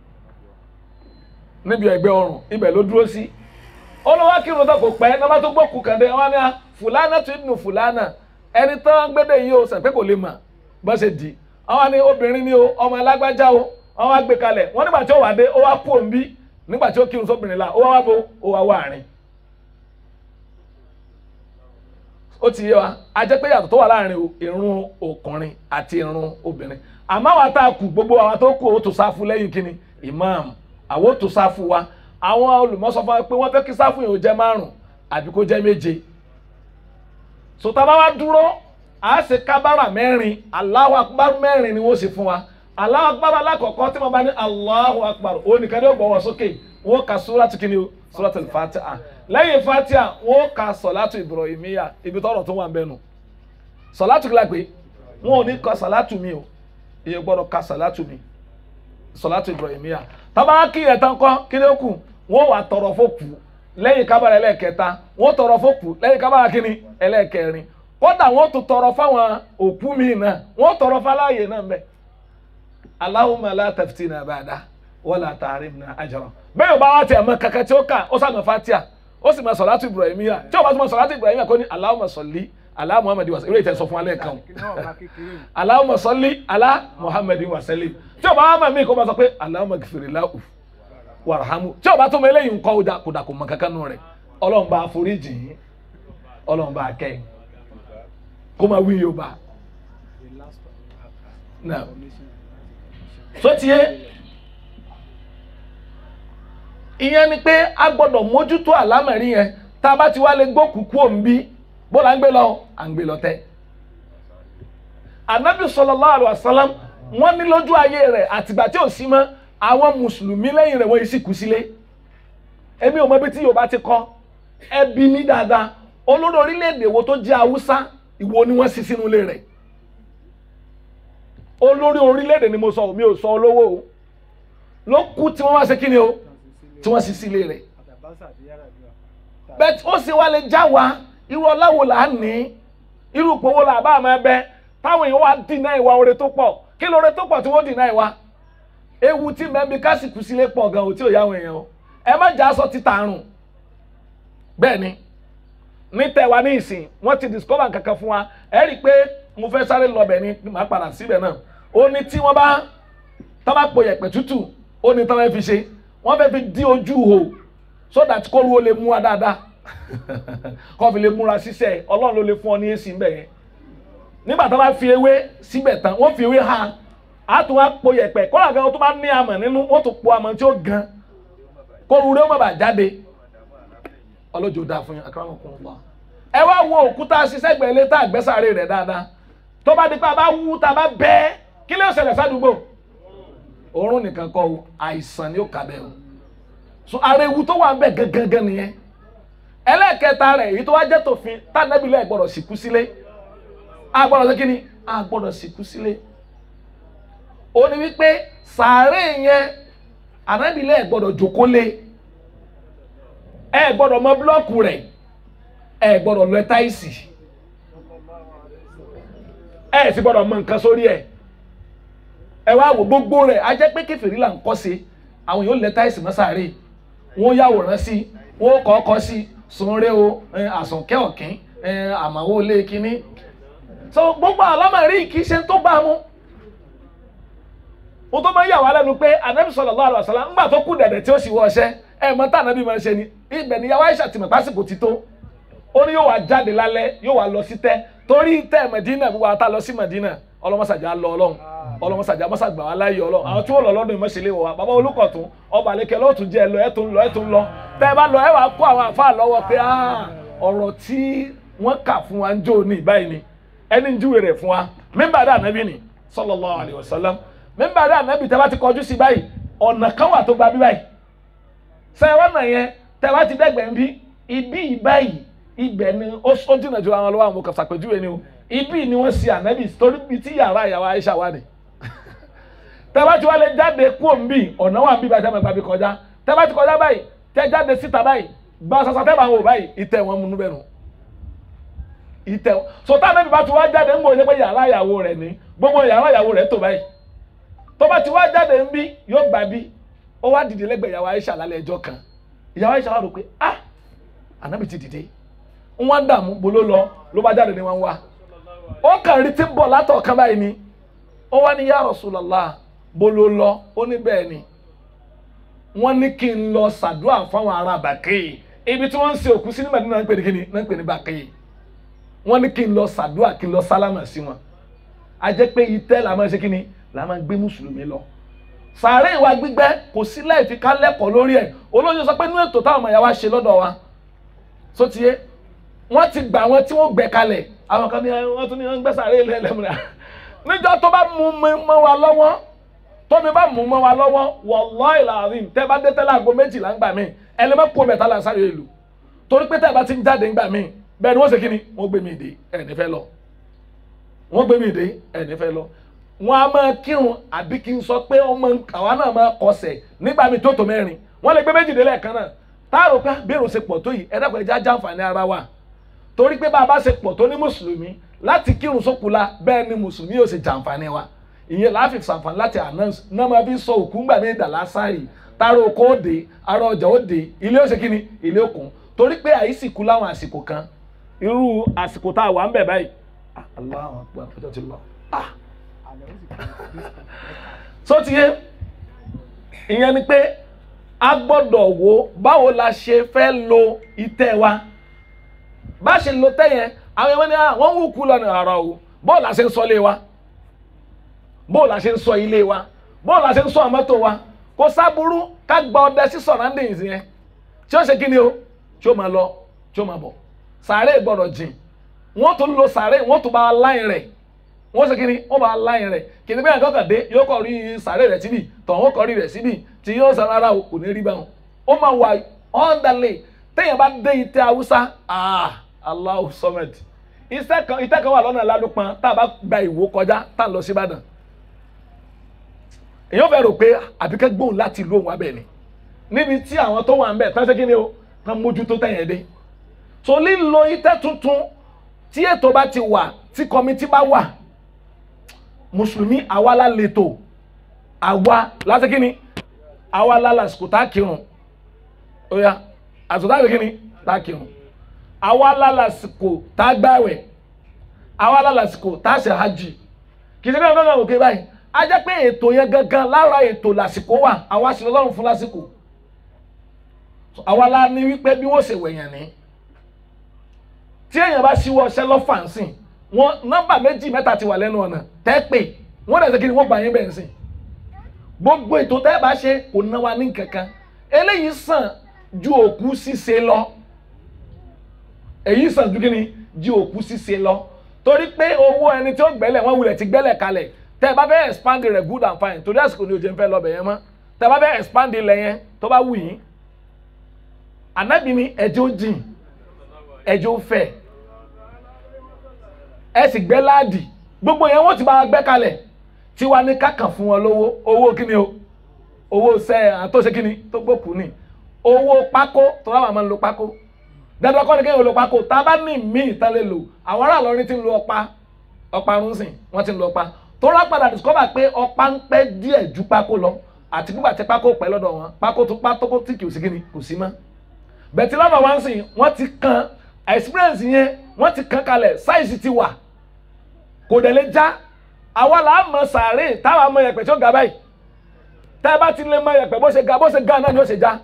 níbi ẹ̀gbẹ́ ọrùn ibẹ̀ ló dúró sí olùwà kírun tó kò pẹ́ nígbà tó gbókù kàndé wọn ni fúlànà tó nù fúlànà ẹni tó ń gbédè yìí o sàpé kò lè mà bá ṣe di àwọn ni obìnrin ni o ọmọ alágbájá o wọn wá gbé kalẹ̀ wọn nígbà tí ó wà dé ó wá kú òǹbí nígbà tí ó kírun sóbìnrin la ó wá wá bo ó wá wá àárín. ó ti yé wa a jẹ́ pé yàtọ̀ tó wà láàrin irun ọkùnrin àti irun obìnrin àmọ́ àwọn àtàkù gbogbo àwọn tó kù ó tó sáfù lẹ́yìn kínní imam àwọn ó tó sáfù wa àwọn olùmọ̀sọ fún wa pé wọ́n fẹ́ kí sáfù yìí ó jẹ́ márùn àbí kó jẹ́ méje sọtaba wa dúró a ṣe kábàrà mẹ́rin Allahu akbar mẹ́rin ni wọ́n ṣe fún wa Allahu akbar alákọ̀ọ́kọ́ tí wọ́n bá ní Allahu akbar òun nìkan ní ògbọ́wọ́ sókè wọ́n ka suratu kìíní o suratu fatiha lẹ́yìn fatiha wọ́n ka sọ̀látù ibrahimiya ibi tọ́rọ̀ tó wà ń bẹ́nu sọ̀látù kìlá pé wọ́n ò ní ka sọ̀látù mi o ìyẹn gbọ́dọ̀ ka sọ̀látù mi sọ̀látù ibrahimiya tábà kí ẹ̀ tán kọ́ kí ló kù wọ́n wà tọrọ fókù lẹ́yìn kábàrà ẹlẹ́ẹ̀kẹta wọ́n tọrọ fókù lẹ́yìn kábàrà kínní ẹlẹ́ẹ̀kẹrin kódà wọ́n tún tọrọ fáwọn òkú mi náà wọ́n tọrọ fáláyè náà mbẹ Allahumma la taftina ba'da wala tahrimna ajra bẹ́ẹ̀ yóò bá wá tiẹ̀ mọ kankan tí ó kà ó sàmì fatia ó sì mọ salatu ibrahimiya tí ó bá tún mọ salatu ibrahimiya kò ní Allahumma salli ala muhammadu wa sallim eré ìtẹ̀ sọ fún alẹ́ kan Allahumma salli ala muhammadu wa sallim tí ó bá wá mọ̀ mí kó bá sọ pé Allahumma ghfir lahu warhamu tí ó bá tún mọ eléyìí nǹkan ọjà kò dà kò mọ kankan nù rẹ̀ ọlọ́run bá foríjì yín ọlọ́run bá kẹ́ kó máa wí yorùbá náà tó ti yé ìyẹn ni pé a gbọ́dọ̀ mójútó àlámọ̀rí yẹn tá a bá ti wá lè gbókùkú òǹbí bó la ń gbé lọ à ń gbé lọ tẹ. anabi sallallahu alaihi wasallam wọ́n ní lójú ayé rẹ̀ àtìgbà tí ò sí mọ́ àwọn mùsùlùmí lẹ́yìn rẹ̀ wọ́n yìí sì kú sílé èmi ò mọ ibi tí yorùbá ti kọ́ ẹbí mi dáadáa olórí orílẹ̀-èdè wo tó jẹ́ haúsá ìwo ni wọ́n sì sínú ilé rẹ̀ olórí orílẹ̀-èdè ni mo sọ mi ò sọ olówó o ló kú tí wọ́n wá ṣe kí ni o tí wọ́n sì sílé rẹ̀ bẹ́ẹ̀ ó sì wá lè já wa irú ọláwo là á ní irú ìpòwò là bá máa bẹ táwọn èèyàn wá dìnnà ìwà oore tó pọ̀ kí lóore tó pọ̀ tí wọ́n dìnnà ìwà ewu tí mẹ́bí kásìkù sílé pọ̀ gan-an ò tí ò yá àwọn èèyàn o ẹ má jà aṣọ títà àrùn bẹ́ẹ̀ ni ní tẹwa ní ìsìn wọ́n ti discover kankan fún wa ẹ rí i pé mo fẹ́ sáré lọbẹ̀ ni màá padà síbẹ̀ náà ó ní tí wọ́n bá tá bá po yẹ̀pẹ̀ tútù ó ní tá bá fi ṣe wọ́n fẹ́ fi dí ojú hò so that kóru ó lè mú wa dáadáa kó fi lè múra ṣiṣẹ́ ọlọ́run ló lè fún ọ ní èsì ńbẹ̀ yẹn nígbà tá bá fi ewé síbẹ̀ tán wọ́n fi ewé ha á tún wá po yẹ̀pẹ̀ kọ́lá gan tó bá ní amọ̀ nínú wọ́n tún po amọ̀ tí ó gan kóru rẹ̀ ó má bàa jáde ọlọ́jọ́ dáa fún yín akérèmọ́kùnrin wa ẹ wá wo òkúta ṣiṣẹ́ gbẹ̀lẹ́ tá àgbẹ́sàárè rẹ̀ dáadáa tó bá di pé a bá wú tá a bá bẹ́ kí ló ṣẹlẹ̀ sádùúgbò òórùn nìkan kọ́ o àìsàn ni ó kà bẹ́ẹ̀ o so ara ewu tó wà ń bẹ̀ gangan nìyẹn ẹlẹ́ẹ̀kẹta rẹ̀ èyí tó wá jẹ́ tòfin tánẹ́bílẹ̀ gbọ́dọ̀ sìnkú sílé a gbọ́dọ̀ sí kíni a gbọ́dọ̀ sìnkú sílé ó ní wípé sàárè yẹn ànábìlẹ̀ gbọ́dọ̀ jókòó lé ẹ gbọ́dọ̀ mọ búlọ́ọ̀kù rẹ̀ ẹ gbọ́dọ̀ lọ táìsì ẹ sì gbọ́dọ̀ mọ nǹkan sórí ẹ ẹ wá wò gbogbo rẹ̀ a jẹ́ pé kẹfìrí là ń kọ́ sí àwọn yóò lẹ táìsì mọ́sàárì wọ́n yàwòrán sí wọ́n kọ́ kọ́ sí sunre o àsùnkẹ́ ọ̀kín àmàwò lé kínní so gbogbo àlámọ̀rí kì í ṣe tó bá mu mo tó máa ń yà wá lẹ́nu pé anabi sallallahu alaihi wasallam ńgbà tó kú dẹ̀dẹ̀ tí ó sì wọ ọṣẹ́ ẹ mọ tá anabi máa ń ṣe ni ibẹ̀ ni yàwá Aisha tìmọ̀ pásìkò ti tó ó ní yóò wá jáde lálẹ́ yóò wá lọ sí tẹ́ torí tẹ́ Mẹ̀dínà gbogbo àtà lọ sí Mẹ̀dínà ọlọ́mọsàjà lọ ọlọ́run ọlọ́mọsàjà mọ́sàgbà wà láàyè ọlọ́run àwọn tí wọ́n lọ lọ́dún ìmọ̀ṣẹ́lẹ̀ wọ̀ wá bàbá olùkọ̀tún ọba àlekẹ́ lọ́ọ̀tún jẹ́ ẹ lọ ẹ tún lọ ẹ tún lọ tẹ́ ẹ bá lọ ẹ wàá kó àwọn àfáà lọ́wọ́ pé ọ̀rọ̀ tí wọ́n kà fún wa ń jó ní báyìí ni ẹni ń júwe rẹ̀ fún wa mímbà dá ànábì ni sallallahu alaihi wasallam mímbà dá ànábì tẹ́ bá ti kọjú sí báyìí ọ̀nà kan wà tó gba bí báyìí sẹ́wọ́n náà yẹn tẹ́ bá ti dẹ́gbẹ̀ẹ́ ń bí ibi ìbáyìí ibẹ̀ ni ó ó jìnnà ju àwọn ọlọ́wọ́ àwọn kan ṣàpèjúwe ni o ibi ni wọ́n ṣe ànábì torí bíi tí yàrá ìyàwó Aisha wà ní. tẹ́bá tí wọ́n lè jáde kú òǹbí ọ̀nà wà ń bí báyìí tẹ́bá gbàgbé kọjá tẹ́bá ti kọjá báyìí tẹ́ jáde síta báyìí gba sasa tẹ́bá wò báyìí ìtẹ́ wọn mú níbẹ̀ nù. ìtẹ́ so tá ànábì bá ti wá jáde ń gbòòyè pé yàrá ìyàwó rẹ̀ ní gbogbo yàrá ìyàwó rẹ̀ tó báyìí tó bá ti wá jáde ń bí yóò gbà bí ó wá dìde lẹ́gbẹ̀ẹ́ ìyàwó Aisha lálẹ́ ẹjọ́ kan ìyàwó Aisha wà rò pé ah ànábì ti dìde wọ́n dààmú bolo lọ ló bá jáde ní wọn wá ó kàn rí tí ń bọ̀ látọ̀ kan báyìí ni ó wá ní ya Rasulullah bolo lọ ó ní bẹ́ẹ̀ ni wọ́n ní kí n lọ sàdúrà fáwọn ará Bàkì ibi tí wọ́n ń ṣe òkú sí ní Mẹ́dínà náà ń pè ní kíni náà ń pè ní Bàkì wọ́n ní kí n lọ sàdúrà kí n lọ sálámà sí wọn a jẹ́ pé itẹ́ la máa ṣe kíni la máa gbé mùsùlùmí lọ sàárè ìwà gbígbẹ́ kò sí láì fi ká lẹ́kọ̀ọ́ lórí ẹ̀ olóyè sọ pé inú ètò táwọn ọmọ ìyá wa ṣe lọ́dọ̀ wa sótìyé wọ́n ti gbà wọn tí wọ́n gbẹ kalẹ̀ àwọn kan ní wọ́n tún ní wọ́n ń gbẹ́sàárè ilé ẹlẹ́mìíràn níjọ́ tó bá mú mi mọ́ wa lọ́wọ́ tómi bá mú mọ́ wa lọ́wọ́ wallahi alazim tẹ́ bá dé tẹ́lẹ̀ aago méjìlá ń gbà mí ẹlẹ́mẹ́ kó mẹ́ta là ń sáré ìlú torí pé tẹ́ bá ti ń jáde ń gbà mí bẹ́ẹ̀ ni wọ́n ṣe kí ni wọ́n gbé mi dé ẹ̀ ní fẹ́ lọ wọ́n gbé mi dé ẹ̀ ní fẹ́ lọ wọ́n á máa kírun àbí kí n sọ pé ọmọ àwa náà máa kọsẹ̀ nígbà mi tó tó mẹ́rin wọ́n lè gbé méjìlélẹ̀ kan náà táàrò pé bí èrò ṣe pọ̀ tó yìí ẹ dákun ẹ já jàǹfààní ara wa torí pé bá a bá ṣe pọ̀ tó ní mùsùlùmí láti kírun sókùlà bẹ́ẹ̀ ni mùsùlùmí yóò ṣe jàǹfààní wa ìyẹn láàfin sàǹfààní láti announce náà máa fi sọ òkú ńgbà ní ìdàlá sáàrì tààrà oko òde ara ọjà òde ilé ó ṣe kí ni ilé òkun torí pé àìsìkú láwọn àsìkò kan irú àsìkò tá a wà ń bẹ̀ báyìí Ah, Allahu Akbar ọjọ́ ti lọ ah so ti yé ìyẹn ni pé a gbọ́dọ̀ wo báwo la ṣe fẹ́ lo ìtẹ́ wa bá a ṣe lo tẹ́ yẹn àwọn ẹ̀wọ̀n ni ah, wọ́n ń wúkú lọ́nà àrà o bóò la ṣe ń sọ ilé wa bóò la ṣe ń sọ ilé wa bóò la ṣe ń sọ àmọ́tò wa kò sábúrú ká gba ọdẹ sí surroundings yẹn tí ó ṣe kí ni o tí ó máa lọ tí ó máa bọ̀ sàárè gbọ́dọ̀ jìn wọ́n tún lo sàárè wọ́n tún bá a láyìn rẹ̀ wọ́n ṣe kí ni wọ́n bá a láyìn rẹ̀ kì í ní bẹ́ẹ̀ kọ́kàn dé yóò kọ́ rí sàárè rẹ̀ síbì tọ̀hún kọ́ rí rẹ̀ síbì tí yóò sọ rárá o kò ní rí báwọn ó máa wà ọ́ndàlẹ̀ téèyàn bá dé ìtẹ́ haúsá ah Allahu Samad ìtẹ́ kan ìtẹ́ kan wà lọ́nà lálùpàn tá a bá gba ìwó kọjá tá a lọ sí Ìbàdàn èèyàn fẹ́ rò pé àbíkẹ́ gbóhùn láti ìlú òun abẹ́ ni níbi tí àwọn tó wà ń bẹ̀ tán ṣe kí ni o tán mójútó tẹ̀yẹ̀ dé so lílo ìtẹ́ tuntun tí ètò bá ti wà tí kọmitì bá wà mùsùlùmí àwa la lètò àwa láti kí ni àwa la lásìkò tá a kírun ó yá àsìkò tá a kí ni tá a kírun àwa la lásìkò tá a gbàwẹ̀ àwa la lásìkò tá a ṣe hajj kì í ṣe kankan kan òkè báyìí a jẹ́ pé ètò yẹn gangan lára ètò lásìkò wà àwa sì lọ́rùn fún lásìkò àwa la ní wípé bí wọ́n ṣe wẹ̀yàn ní tí èèyàn bá ṣíwọ́ ọṣẹ́ lọ́fàǹsìn wọn nọ́mbà méjì mẹ́ta ti wà lẹ́nu ọ̀nà tẹ́ pé wọ́n dẹ̀ ṣe kí ni wọ́n gbà yín bẹ́ẹ̀ sìn gbogbo ètò tẹ́ bá ṣe kò ná wa ní kankan eléyìí sàn ju òkú ṣíṣe lọ èyí sàn ju kí ni ju òkú ṣíṣe lọ torí pé owó ẹni tí ó gbẹ́lẹ̀ wọ́n wulẹ̀ ti gbẹ́lẹ̀ kalẹ̀ tẹ́ bá fẹ́ expand rẹ̀ good and fine torí àsìkò ni o jẹ́ ń fẹ́ lọ bẹ̀ yẹn mọ́ tẹ́ bá fẹ́ expand ilẹ̀ yẹn tó bá wù yín ànábì ni ẹjẹ́ ó jìn ẹjẹ́ ó fẹ̀ ẹ sì gbẹ́ láàdì gbogbo yẹn wọ́n ti bá wa gbẹ́ kalẹ̀ tí wàá ní kákan fún wọn lówó owó kíni o owó sẹ àtọ́sẹ kíni tó gbókù ni owó pákó tó wà máa ń lo pákó dandan kọ́ni kéèyàn lo pákó tá a bá ní míì tán lè lò àwọn ará Ìlọrin ti ń lo ọ̀pá ọ̀pá rúnsìn wọ́n ti ń lo ọ̀pá tó rà padà discover pé ọ̀pá ń pẹ́ díẹ̀ ju pákó lọ àti nígbà tí pákó pẹ́ lọ́dọ̀ wọn pákó tó pákó tí kì í sí kíni kò sí mọ́ bẹ̀tí lọ́dọ̀ wọn sìn wọ́n ti kan experience yẹn wọ́n ti kan kalẹ̀ size ti wà kò dẹ̀ lè já àwa là á mọ sàárè táwa mọ yẹ̀pẹ̀ tí ó ga báyìí tẹ́ ẹ bá ti lè mọ yẹ̀pẹ̀ bó ṣe ga bó ṣe ga náà ni ó ṣe já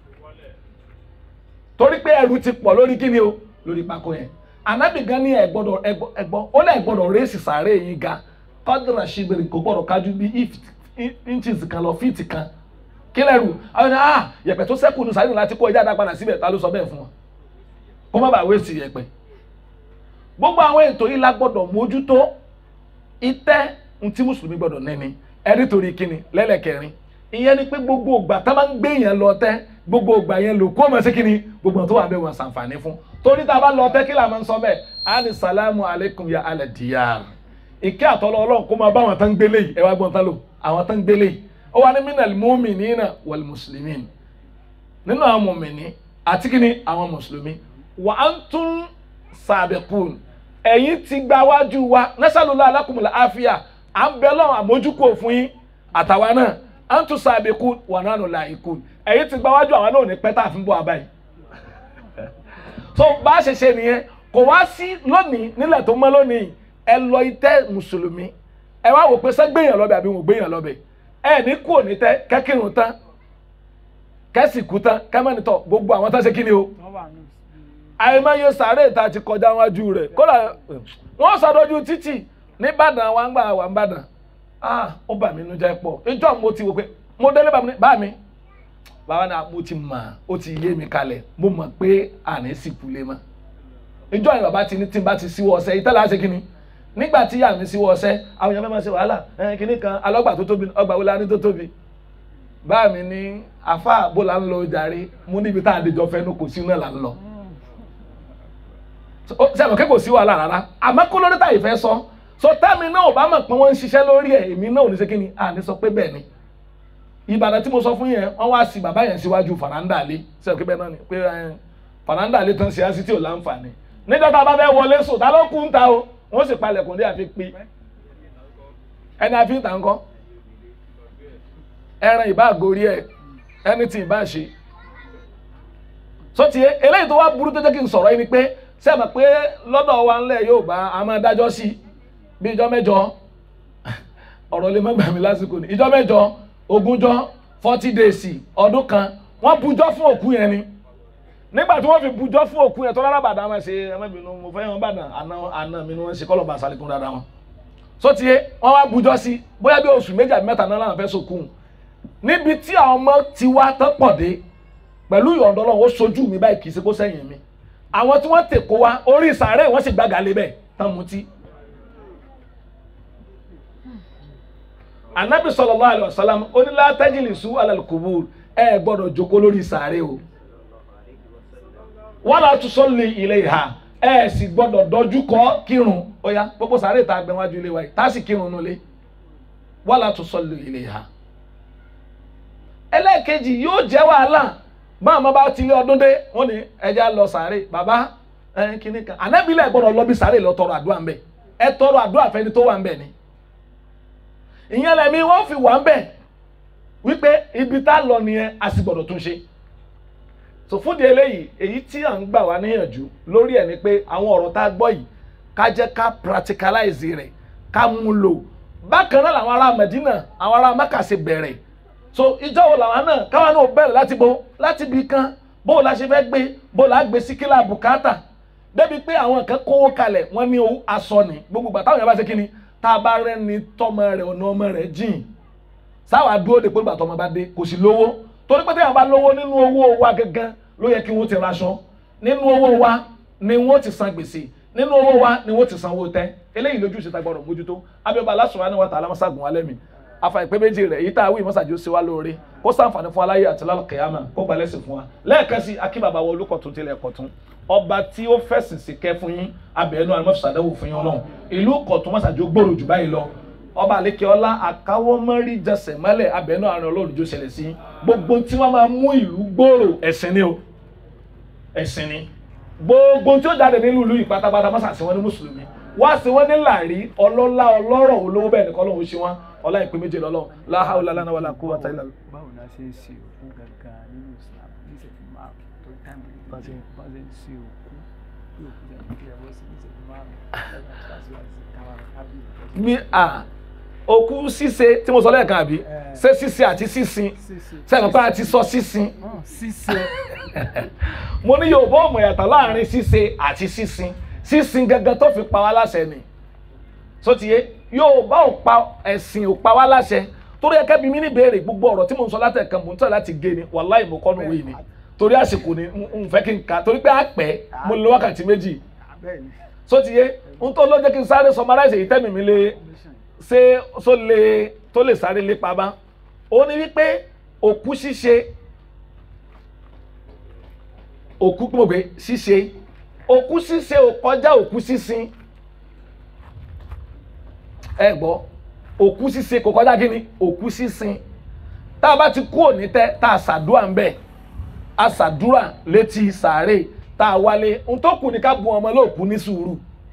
torí pé ẹrù ti pọ̀ lórí kíni o lórí pákó yẹn ànábì gan ní ẹ̀gbọ́dọ̀ ẹ̀gbọ́ ó lẹ̀ gbọ́dọ̀ rẹ́sì sàárè yín ga kọ́dúnrà ṣìbìrì kò gbọ́dọ̀ kájú bí inches kan lọ fíìtì kan kí lẹ́rù àwọn ènìyàn ah yẹ̀pẹ̀ tó sẹ́kù ní sàárè láti kó ẹja dá padà síbẹ̀ ta ló sọ bẹ́ẹ̀ fún wọn kó má bàa wéèsì yẹ̀pẹ̀ gbogbo àwọn ètò yìí la gbọ́dọ̀ mójútó ìtẹ́ ntí mùsùlùmí gbọ́dọ̀ nẹni ẹni torí kíni lẹ́lẹ̀kẹrin ìyẹn ni pé gbogbo ògbà tá máa ń gbé yẹn lọ tẹ́ gbogbo ògbà yẹn lò kó mọ̀ sí kíni gbogbo tó wà bẹ́ẹ̀ wọn ṣàǹfààní fún torí tá a bá lọ tẹ́ kí là máa ń sọ bẹ́ẹ̀ ani salamu alaykum ya alẹ́ diyar ìkẹ́ àtọ́lọ́ ọlọ́run kó máa bá àwọn tán gbélé yìí ẹ wá gbọ́n tán lò àwọn tán gbélé yìí ó wà ní minal mu'minina wal muslimin nínú àwọn mùmìnì àti kíni àwọn mùsùlùmí wa antum sabiqun ẹ̀yin ti gba wájú wa nasalula alakumula afia à ń bẹ lọ́wọ́ àmójúkò fún yín àtàwa náà à ń tún sàbẹ̀kú wà náà nùlà ikú ẹ̀yin ti gba wájú àwọn náà ò ní pẹ́ tá a fi ń bọ̀ abáyé. so bá a ṣe ṣe nìyẹn kò wá sí lónìí nílẹ̀ tó mọ́ lónìí ẹ lọ itẹ́ mùsùlùmí ẹ wá wò pé sẹ́ gbéyàn lọ́bẹ̀ àbí wọn ò gbéyàn lọ́bẹ̀ ẹ ní kú òní tẹ́ kẹ́kìrún tán kẹ́sì kú tán kẹ́mẹ́nitọ̀ gbogbo àwọn tán ṣe kí ni o àìmọye sàárè ìta ti kọjá wájú rẹ̀ kódà wọ́n sọdọ́jú títì nìbàdàn wa ń gbà wà ń bàdàn ah ó bà mí inú jẹ́ pọ̀ ìjọ mo ti wò pé mo délé bá mi bá mi bàbá náà mo ti mọ̀ ó ti yé mi kalẹ̀ mo mọ̀ pé àní sì kulé mọ́ ìjọ yìí bàbá ti ní tí n bá ti síwọ́ ọsẹ ìtẹ́lẹ̀ àṣẹ kínní nígbà tí yà mí síwọ́ ọsẹ àwọn èèyàn fẹ́ máa ṣe wàhálà ẹ̀ kínní kan alọ́gbà tó tóbi ọgbà wo la ní tó tóbi bá mi ní àfa àbó la ń lọ jàre mo níbi tá à ń dèjọ fẹnu kò sí náà là ń lọ sẹ́mi kí kò sí wàhálà rárá àmọ́ kó lórí táyì fẹ́ sọ so tẹ́mi náà ò bá mọ̀ pé wọ́n ń ṣiṣẹ́ lórí ẹ̀ èmi náà ò ní ṣe kí ni à ní sọ pé bẹ́ẹ̀ ni ìbàdàn tí mo sọ fún yẹn wọ́n wá sí bàbá yẹn síwájú faranda lé sẹ́mi kí bẹ́ẹ̀ náà ni pé faranda lé tán ṣe á sí tí ò láǹfààní níjọ́ tá a bá fẹ́ wọlé sùn ta ló kú ń ta o wọ́n sì palẹ̀kùn dé àfi pé ẹni àfi ń tà ń kọ́ ẹran ìbá àgórí ẹ ẹni tí ìbá ṣe sọtì eléyìí tó wá burú tó jẹ́ kí n sọ̀rọ̀ yìí ni pé sẹ́mi pé lọ́dọ̀ wa ńlẹ̀ yóò bá a máa dájọ́ sí bí ìjọ mẹ́jọ ọ̀rọ̀ lè má gbà mí lásìkò ní ìjọ mẹ́jọ ogúnjọ́ forty days ọdún kan wọ́n bujọ́ fún òkú yẹn ni nígbà tí wọ́n fi bujọ́ fún òkú yẹn tó rárá bàdá máa ṣe ẹmẹ́bìnú mo fẹ́ wọn bàdàn àná àná mi ni wọ́n ṣe kọ́lọ̀ bá sálẹ̀kùn dáadáa wọn sọtì wọ́n wá bujọ́ sí bóyá bí oṣù méjì àbí mẹ́ta náà làwọn fẹ́ sọkùn níbi tí àwọn ọmọ ti wá tán pọ̀ dé pẹ̀lú ìyọ̀ǹda Ọlọ́run ó sojú mi báyìí kì í ṣe kó sẹ́yìn mi àwọn tí wọ́n tèkó wá orí sàárẹ̀ wọ́n sì gbàgà lé bẹ́ẹ̀ tán mutí. anabi sallallahu alaihi wasallam onílà tajlisu alal qubur ẹ gbọ́dọ̀ jókòó lórí sàárẹ̀ o wala tusalli ilayha ẹ sì gbọ́dọ̀ dojú kọ kírun ó yá gbogbo sàárẹ̀ tá a gbẹ wájú ilé wa yìí tá a sì kírun nulẹ̀ wala tusalli ilayha ẹlẹ́ẹ̀kejì yóò jẹ́ wàhálà máa ma bá tilé ọdún dé wọ́n ní ẹja lọ sàárè bàbá ẹ kíní kan ànábìlẹ̀ gbọ́dọ̀ lọ bí sàárè lọ tọrọ àdúrà ń bẹ̀ ẹ tọrọ àdúrà fẹ́ni tó wà ń bẹ̀ ni ìyẹn lẹ́mí wọ́n fi wà ń bẹ̀ wípé ibi tá a lọ nìyẹn a sì gbọ́dọ̀ tún ṣe so fúdi eléyìí èyí tí à ń gbà wá níyànjú lórí ẹ̀ ni pé àwọn ọ̀rọ̀ tá a gbọ́ yìí ká jẹ́ ká practicalize rẹ̀ ká mú lò bákan náà làwọn ará Medina àwọn ará Mẹ́kà ṣe bẹ̀rẹ̀ so ìjọ wo làwọn náà káwọn náà bẹ̀rẹ̀ láti bo láti bi kan bó la ṣe fẹ́ gbé bó la gbé sí kílà bùkátà débi pé àwọn kan kówó kalẹ̀ wọ́n ní owó aṣọ ni gbogbo gbà táwọn yẹn bá ṣe kíni tá a bá rẹ́ni tọmọ rẹ̀ ọ̀nà ọmọ rẹ̀ jìn sáwà dúró de pé gbà tọmọ bá dé kò sí lówó torí pé téèyàn bá lówó nínú owó wa gangan ló yẹ kí wọ́n ti raṣọ nínú owó wa ni wọ́n ti san gbèsè nínú owó wa ni wọ́n ti san owó tẹ́ eléyìí lójú ìṣèta gbọ́dọ̀ mójútó abẹ́bà aláṣọ wa ni wọ́n ta alámọ́sàgùn alẹ́ mi afa ìpè méjì rẹ̀ èyí tá a wí mọ́sàájú sí wa lóore kó sàǹfààní fún aláyé àti lálùkẹ́yàmà kó gbalẹ̀ sí fún wa lẹ́ẹ̀kan sí akínbàbá wa olùkọ̀tún tilẹ̀ kọ̀tún ọba tí ó fẹ̀sìn sí kẹ́ fún yín abẹ́ẹ̀nú àlùmọ́fisàdáwò fún yín ọlọ́run ìlú kọ̀tún mọ́sàájú gbòòrò jù báyìí lọ ọba àlékè ọlá àkáwọ́mọ́rí jẹsẹ̀ mọ́lẹ̀ abẹ́ẹ̀nú àrùn ọlọ́run jó ṣẹlẹ̀ sí gbogbo tí wọ́n máa mú ìlú gbòòrò ẹ̀sìn ni o ẹ̀sìn ni gbogbo tí ó jáde nínú ìlú yìí pátápátá mọ́sàásì wọn ní mùsùlùmí wá sí wọn ní làrí ọlọ́lá ọlọ́rọ̀ olówó bẹ́ẹ̀ nìkan lóun ṣe wọn ọlá ìpè méje lọ́lọ́ la hawla lana wala quwwata illa billah. báwo la ṣe ń ṣe òkú gangan nínú Islam ní ìṣẹ́jú márùn tó táìmù yìí bá ṣe bá ṣe ń ṣe òkú bí òkú jẹ́ ní kílẹ̀ bọ́ sí ní ìṣẹ́jú márùn lẹ́yìn àti láti wá sí káwá kábíyì bí a òkú ṣíṣe tí mo sọ lẹ́ẹ̀kan àbí ṣé ṣíṣe àti sísin sẹ́yìn pé a ti sọ sísin ṣíṣe mo ní Yorùbá ọmọ ìyàtọ̀ láàrin ṣíṣe àti sísin sísin gangan tó fi pa wá láṣẹ ni sotiye Yorùbá ò pa ẹ̀sìn ò pa wá láṣẹ torí ẹ̀kẹ́ bí mi ní béèrè gbogbo ọ̀rọ̀ tí mo ń sọ látẹ̀kan mò ń tẹ̀ láti gé ni wàláì mo kọ́ nu wí ni torí àsìkò ni n fẹ́ kí n kà torí pé àpẹ́ mo lè wákàtí méjì bẹ́ẹ̀ ni sotiye n tó ló jẹ́ kí n sáré summarize èyí tẹ́mi mi lé ṣé so lè tó lè sáré lépa bá ó ní wípé òkú ṣíṣe òkú kí mo gbé ṣíṣe òkú ṣíṣe ò kọjá òkú sísin ẹ gbọ́ òkú ṣíṣe kò kọjá kí ni òkú sísin tá a bá ti kú òní tẹ tá a ṣàdúrà ń bẹ a ṣàdúrà létí sàárè tá a wálé n tó kù ní ká bu ọmọ lóòkú ní sùúrù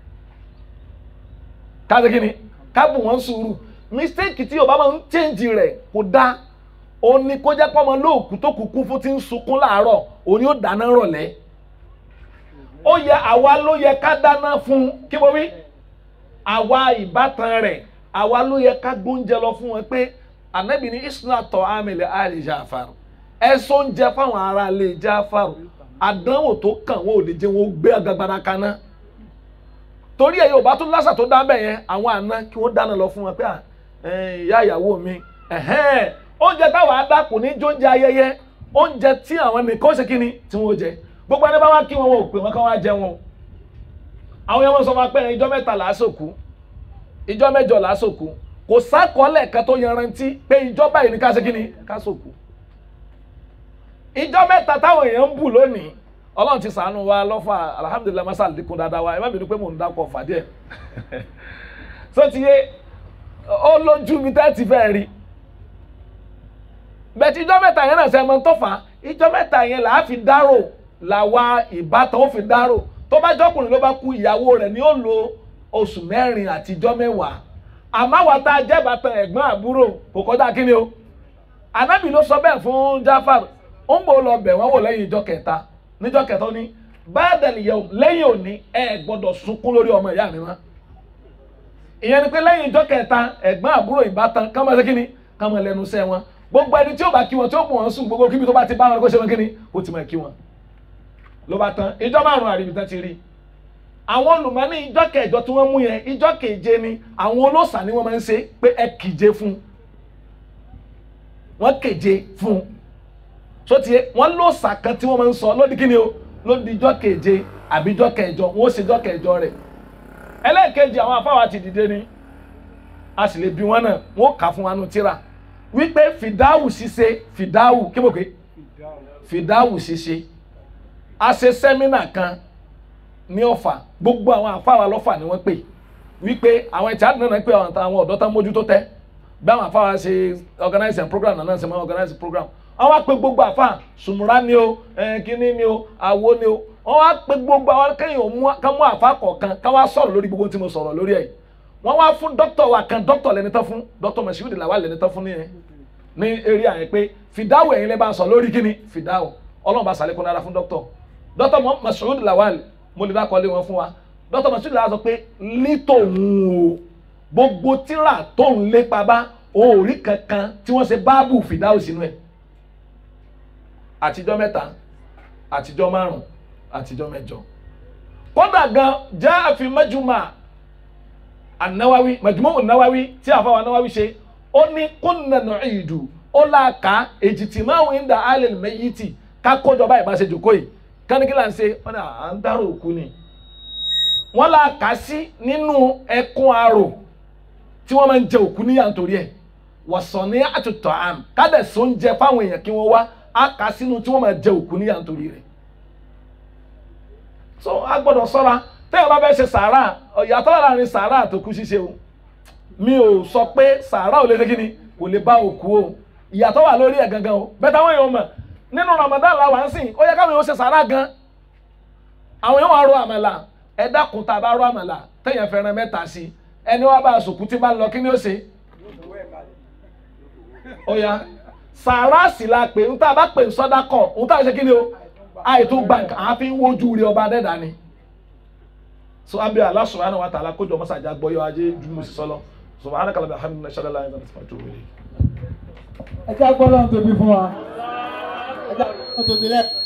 ká ṣe kí ni ká bù wọ́n sùúrù mistake tí yorùbá máa ń change rẹ̀ kò dá òun ni kó jẹ́ pọ́nmọ lóòkú tó kúkú fún ti ń sunkún láàárọ̀ òun yóò dáná rọ̀lẹ́ ó yẹ àwa ló yẹ ká dáná fún kí mo wí àwa ìbátan rẹ̀ àwa ló yẹ ká gbóúnjẹ lọ fún wọn pé ànábì ní isna tọ́ amẹ̀lẹ̀ àlè Jafar ẹ sọ oúnjẹ fáwọn ará ilé Jafar àdánwò tó kàn wọn ò lè jẹ́ wọn ó gbé agagbada kaná torí ẹ yorùbá tún lásà tó dá bẹ́ẹ̀ yẹn àwọn àna kí wọ́n dáná lọ fún wọn pé à ìyá ìyàwó mi ẹ̀hẹ́n oúnjẹ táwọn adá kò ní jó oúnjẹ ayẹyẹ oúnjẹ tí àwọn nìkan ṣe kí ni tí wọ́n jẹ gbogbo ẹni bá wá kí wọn wọn ò pè wọn kí wọn á jẹ wọn àwọn yẹn wọn sọ wọn pé ìjọ mẹ́ta làásòkú ìjọ mẹ́jọ làásòkú kò sákọọ́lẹ̀ kan tó yanrantí pé ìjọ báyìí ní ká ṣe kí ni ká sòkú ìjọ mẹ́ta táwọn èèyàn ń bù lónìí ọlọ́run ti sànù wa lọ́fà alhamdulilayi masa àdínkù dáadáa wa ẹ má bínú pé mò ń dákọ̀ fàdí ẹ̀ so ti yé ó lójú mi tẹ́ ti fẹ́ rí bẹ̀tí ìjọ mẹ́ta yẹn náà sẹ́mọ̀ tó fà á ìjọ mẹ́ta yẹn là á fi dárò làwa ìbátan ó fi dárò tó bá jọkùnrin ló bá kú ìyàwó rẹ̀ ni ó lo oṣù mẹ́rin àti ìjọ mẹ́wàá àmọ́ àwa tá a jẹ́ bàtàn ẹ̀gbọ́n àbúrò kò kọjá kí ni o anabi ló sọ bẹ́ẹ̀ fún Jafar ó ń bò lọ bẹ̀ wọ́n wò lẹ́yìn ìjọ kẹta níjọ kẹta ó ní báàdàlì yẹ lẹ́yìn òní ẹ gbọ́dọ̀ sunkún lórí ọmọ ìyá mi mọ́ ìyẹn ni pé lẹ́yìn ìjọ kẹta ẹ̀gbọ́n àbúrò ìbátan ká máa ṣe kí ni ká máa lẹ́nu sẹ́ wọn gbogbo ẹni tí ó bá kí wọn tí ó mú wọn sùn gbogbo kíbi tó bá ti bá wọn kó ṣe wọn kí ni ó ti máa kí wọn ló bá tán ìjọ márùn àríbi tán ti rí àwọn olùmọ̀ ní ìjọ kẹjọ tí wọ́n mú yẹn ìjọ keje ni àwọn olóòṣà ni wọ́n máa ń ṣe pé ẹ kìje fún wọ́n keje fún so tiẹ̀ wọ́n lóòṣà kan tí wọ́n máa ń sọ lódì kí ni o lódì ìjọ keje àbí ìjọ kẹjọ wọ́n ó ṣe ìjọ kẹjọ rẹ̀ ẹlẹ́ẹ̀kejì àwọn afáwa ti dìde ni a sì lè bí wọn náà wọn ó kà fún wa nù tíra wípé fìdáwù ṣíṣe fìdáwù kí mo pè é fìdáwù ṣíṣe a ṣe sẹ́mínà kan ní ọ̀fà gbogbo àwọn afáwa lọ́fà ni wọ́n pè wípé àwọn ẹ̀tí àdínà náà pé àwọn àwọn ọ̀dọ́ tán mójútó tẹ́ bí àwọn afáwa ṣe organize and program náà ṣe máa organize program wọ́n wá pè gbogbo àfà sùmùrà ni o eh, kíní ni o àwo ni o wọ́n wá pè gbogbo àwọn kẹ́yìn ò mú ká mú àfà kọ̀ọ̀kan ká wá sọ̀rọ̀ lórí gbogbo tí mo sọ̀rọ̀ lórí ẹ̀ wọ́n wá fún dókítà wa kan dókítà lẹni tán fún dókítà Mashood Lawal lẹni tán fún nìyẹn ní eré àyẹ̀ pé fìdáwò ẹ̀yin lẹ́ bá sọ lórí kíní fìdáwò ọlọ́run bá sàlékún dára fún dókítà dókítà Mashood Lawal mo lè dákọ̀ọ́lé wọn fún wa dókítà Mashood Lawal sọ pé nítòun o gbogbo tíra tó ń lépa bá òórí kankan tí wọ́n ṣe báàbù fìdáwò sínú ẹ̀ àtijọ́ mẹ́ta àtijọ́ márùn àtijọ́ mẹ́jọ kódà gan jẹ́ àfi mẹ́jùmá ànáwáwí mẹ́jùmọ́ ònáwáwí tí àfọwọ́ ànáwáwí ṣe ó ní kúnnà nùídù ó láàka èjìtì máwùn ń da alẹ́ mẹ́yìtì ká kójọba ìbáṣe jòkó yìí kánikílà ń ṣe wọn ni à ń dárò òkú ni wọn láàka sí nínú ẹkún arò tí wọ́n máa ń jẹ òkú níyà nítorí ẹ̀ wọ̀sán ní àtúntò àm kádẹ̀só ń jẹ fáwọn èèyàn kí wọ́n wá á kà sínú tí wọ́n máa jẹ òkú níyà nítorí rẹ̀ so a gbọ́dọ̀ ṣọ́ra tẹ́yọ̀ bá fẹ́ ṣe sàárà ìyàtọ̀ láàrin sàárà àtòkú ṣíṣe o mi ò sọ pé sàárà ò lè ṣe kí ni kò lè bá òkú o ìyàtọ̀ wà lórí ẹ̀ gangan o bẹ́ẹ̀ táwọn èèyàn mọ̀ nínú Ramadan la wà ń sìn ó yẹ káwọn èèyàn ṣe sàárà gan àwọn èèyàn wà ro àmàlà ẹ dákun tá a bá ro àmàlà tẹ̀yàn fẹ́ràn mẹ́ta sí ẹni wá bá a sòkú tí bá ń lọ kí ni ó ṣe ó yá sàárà sì la pè ń tá a bá pè ń sọ́dá kọ̀ ń tá a ṣe kí ni o àìtó gbàǹkà àfi ń wojú rí ọba dẹ́dà ni so abi Allah subhanahu wa ta'ala kójọ masaja gbọyọ ajé jumu sọlọ subhanaka la bihamdika nashhadu an la ilaha illa anta astaghfiruka wa atubu ilayk ẹ jẹ́ agbọ́dọ̀ tóbi fún wa ẹ jẹ́ agbọ́dọ̀ tóbi lẹ́ẹ̀kan.